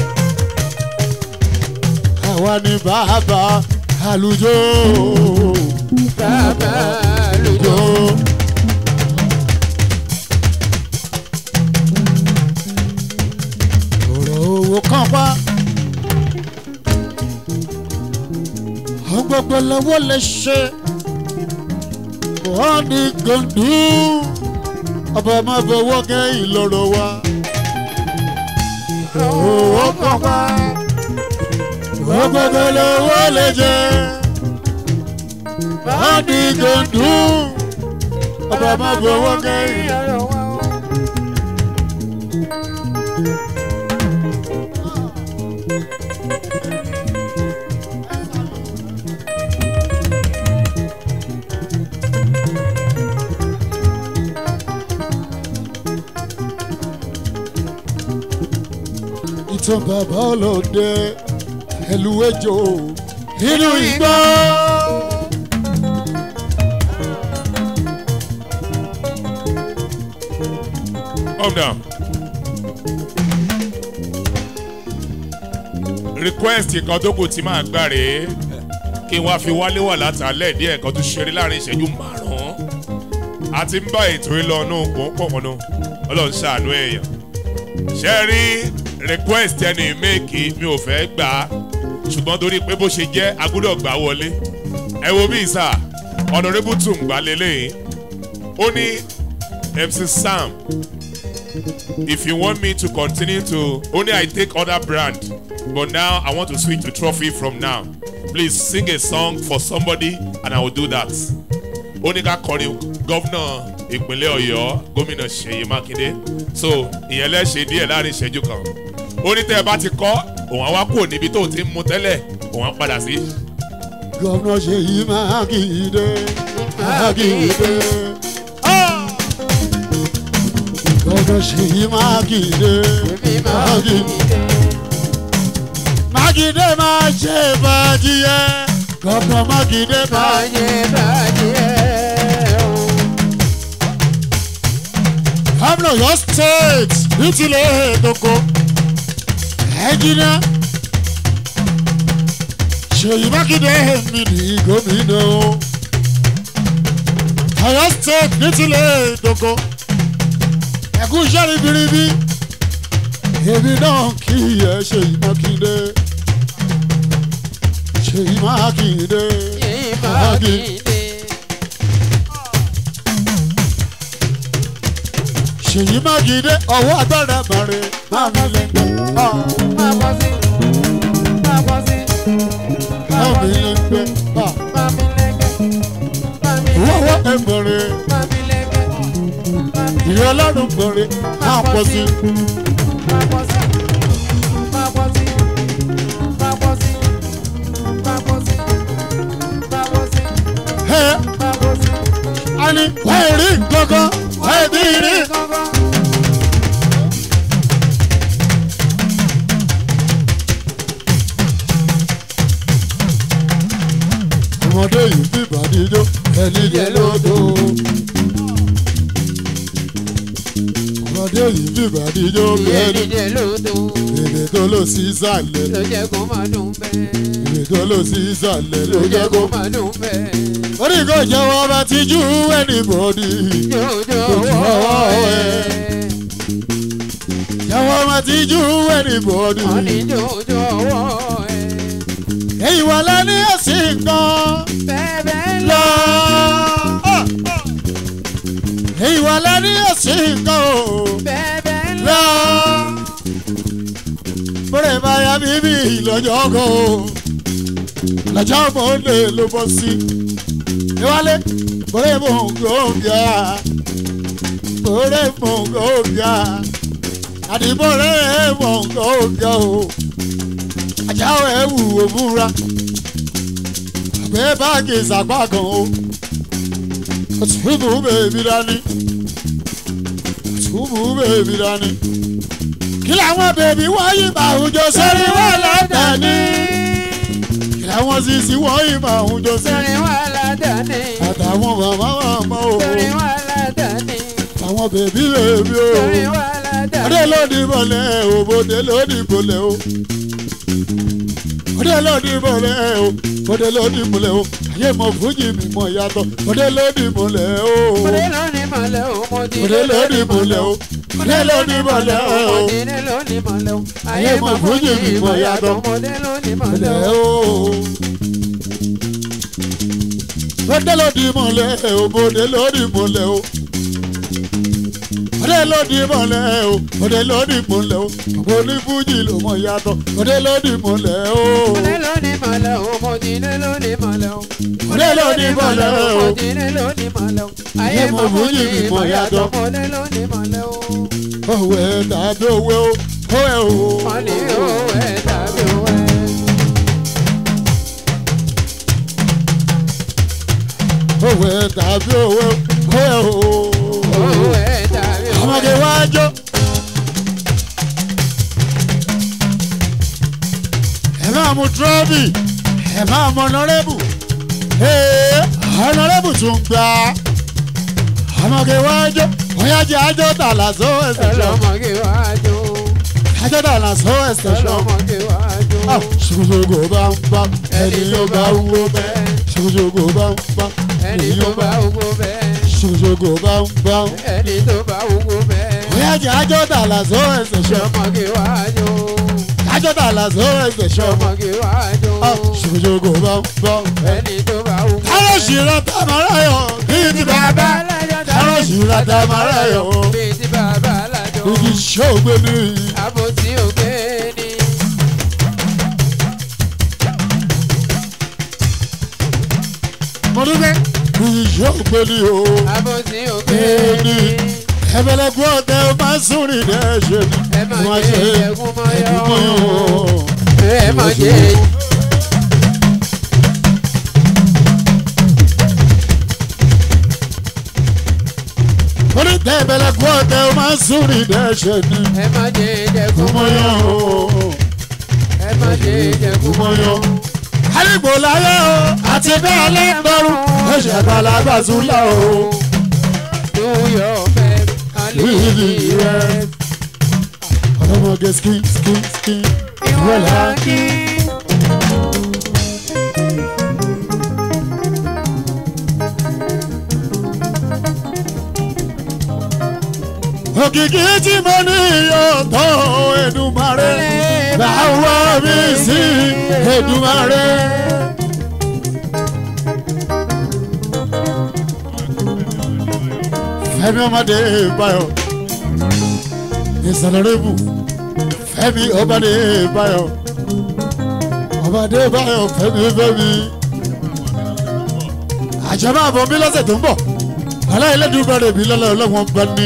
àwa ni bàbá àlùjọ bàbá lójó. jọ. ọ̀rọ̀ owó kan pa àwọn gbogbo lọ́wọ́ lè ṣe wọ́n ní gòndú ọba máa fọwọ́ kẹ́ ìlọrọ wa. owó kan pa àwọn gbogbo lọ́wọ́ lè jẹ wọ́n ní gòndú ọba máa fọwọ́ kẹ́ ìlọrọ wa. ìtàn bàbá ọlọ́dẹ ẹlú ejò nínú igbó. Calm down. request kan tó kù tí máa gbà rèé kí n wá fi wálé wà látàlẹ́ díẹ̀ kan tó ṣeré láàrin ìṣẹ́jú márùn-ún a ti ń bá ètò ìlọ́nù pọ̀npọ̀nù ọlọ́run ṣàánú èèyàn ṣe rí request ẹni méèkì mi ò fẹ́ gbà á ṣùgbọ́n torí pé bó ṣe jẹ́ agbọ́dọ̀ gbà wọlé ẹ wo bí ìsà honourable tún gbà lélẹ́yìn ó ní mc sam if you want me to continue to only i take other brand but now i want to switch to trophy from now please sing a song for somebody and i will do that ó ní ká kọrin gọ́vnà ìpínlẹ̀ ọ̀yọ́ gómìnà ṣèyí mákindé so ìyẹn lẹ́sẹ̀ díẹ̀ láàrin ìṣẹ́jú kan ó ní tẹ́ ẹ bá ti kọ́ òun àwa kò níbi tó ti ń mu tẹ́lẹ̀ òun á padà sí. gọ́vnà ṣèyí mákindé mákindé. gọ́vnà ṣèyí mákindé èmi máa ń mákindé. mákindé máa ṣe bàjíyẹ gọ́vnà mákindé máa bàjẹ́ bàjẹ́ o. gómìnà yọ state nítorí ètòkò ẹnjìnìá ṣèyí mákindé mi ní gómìnà o ọyọ state nítorí ètòkò ẹkú iṣẹ́ ribiribi èmi náà kí ẹ ṣèyí mákindé ṣèyí mákindé yìí máa ń dìde. ṣèyí mákindé ọwọ́ agbára bàrẹ̀ máa mi lẹ́gbẹ̀ẹ́. máa bọ́ sí máa bọ́ sí máa mi lẹ́gbẹ̀ẹ́. máa mi lẹ́gẹ̀ máa mi Wọ́wọ́ lẹ́gẹ̀ ẹ̀bọ̀rẹ̀ máa mi lẹ́gẹ̀ máa mi ìrẹ́ ọlọ́run bọ̀rẹ̀ máa pọ̀ sí. máa bọ́ sí máa bọ́ sí máa bọ́ sí máa bọ́ sí máa bọ́ sí Ẹ máa bọ́ sí. á ní wọ́n ì rí gbọ́ngàn wọ́n ì bí rí. Ọmọdé yìí bí ìbàdíjọ́ ẹni jẹ lódò. Ọmọdé yìí bí ìbàdíjọ́ ẹni Ìyẹnìjẹ lódò èdè tó lọ sí ìsàlẹ̀ ló jẹ́ kó máa dùn bẹ́ẹ̀. èdè tó lọ sí ìsàlẹ̀ ló Ló jẹ́ jẹ́ kó. kó máa dùn bẹ́ẹ̀. Orí kò jẹ́wọ́ bá ti jú anybody. Jòjò Jọ̀wọ́ wọ́ ẹ̀. ẹ̀. Jẹ́wọ́ bá ti jú anybody. Wọ́n ní jòjò wọ́ ẹ̀. Èyí wà lẹ́ni ẹ̀sìn kan Bẹ́ẹ̀ lọ. lọ. Èyí wà lẹ́ni ẹ̀sìn kan o. Bẹ́ẹ̀ lọ. lọ. Bọ́lẹ̀ máa ya bíbí lọ́jọ́ kan o. Lọ́jọ́ mọ́ndé ló bọ́ sí. Ìwálé bọ́lẹ̀ mọ̀ ń gbòógà. Bọ́lẹ̀ mọ̀ ń gbòógà. Àdì bọ́lẹ̀ mọ̀ ń gbòógà o. Àjáwọ̀ ẹ̀ wù ó múra. Àgbẹ̀ báàgì ìsàpá kan o. Òtúbù bèbí dání. Òtúbù bèbí dání kí làwọn bèbí wọ́nyí máa ń jó sórí wọn lọ́dàní. kí làwọn sisi wọ́nyí máa ń jó sórí. Sọ̀rọ̀ wà ládàáni. àtàwọn màmá màmá o. Sọ̀rọ̀ wà ládàáni. àwọn bèbí bèbí o. Sọ̀rọ̀ wà ládàáni. ọdẹ lónìí mọ̀lẹ́ o bòde lónìí mọ̀lẹ́ o ọdẹ lónìí mọ̀lẹ́ o bòde lónìí mọ̀lẹ́ o ayé mọ̀ fújì mi mọ̀ yàtọ̀ ọdẹ lónìí mọ̀lẹ́ o Ọdẹ lónìí mọ̀lẹ́ o, mo ti ọdẹ lónìí mọ̀lẹ́ o ọdẹ lónìí mọ̀lẹ́ o Ọdẹ lónìí mọ̀lẹ́ o, Ayé mọ̀ fújì mi mọ̀ yàtọ̀. Ọdẹ lónìí mọ̀lẹ́ mọ̀lẹ́ o. o. ọdẹ lónìí mọ̀lẹ́ o bòde lónìí mọ̀lẹ́ o ọdẹ lónìí mọ̀lẹ́ o ọdẹ lónìí mọ̀lẹ́ o ọmọ onífújì ló mọ̀ yàtọ̀ ọdẹ lónìí mọ̀lẹ́ o. Ọdẹ lónìí mọ̀lẹ́ o, mo ti ní lónìí mọ̀lẹ́ o. ọdẹ lónìí mọ̀lẹ́ o. mo ti ní lónìí mọ̀lẹ́ o. Ayé mọ̀ fújì mi mọ̀ yàtọ̀. Ọdẹ lónìí mọ̀lẹ́ o. òwe tàbí òwe o òwe o. Wọ́n ní owó ẹ̀ tàbí owó ẹ̀. òwe tàbí òwe òwe o. Owó ẹ̀ tàbí owó ọmọge ẹ̀. wájú. ẹ máa mú trọ́bì ẹ máa mú ọ̀nàrẹ́bù ọ̀nàrẹ́bù tún gbà ọmọge wájú bóyá jẹ́ àjọ tààlà só ẹsẹ̀ ṣọ́ Ọlọ́mọge wájú. àjọ tààlà só ẹsẹ̀ ṣọ́ Ọlọ́mọge wájú. ṣùgbọ́n bá ń bá ẹni yóò bá wúwo bẹ́ẹ̀ ṣùgbọ́n bá ń bá Ẹni tó bá wúwo bẹ́ẹ̀. ṣùgbọ́n bá ń bá Ẹni tó bá wúwo bẹ́ẹ̀. bóyá jẹ́ àjọ tààlà só ẹsẹ̀ ṣọ́ Ọlọ́mọge wájú. àjọ tààlà só ẹsẹ̀ ṣọ́ Ọlọ́mọge wájú. ṣùgbọ́n bá ń bá. Ẹni tó bá wúwo bẹ́ẹ̀. kárọ̀ṣì ra tamarayọ̀ bíi ti bàbá kárọ̀ṣì ra tamarayọ̀ Bíi ti bàbá alájọ. igi ṣògbé ní. Àbòsí òkè ni. mo dúpẹ́ igi ṣògbé ní o. Àbòsí òkè Èdè. ni. ẹ̀fẹ̀lẹ̀kú ọ̀tẹ̀ ó máa ń sùn rìn ní ẹ̀ṣẹ̀ ni. Ẹ má Wọ́n jẹ ṣe ẹ̀gún mọ́yọ́. ẹ̀gún mọ́yọ́. Ẹ má jẹ mo ní tẹ́ ẹ̀fẹ̀lẹ̀kú ọ̀tẹ̀ ó máa ń sùn rìn ní ẹ̀ṣẹ̀ ni. ẹ má jẹ ẹ̀gún Kúmọ́yọ́ mọ́yọ́. Ẹ má jẹ ẹ̀gún kúmọ́yọ́. Àdìgbò láyé o àti bẹ́ẹ̀ lẹ́gbẹ̀rún ó ṣe balaba súnlá o. Do your best and live the rest. ọlọ́mọge skin skin skin Ìwọ̀n ìwọ̀lá. láńkì. òkìkí tí mo ní yóò tó Èdùmàrè báwo mi sí Èdùmàrè. Fẹ́mi ọmọdé báyọ̀ ìsàlẹ̀rẹ́bù Fẹ́mi ọmọdé báyọ̀ ọmọdé báyọ̀ Fẹ́mi Fẹ́mi. àjọ máa bọ̀ mí lọ́sẹ̀ tó ń bọ̀ aláìlẹ́dùnbẹ̀rẹ̀ mi lọ́lọ́ ọlọ́wọ́n bá ní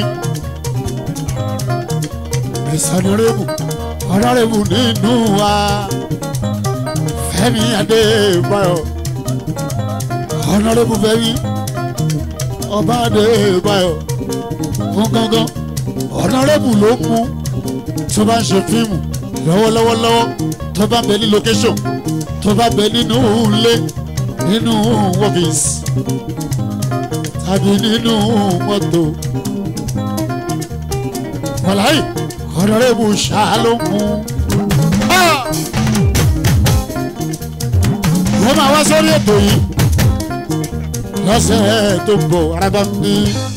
ìsọdúnrẹ́bù ọ̀rọ̀rẹ́bù nínú wa Fẹ́mi Adébáyọ̀ ọ̀rọ̀rẹ́bù Fẹ́mi ọba Adébáyọ̀ fún gángan ọ̀rọ̀rẹ́bù ló mú tó bá ń ṣe fíìmù lọ́wọ́lọ́wọ́lọ́wọ́ tó bá bẹ ní location tó bá bẹ nínú ilé nínú ọ́fíìsì tàbí nínú mọ́tò wàláyé ọ̀nàrẹ́bù ṣàlómù. wọ́n máa wá sórí ètò yìí lọ́sẹ̀ tó ń bọ̀ arábá mi.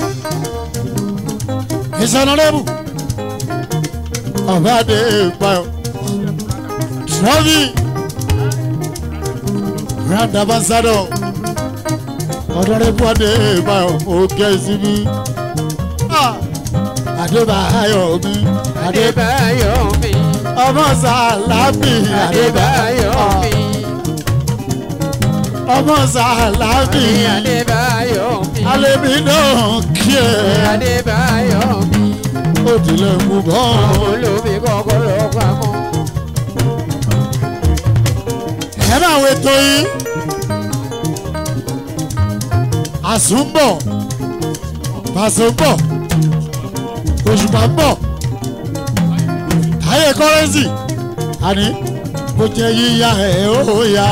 ìsọ̀nàrẹ́bù ọ̀bá dé báyọ̀ trọ́fì grand ambassador ọ̀nàrẹ́bù adé báyọ̀ òkè síbí. Adébáyọ̀ mi Adébáyọ̀ mi. ọmọ sàlámì Adébáyọ̀ mi. ọmọ sàlámì Adébáyọ̀ mi. alẹ́mi náà kí ẹ Adébáyọ̀ mi. ó tilẹ̀ mú bọ́ Olómi kọ́kọ́rọ́ pamọ́. ẹ máa wo ètò yìí àsùnbọ̀ pàṣẹbọ̀ òṣùpá bọ̀ táyé kọ́rẹ́nsì àní bó jẹ́ yíya ẹ̀ ó ya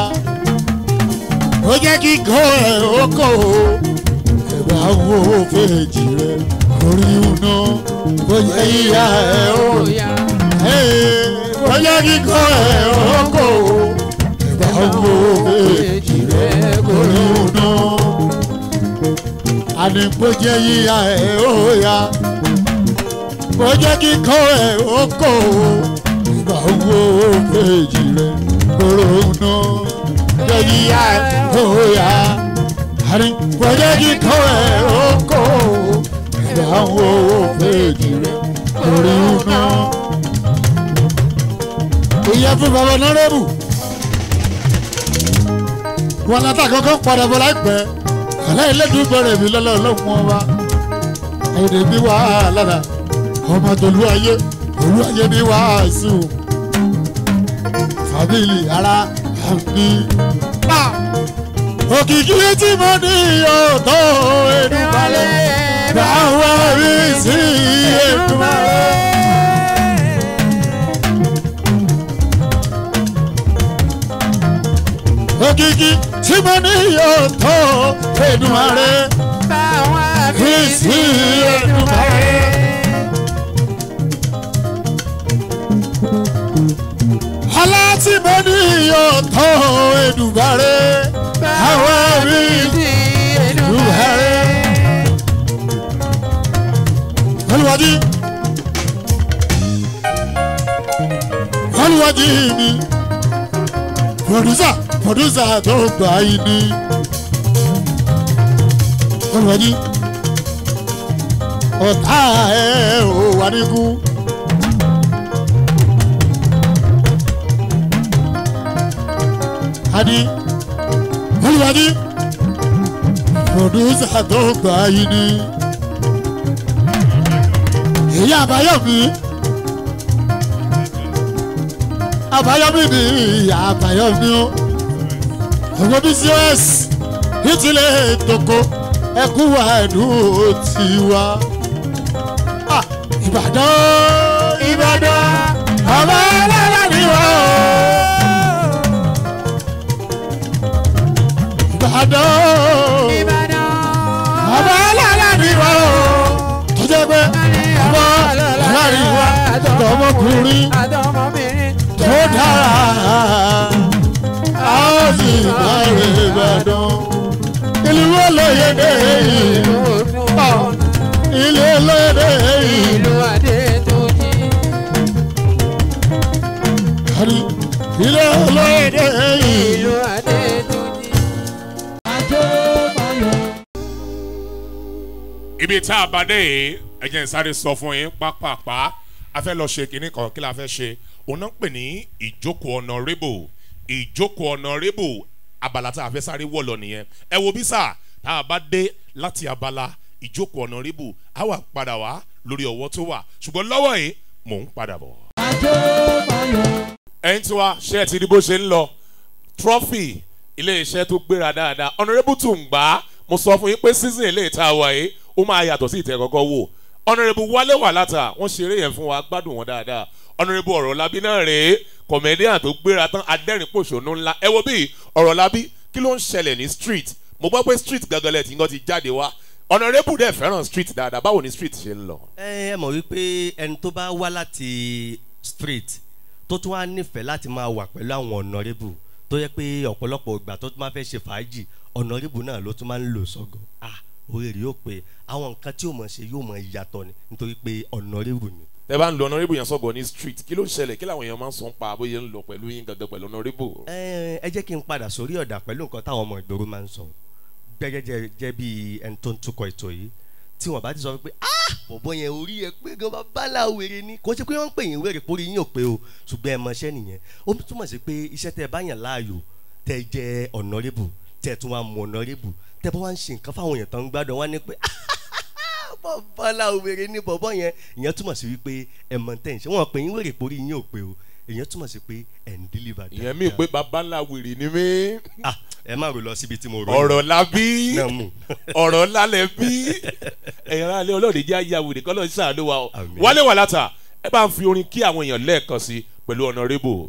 ó jẹ́ kíkọ́ ẹ̀ ó kọ̀ ó ẹ̀bà wo fèjì rẹ̀ orí iná bóyá ìyá ẹ̀ ó bóyá kíkọ́ ẹ̀ ó kò ìgbà wo méjì rẹ̀ orí iná àní bóyá ìyá ẹ̀ ó yá bóyá kíkọ́ ẹ̀ ó kò ìgbà wo méjì rẹ̀ orí iná bóyá ìyá ẹ̀ ó yá àní bóyá kíkọ́ ẹ̀ ó kò ìgbà wo méjì rẹ̀ orí iná ìyá fún bàbá nọ́rẹ́bù wọn látà kankan padà bọ̀ láìpẹ́ àlẹ́ ìlẹ́dùn bẹ̀rẹ̀ mi lọ́lọ́ ọlọ́run ọba èdè mi wà á lára ọmọ tòlú ayé olú ayé mi wà á sí o fàbílì ara àmì òkìkí tí mo ní ọ̀tọ̀ èdùbalẹ̀ báwa rí sí èdùbalẹ̀. òkìkí tí mo ní yóò tó Èdùmàrè fi sí Èdùmàrè. ọlá tí mo ní yóò tó Èdùmàrè àwọn rí Èdùmàrè. olùwàjì olùwàjì mi producer producer tó gbà yìí ni olùwàjì ọ̀tá ẹ̀ ò wà níkú. Adi olùwàjì producer tó gbà yìí ni èyí àbáyọ̀mí àbáyọ̀mí ni àbáyọ̀mí o ọmọ bcs ìtìlẹ̀ toko ẹkú wa ẹ̀dùn tiwa Ah, ìbàdàn ìbàdàn ọmọ ẹlẹ́rẹ́ ni wọ́n o. ìbàdàn ọmọ ẹlẹ́rẹ́ ni wọ́n o. tó jẹ́ pé ọmọ ẹlẹ́rẹ́ ni wọ́n ọmọkùnrin tó dára a ó sì bẹ̀rẹ̀ ìbàdàn. ìlú olóyèdè ìlú ilé olóyèdè ìlú kárí ilé olóyèdè ìlú. ibi tá a bá dé yìí ẹ jẹ́ n sáré sọ fún yín pápápá a fẹ́ lọ ṣe kinní kan kí la fẹ́ ṣe òun náà ń pè ní ìjókòó honorable ìjókòó honorable abala tá a fẹ́ sáré wọ̀ lọ nìyẹn ẹ wo bí sà tá a bá dé láti abala ìjókòó honorable a wà padà wá lórí ọwọ́ tó wà ṣùgbọ́n lọ́wọ́ yìí mò ń padà bọ̀. ẹ̀yin tí wa ṣé ẹ ti rí bó ṣe ń lọ trophy ilé-iṣẹ́ tó gbéra dáadáa honorable tún gbà á mo sọ fún yín pé season ilé ìta wà yìí ó máa yàtọ̀ sí ìtẹ́ kọ́kọ́ wò honorable wálé wà látà wọ́n ṣeré yẹn fún wa gbádùn wọn dáadáa honorable ọ̀rọ̀ labí náà rèé comedian tó gbéra tán adẹ́rìn pòṣónú ńlá ẹ wo bí ọ̀rọ̀ labí kí ló ń ṣẹlẹ̀ ní street mo gbọ́ pé street gangan tí nǹkan ti jáde wá honorable dẹ̀ fẹ́ràn street dáadáa báwo ni street ṣe ń lọ. ẹ ẹ mọ̀ wípé ẹni tó bá wá láti street tó tún wá nífẹ̀ẹ́ láti máa wà pẹ̀lú àwọn honourable tó yẹ pé ọ̀pọ̀lọpọ̀ ìgbà tó tún máa fẹ́ ṣe fàájì honourable náà ló tún máa ń lò sọ́gọ̀ ah orí rẹ̀ yóò pé àwọn nǹkan tí yóò mọ̀ ṣe yóò mọ̀ yàtọ̀ ni nítorí pé honourable ni. ẹ bá ń lo honorable yẹn sọ̀gọ̀ ní street kí ló ń ṣẹlẹ̀ kí làwọn èèyàn máa ń sọ ń pa bóyá ń lọ pẹ̀lú yín gangan pẹ̀lú honorable. ẹ ẹ jẹ́ kí n padà sórí ọ̀dà pẹ̀lú nǹkan táwọn ọmọ ìgboro máa ń sọ gẹ́gẹ́ jẹ́ bí ẹni tó ń tukọ̀ ètò yìí tí wọ́n bá ti sọ pé ah bọ̀bọ̀ yẹn orí ẹ pé gan bàbá wèrè ni kò ṣe pé wọ́n ń pè yín wèrè pórí yín ò pé o ṣùgbọ́n ẹ mọṣẹ́ nìyẹn ó túmọ̀ sí pé iṣẹ́ tẹ́ ẹ bá yàn láàyò tẹ́ ẹ jẹ́ honorable tẹ́ ẹ tún wá mú honorable tẹ́ ẹ bá wá ń ṣe nǹkan fáwọn èèyàn tó ń gbádùn wá ní pé bàbá wèrè ni bọ̀bọ̀ yẹn ìyẹn túmọ̀ sí wípé ẹ mọ̀ tẹ́ ẹ ń ṣe wọ́n pè yín wèrè pórí yín ò pé o ìyẹn túmọ̀ sí pé ẹ̀ ń deliver ìyẹn mi pé baba ńlá wèrè ni mí. ah ẹ má rò lọ síbi tí mo rò ọ̀rọ̀ la bí náà mú ọ̀rọ̀ lálẹ́ bí ẹ̀yìn ara alẹ́ ọlọ́ọ̀dẹ jẹ́ ayé awèrè kọ́ lọ́ọ́ sàánú wa o Àmín. wálé wà látà ẹ bá ń fi orin kí àwọn èèyàn lẹ́ẹ̀kan sí pẹ̀lú honorable.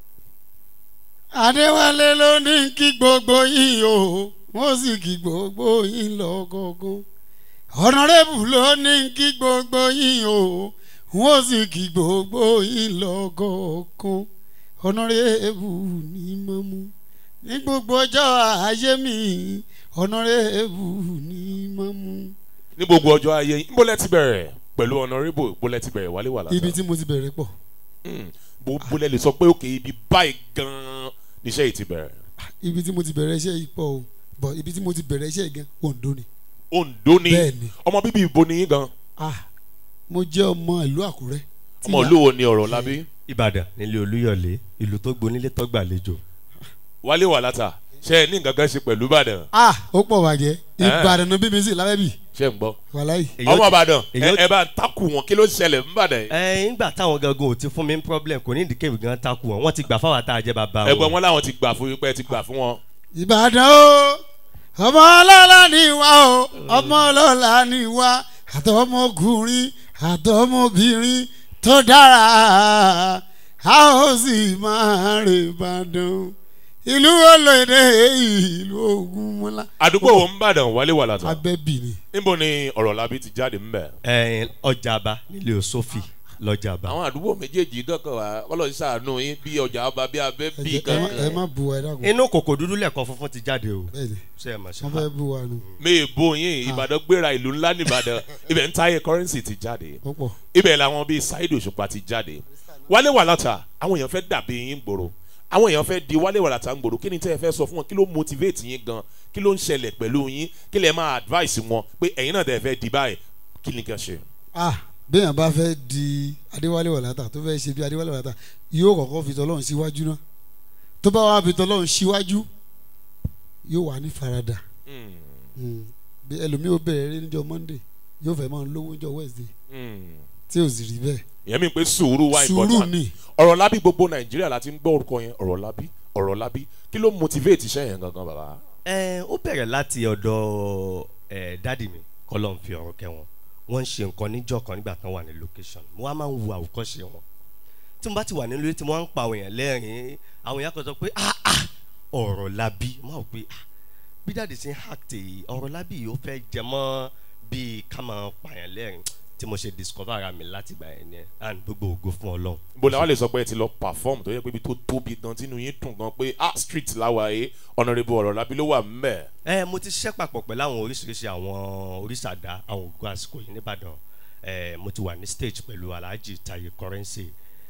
adéwálé ló ní kí gbogbo yín o wọ́n sì kí gbogbo yín lọ́gọ́gún ọ̀nàrẹ́bù ló ní kí gbogbo yín o wọ́n sì kí gbogbo yín lọ́gọ̀ọ̀kan ọ̀nàrẹ́bù ní mọ́mú ní gbogbo ọjọ́ ayé mi ọ̀nàrẹ́bù ní mọ́mú. ní gbogbo ọjọ́ ayé yín bólẹ̀ ti bẹ̀rẹ̀ pẹ̀lú honourable bólẹ̀ ti bẹ̀rẹ̀ wálé wà látà ibi tí mo ti bẹ̀rẹ̀ pọ̀ bólẹ̀ lè sọ pé òkè ibi báyìí gan-an níṣẹ́ yìí ti bẹ̀rẹ̀ ibi tí mo ti bẹ̀rẹ̀ iṣẹ́ yìí pọ̀ o bọ̀ ibi tí mo ti bẹ̀rẹ̀ iṣẹ́ yìí gan Oǹdó ni. Oǹdó ni Bẹ́ẹ̀ni. ọmọ bíbí ibo ni yín gan ah mo jẹ́ ọmọ ìlú Àkúrẹ́. tí ọmọ ìyá- olúwo ni ọ̀rọ̀ lábí ìbàdàn nílé olúyọ̀lé ìlú tó gbonílé tó gbàlejò wálé wà látà ṣe é ní nǹkan kan ṣe pẹ̀lú ìbàdàn ah ó pọ̀ bàjẹ́ ìbàdàn ní bíbí sí lábẹ́bí ṣe ń gbọ́ wàláyé. Èyí ọmọ ó- ìbàdàn ẹ èyí ó- ẹ bá ń takù wọn kí ló ṣẹlẹ̀ ń bàdàn yìí ẹ ńgbà táwọn gangan ò ti fún mi ní problem kò ní ìdíkèwé gan takú wọn wọn ti gbà fáwọn àtàjẹ bàbá ẹgbẹ́ wọn làwọn ti gbà fún yín pé ẹ ti gbà fún wọn ìbàdàn o ọmọ ọlọ́lá ni wá o ọmọ ọlọ́lá ni wá àtọmọkùnrin àtọmọbìnrin tó dára a ó sì máa rè ìbàdàn ìlú olóde ìlú Ògúnmọ́lá. àdúgbò wo ń bàdàn wálé wà látà abẹ́bí ni níbo ni ọ̀rọ̀ lábí ti jáde ń bẹ̀. ẹ ọjàba nílé òsófì lọjàba àwọn àdúgbò méjèèjì kankan wà kọ́lọ́ ṣàánú yín bí ọjà ọba bí abẹ́ ẹ bí jẹ́- ẹ má- ẹ kankan. má bu wa ẹ dákun inú kòkò dúdú lẹ́ẹ̀kan funfun ti jáde o bẹ́ẹ̀ni ṣe é mà ṣe wọ́n fẹ́ bu wa nù mi bo yín ìbàdàn gbéra ìlú ńlá nìbàdàn ibẹ̀ ń táyé kọ́rẹ́nsì ti jáde ó pọ̀ ibẹ̀ làwọn bíi Saheed Òṣùpá ti jáde wálé wà látà àwọn èèyàn fẹ́ dàbí yín gbòòrò àwọn èèyàn fẹ́ di wálé wà látà ń gbòòrò kí ni tẹ́ ẹ fẹ́ sọ fún wọn kí ló motivate yín gan kí ló ń ṣẹlẹ̀ pẹ̀lú yín kí lẹ máa advice wọn pé ẹ̀yin náà tẹ́ ẹ fẹ́ di báyìí kí ni kàn ṣe. ah béèyàn bá fẹ́ di adéwálé wàlátà tó fẹ́ ṣe bí adéwálé wàlátà yóò kọ́kọ́ fi tọ́lọ́run síwájú náà tó bá wà fi tọ́lọ́run síwájú yóò wà ní farada Hmm, Mm. bí ẹlòmíì ó bẹ̀rẹ̀ eré níjọ́ monday yóò fẹ́ máa lówó níjọ́ wednesday hmm. tí ò sì rí bẹ́ẹ̀ ìyẹn mi pé sùúrù wá sùúrù important ni ọ̀rọ̀ lábí gbogbo nàìjíríà láti ń gbọ́ orúkọ yẹn ọ̀rọ̀ lábí ọ̀rọ̀ lábí kí ló motivate iṣẹ́ yẹn gangan bàbá. ẹ ó bẹ̀rẹ̀ láti ọ̀dọ̀ ẹ dádì mi kọ́lọ́ ń fi ọ̀rọ̀ kẹ́ wọn wọ́n ń ṣe nǹkan níjọ́ kan nígbà kan wà ní location mo wá máa ń wo àwòkọ́ṣe wọn tí mo bá ti wà nílé tí wọ́n ń pa àwọn èèyàn lẹ́rìn-ín àwọn èèyàn kan sọ pé ah ah ọ̀rọ̀ labí mo máa wò pé ah bí dáàdi ṣe ń act yìí ọ̀rọ̀ labí yìí ó fẹ́ jẹ mọ́ bíi ká máa pààyàn lẹ́rìn tí mo ṣe discover ara mi láti gbà yẹn ni and gbogbo ògo fún ọlọ́run bó la wá lè sọ pé ẹ ti lọ perform tó yẹ pé ibi tó tóbi gan tínú yín dùn gan pé ah street láwa yìí honourable ọ̀rọ̀ lábí ló wà ńbẹ̀. ẹ mo ti ṣiṣẹ́ papọ̀ pẹ̀lú àwọn oríṣiríṣi àwọn oríṣàdá àwọn ògùn àsìkò yìí nìbàdàn ẹ mo ti wà ní stage pẹ̀lú alhaji taye currency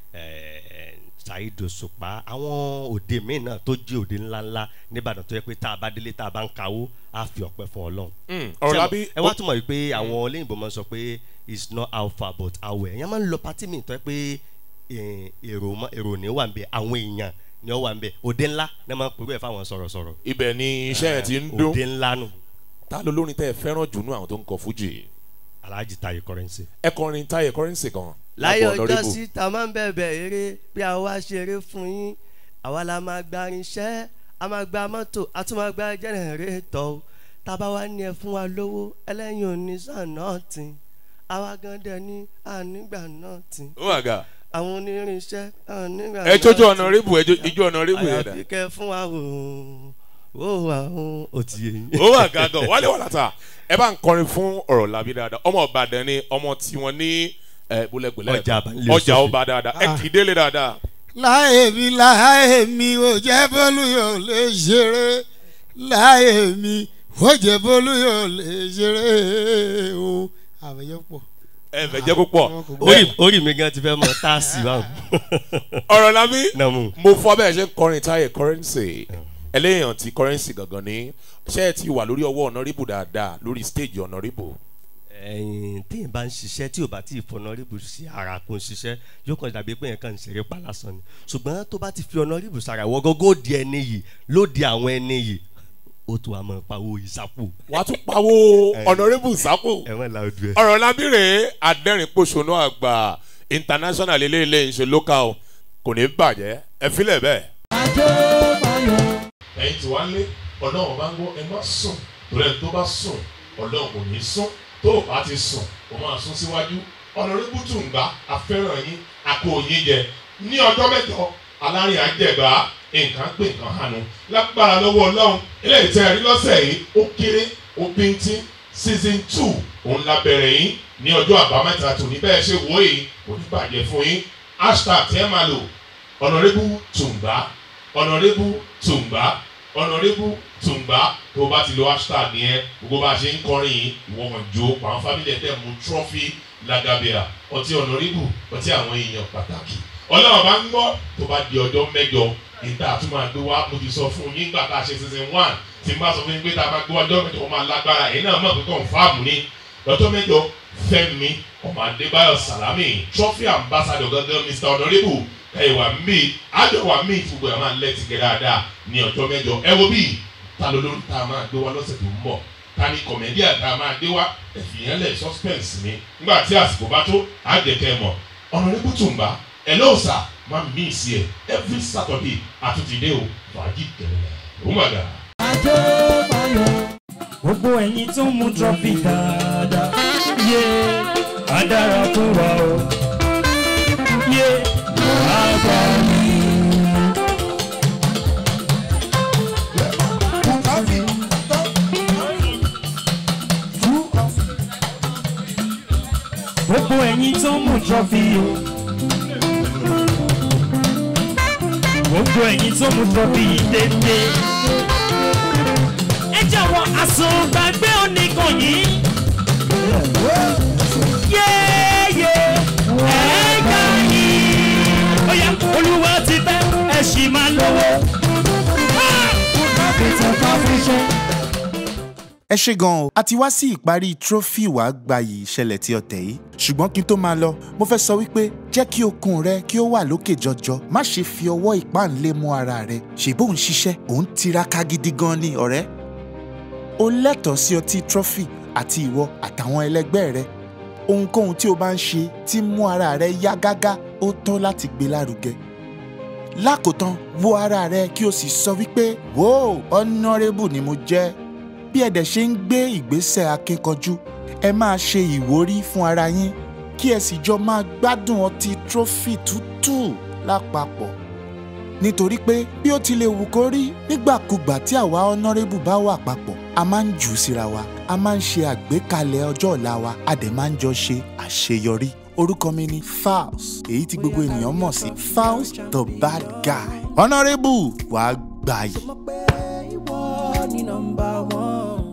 ẹ saheed òṣùpá àwọn òde míì náà tó jẹ́ òde ńláńlá nìbàdàn tó yẹ pé tá a bá délé tá a bá ń kawó á fi ọpẹ́ fún ọlọ́run. Hmm, ọ̀rọ̀ lábí ẹ wá túmọ̀ wípé àwọn olóyìnbó máa ń sọ pé it's not how far but how well ẹ̀yàn máa ń lọ pátí mi tó yẹ pé eh, èrò mọ- èrò ní wà ń bẹ àwọn èèyàn ni ó wà ń bẹ òde ńlá ní wọ́n máa ń pè é fáwọn sọ̀rọ̀sọ̀rọ̀ ibẹ̀ ni iṣẹ́ yẹn ti ń dún òde ńlá nù ta ló lórin tẹ́ ẹ fẹ́ràn jù nú àwọn tó ń kọ fújì alhaji taye currency. ẹ kọrin táyé kọrẹ́nsì kan láyé lágbo ọjọ́ Honourable. sí ta máa ń bẹ̀bẹ̀ eré bí a wá ṣeré fún yín àwa la máa gba irinṣẹ́ a máa gba mọ́tò a tún máa gba jẹ́nẹ̀rétọ̀ o tábà wá ní ẹ fún wa lówó ẹlẹ́yin òní sàn náà tì àwa gan dẹ̀ ní ànígbà náà tì ó wà ga àwọn onírinṣẹ́ ànígbà ẹ jójó honourable ẹ jó- ijó honourable yẹn dà àyàfi kẹ fún wa o ó wà o ó ti yé yín. ó wà ga gan wálé wà látà ẹ bá ń kọrin fún ọ̀rọ̀ làbí dáadáa ọmọ ìbàdàn ni ọmọ tiwọn ní ẹ bólẹ́gbẹ̀lẹ́ Ọjà Àbálẹ̀ ọjà Òṣòfì. ọba dáadáa ẹ kì í délé dáadáa láyé mi láyé mi ò jẹ́ bólú yóò lè ṣeré láyé mi ò jẹ́ bólú yóò lè ṣeré o àbẹ̀yẹ pọ̀ ẹ fẹ́ jẹ́ púpọ̀ orí orí mi gan ti fẹ́ mọ táàsì báwọn. ọ̀rọ̀ làbí náà mú mo fọ bẹ́ẹ̀ ṣe ń kọrin táyé kọrẹ́nsì ẹlẹ́yìn ti kọrẹ́nsì gangan ní ṣé ẹ ti wà lórí ọwọ́ honourable dáadáa lórí stage honourable ẹyin téèyàn bá ń ṣiṣẹ́ tí ò bá tí ì fọnọ́rìbù sí ara kún ṣiṣẹ́ yóò kàn dàbí pé yẹn kàn ń ṣeré pa lásán ni ṣùgbọ́n tó bá ti fi ọ̀nọ́rìbù sára wọ gógó di ẹni yìí ló di àwọn ẹni yìí ó tún àmọ́ pawó ìsápò wàá tún pawó honourable sápò ẹ̀wọ̀n la ojú ẹ̀. ọ̀rọ̀ lábìrè adẹ́rìn-pọ̀ṣọ́nù àgbà international eléyìí ṣe local kò ní bàjẹ́ ẹ filẹ̀ bẹ́ẹ̀. ẹ̀yin tí wàá lé ọlọ́run bá ń gbọ́ ẹ má sùn torí ẹni tó bá sùn ọlọ́run kò ní sùn tó o bá ti sùn o máa sún síwájú ọ̀nàrẹ́bù tùǹgbà afẹ́ràn yín àpò yín jẹ ní ọjọ́ mẹ́jọ alárìn àjẹgbà nǹkan pé nǹkan hànú lágbára lọ́wọ́ ọlọ́run eléyìí tẹ́ ẹ rí lọ́sẹ̀ yìí ó kéré ó bíntín season two òun la bẹ̀rẹ̀ yín ní ọjọ́ àbámẹ́ta tòní bẹ́ẹ̀ ṣe wò yìí kò ní bàjẹ́ fún yín hashtag tí ẹ máa lò honourable tùǹgbà honourable tùǹgbà honourable tùǹgbà tó o bá ti lo hashtag yẹn gbogbo bá a ṣe ń kọrin yìí ìwọ kan jó àwọn fámìlì ẹ̀ tẹ̀ mú trophy lagabea ọtí honourable ọtí àwọn èèyàn pàtàkì ọlọ́run bá ń gbọ́ tó bá di ọjọ́ mẹ́jọ ìta àtúmọ̀ àgbé wa mo ti sọ fún yín nígbà tá a ṣe season one tí n bá sọ fún yín pé tá a bá gbé ọjọ́ mẹ́jọ ó máa lágbára èyí náà mọ̀ pé confam ni lọ́jọ́ mẹ́jọ fẹ́mi ọmọ adébáyọ̀ salami trophy ambassador gangan mr honourable ẹ̀wà mi àjọwà mi gbogbo ẹ̀ máa lẹ́tì gẹ̀ dáadáa ní ọjọ́ mẹ́jọ ẹ wo bí ta ló lórí tá a máa gbé wa lọ́sẹ̀ tó ń bọ̀ ta ni kọ̀mẹ́díà tá a máa gbé wa ẹ̀fìyàn lẹ̀ suspense ni nígbà tí àsìkò bá tó àjẹkẹ́ mọ̀ honourable tùǹbà ẹ̀ lóòsà máa ń mí sí ẹ every saturday àtúntìdé o fàájì tẹ̀lé ó mà dà. gbogbo ẹ̀yin tó ń mu trọ́fì dáadáa yé á dára fún wa o yé á bá mi. gbogbo ẹ̀yin tó ń mu trọ́fì o gbogbo ẹ̀yin tó ń mu trọ́fì yìí dédé ẹ jọ̀wọ́ àsùngbàgbé oníkan yìí. yéèyé ẹ̀ẹ́gà yìí. ó yá olúwa ti tẹ́ ẹ sì máa lówó. ètò kan fi ṣe. ẹ ṣe gan o a ti wá sí ìparí trophy wàá gbayì ìṣẹ̀lẹ̀ tí ọ̀tẹ̀ yìí ṣùgbọ́n kí n tó máa lọ mo fẹ́ sọ wípé jẹ́ kí okun rẹ kí ó wà lókè jọjọ má ṣe fi ọwọ́ ìpáǹlé mú ara rẹ ṣèbó ń ṣiṣẹ́ òun tiraka gidi gan ni ọ̀rẹ́ o lẹ́tọ̀ọ́ sí ọtí trophy àti ìwọ àtàwọn ẹlẹgbẹ́ rẹ ohunkóhun tí o bá ń ṣe tí mú ara rẹ yá gágá ó tọ́ láti gbé lárugẹ lákòótán wo ara rẹ kí o sì sọ wípé wo honourable ni mo jẹ́ bí ẹ dẹ̀ ṣe ń gbé ìgbésẹ̀ akínkanjú ẹ máa ṣe ìwúrí fún ara yín kí ẹ sì jọ máa gbádùn ọtí trophy tútù lápapọ̀ nítorí pé bí ó ti lè wù kó rí nígbàkúgbà tí àwa honourable bá wà papọ̀ a máa ń jù ú síra wa a máa ń ṣe àgbékalẹ̀ ọjọ́ ọ̀la wa a dẹ̀ máa ń jọ ṣe àṣeyọrí orúkọ mi ni Falz èyí tí gbogbo ènìyàn mọ̀ sí Falz the bad guy honourable wàá gbàyè. mo mọ̀ pé ìwọ ni nọmba one.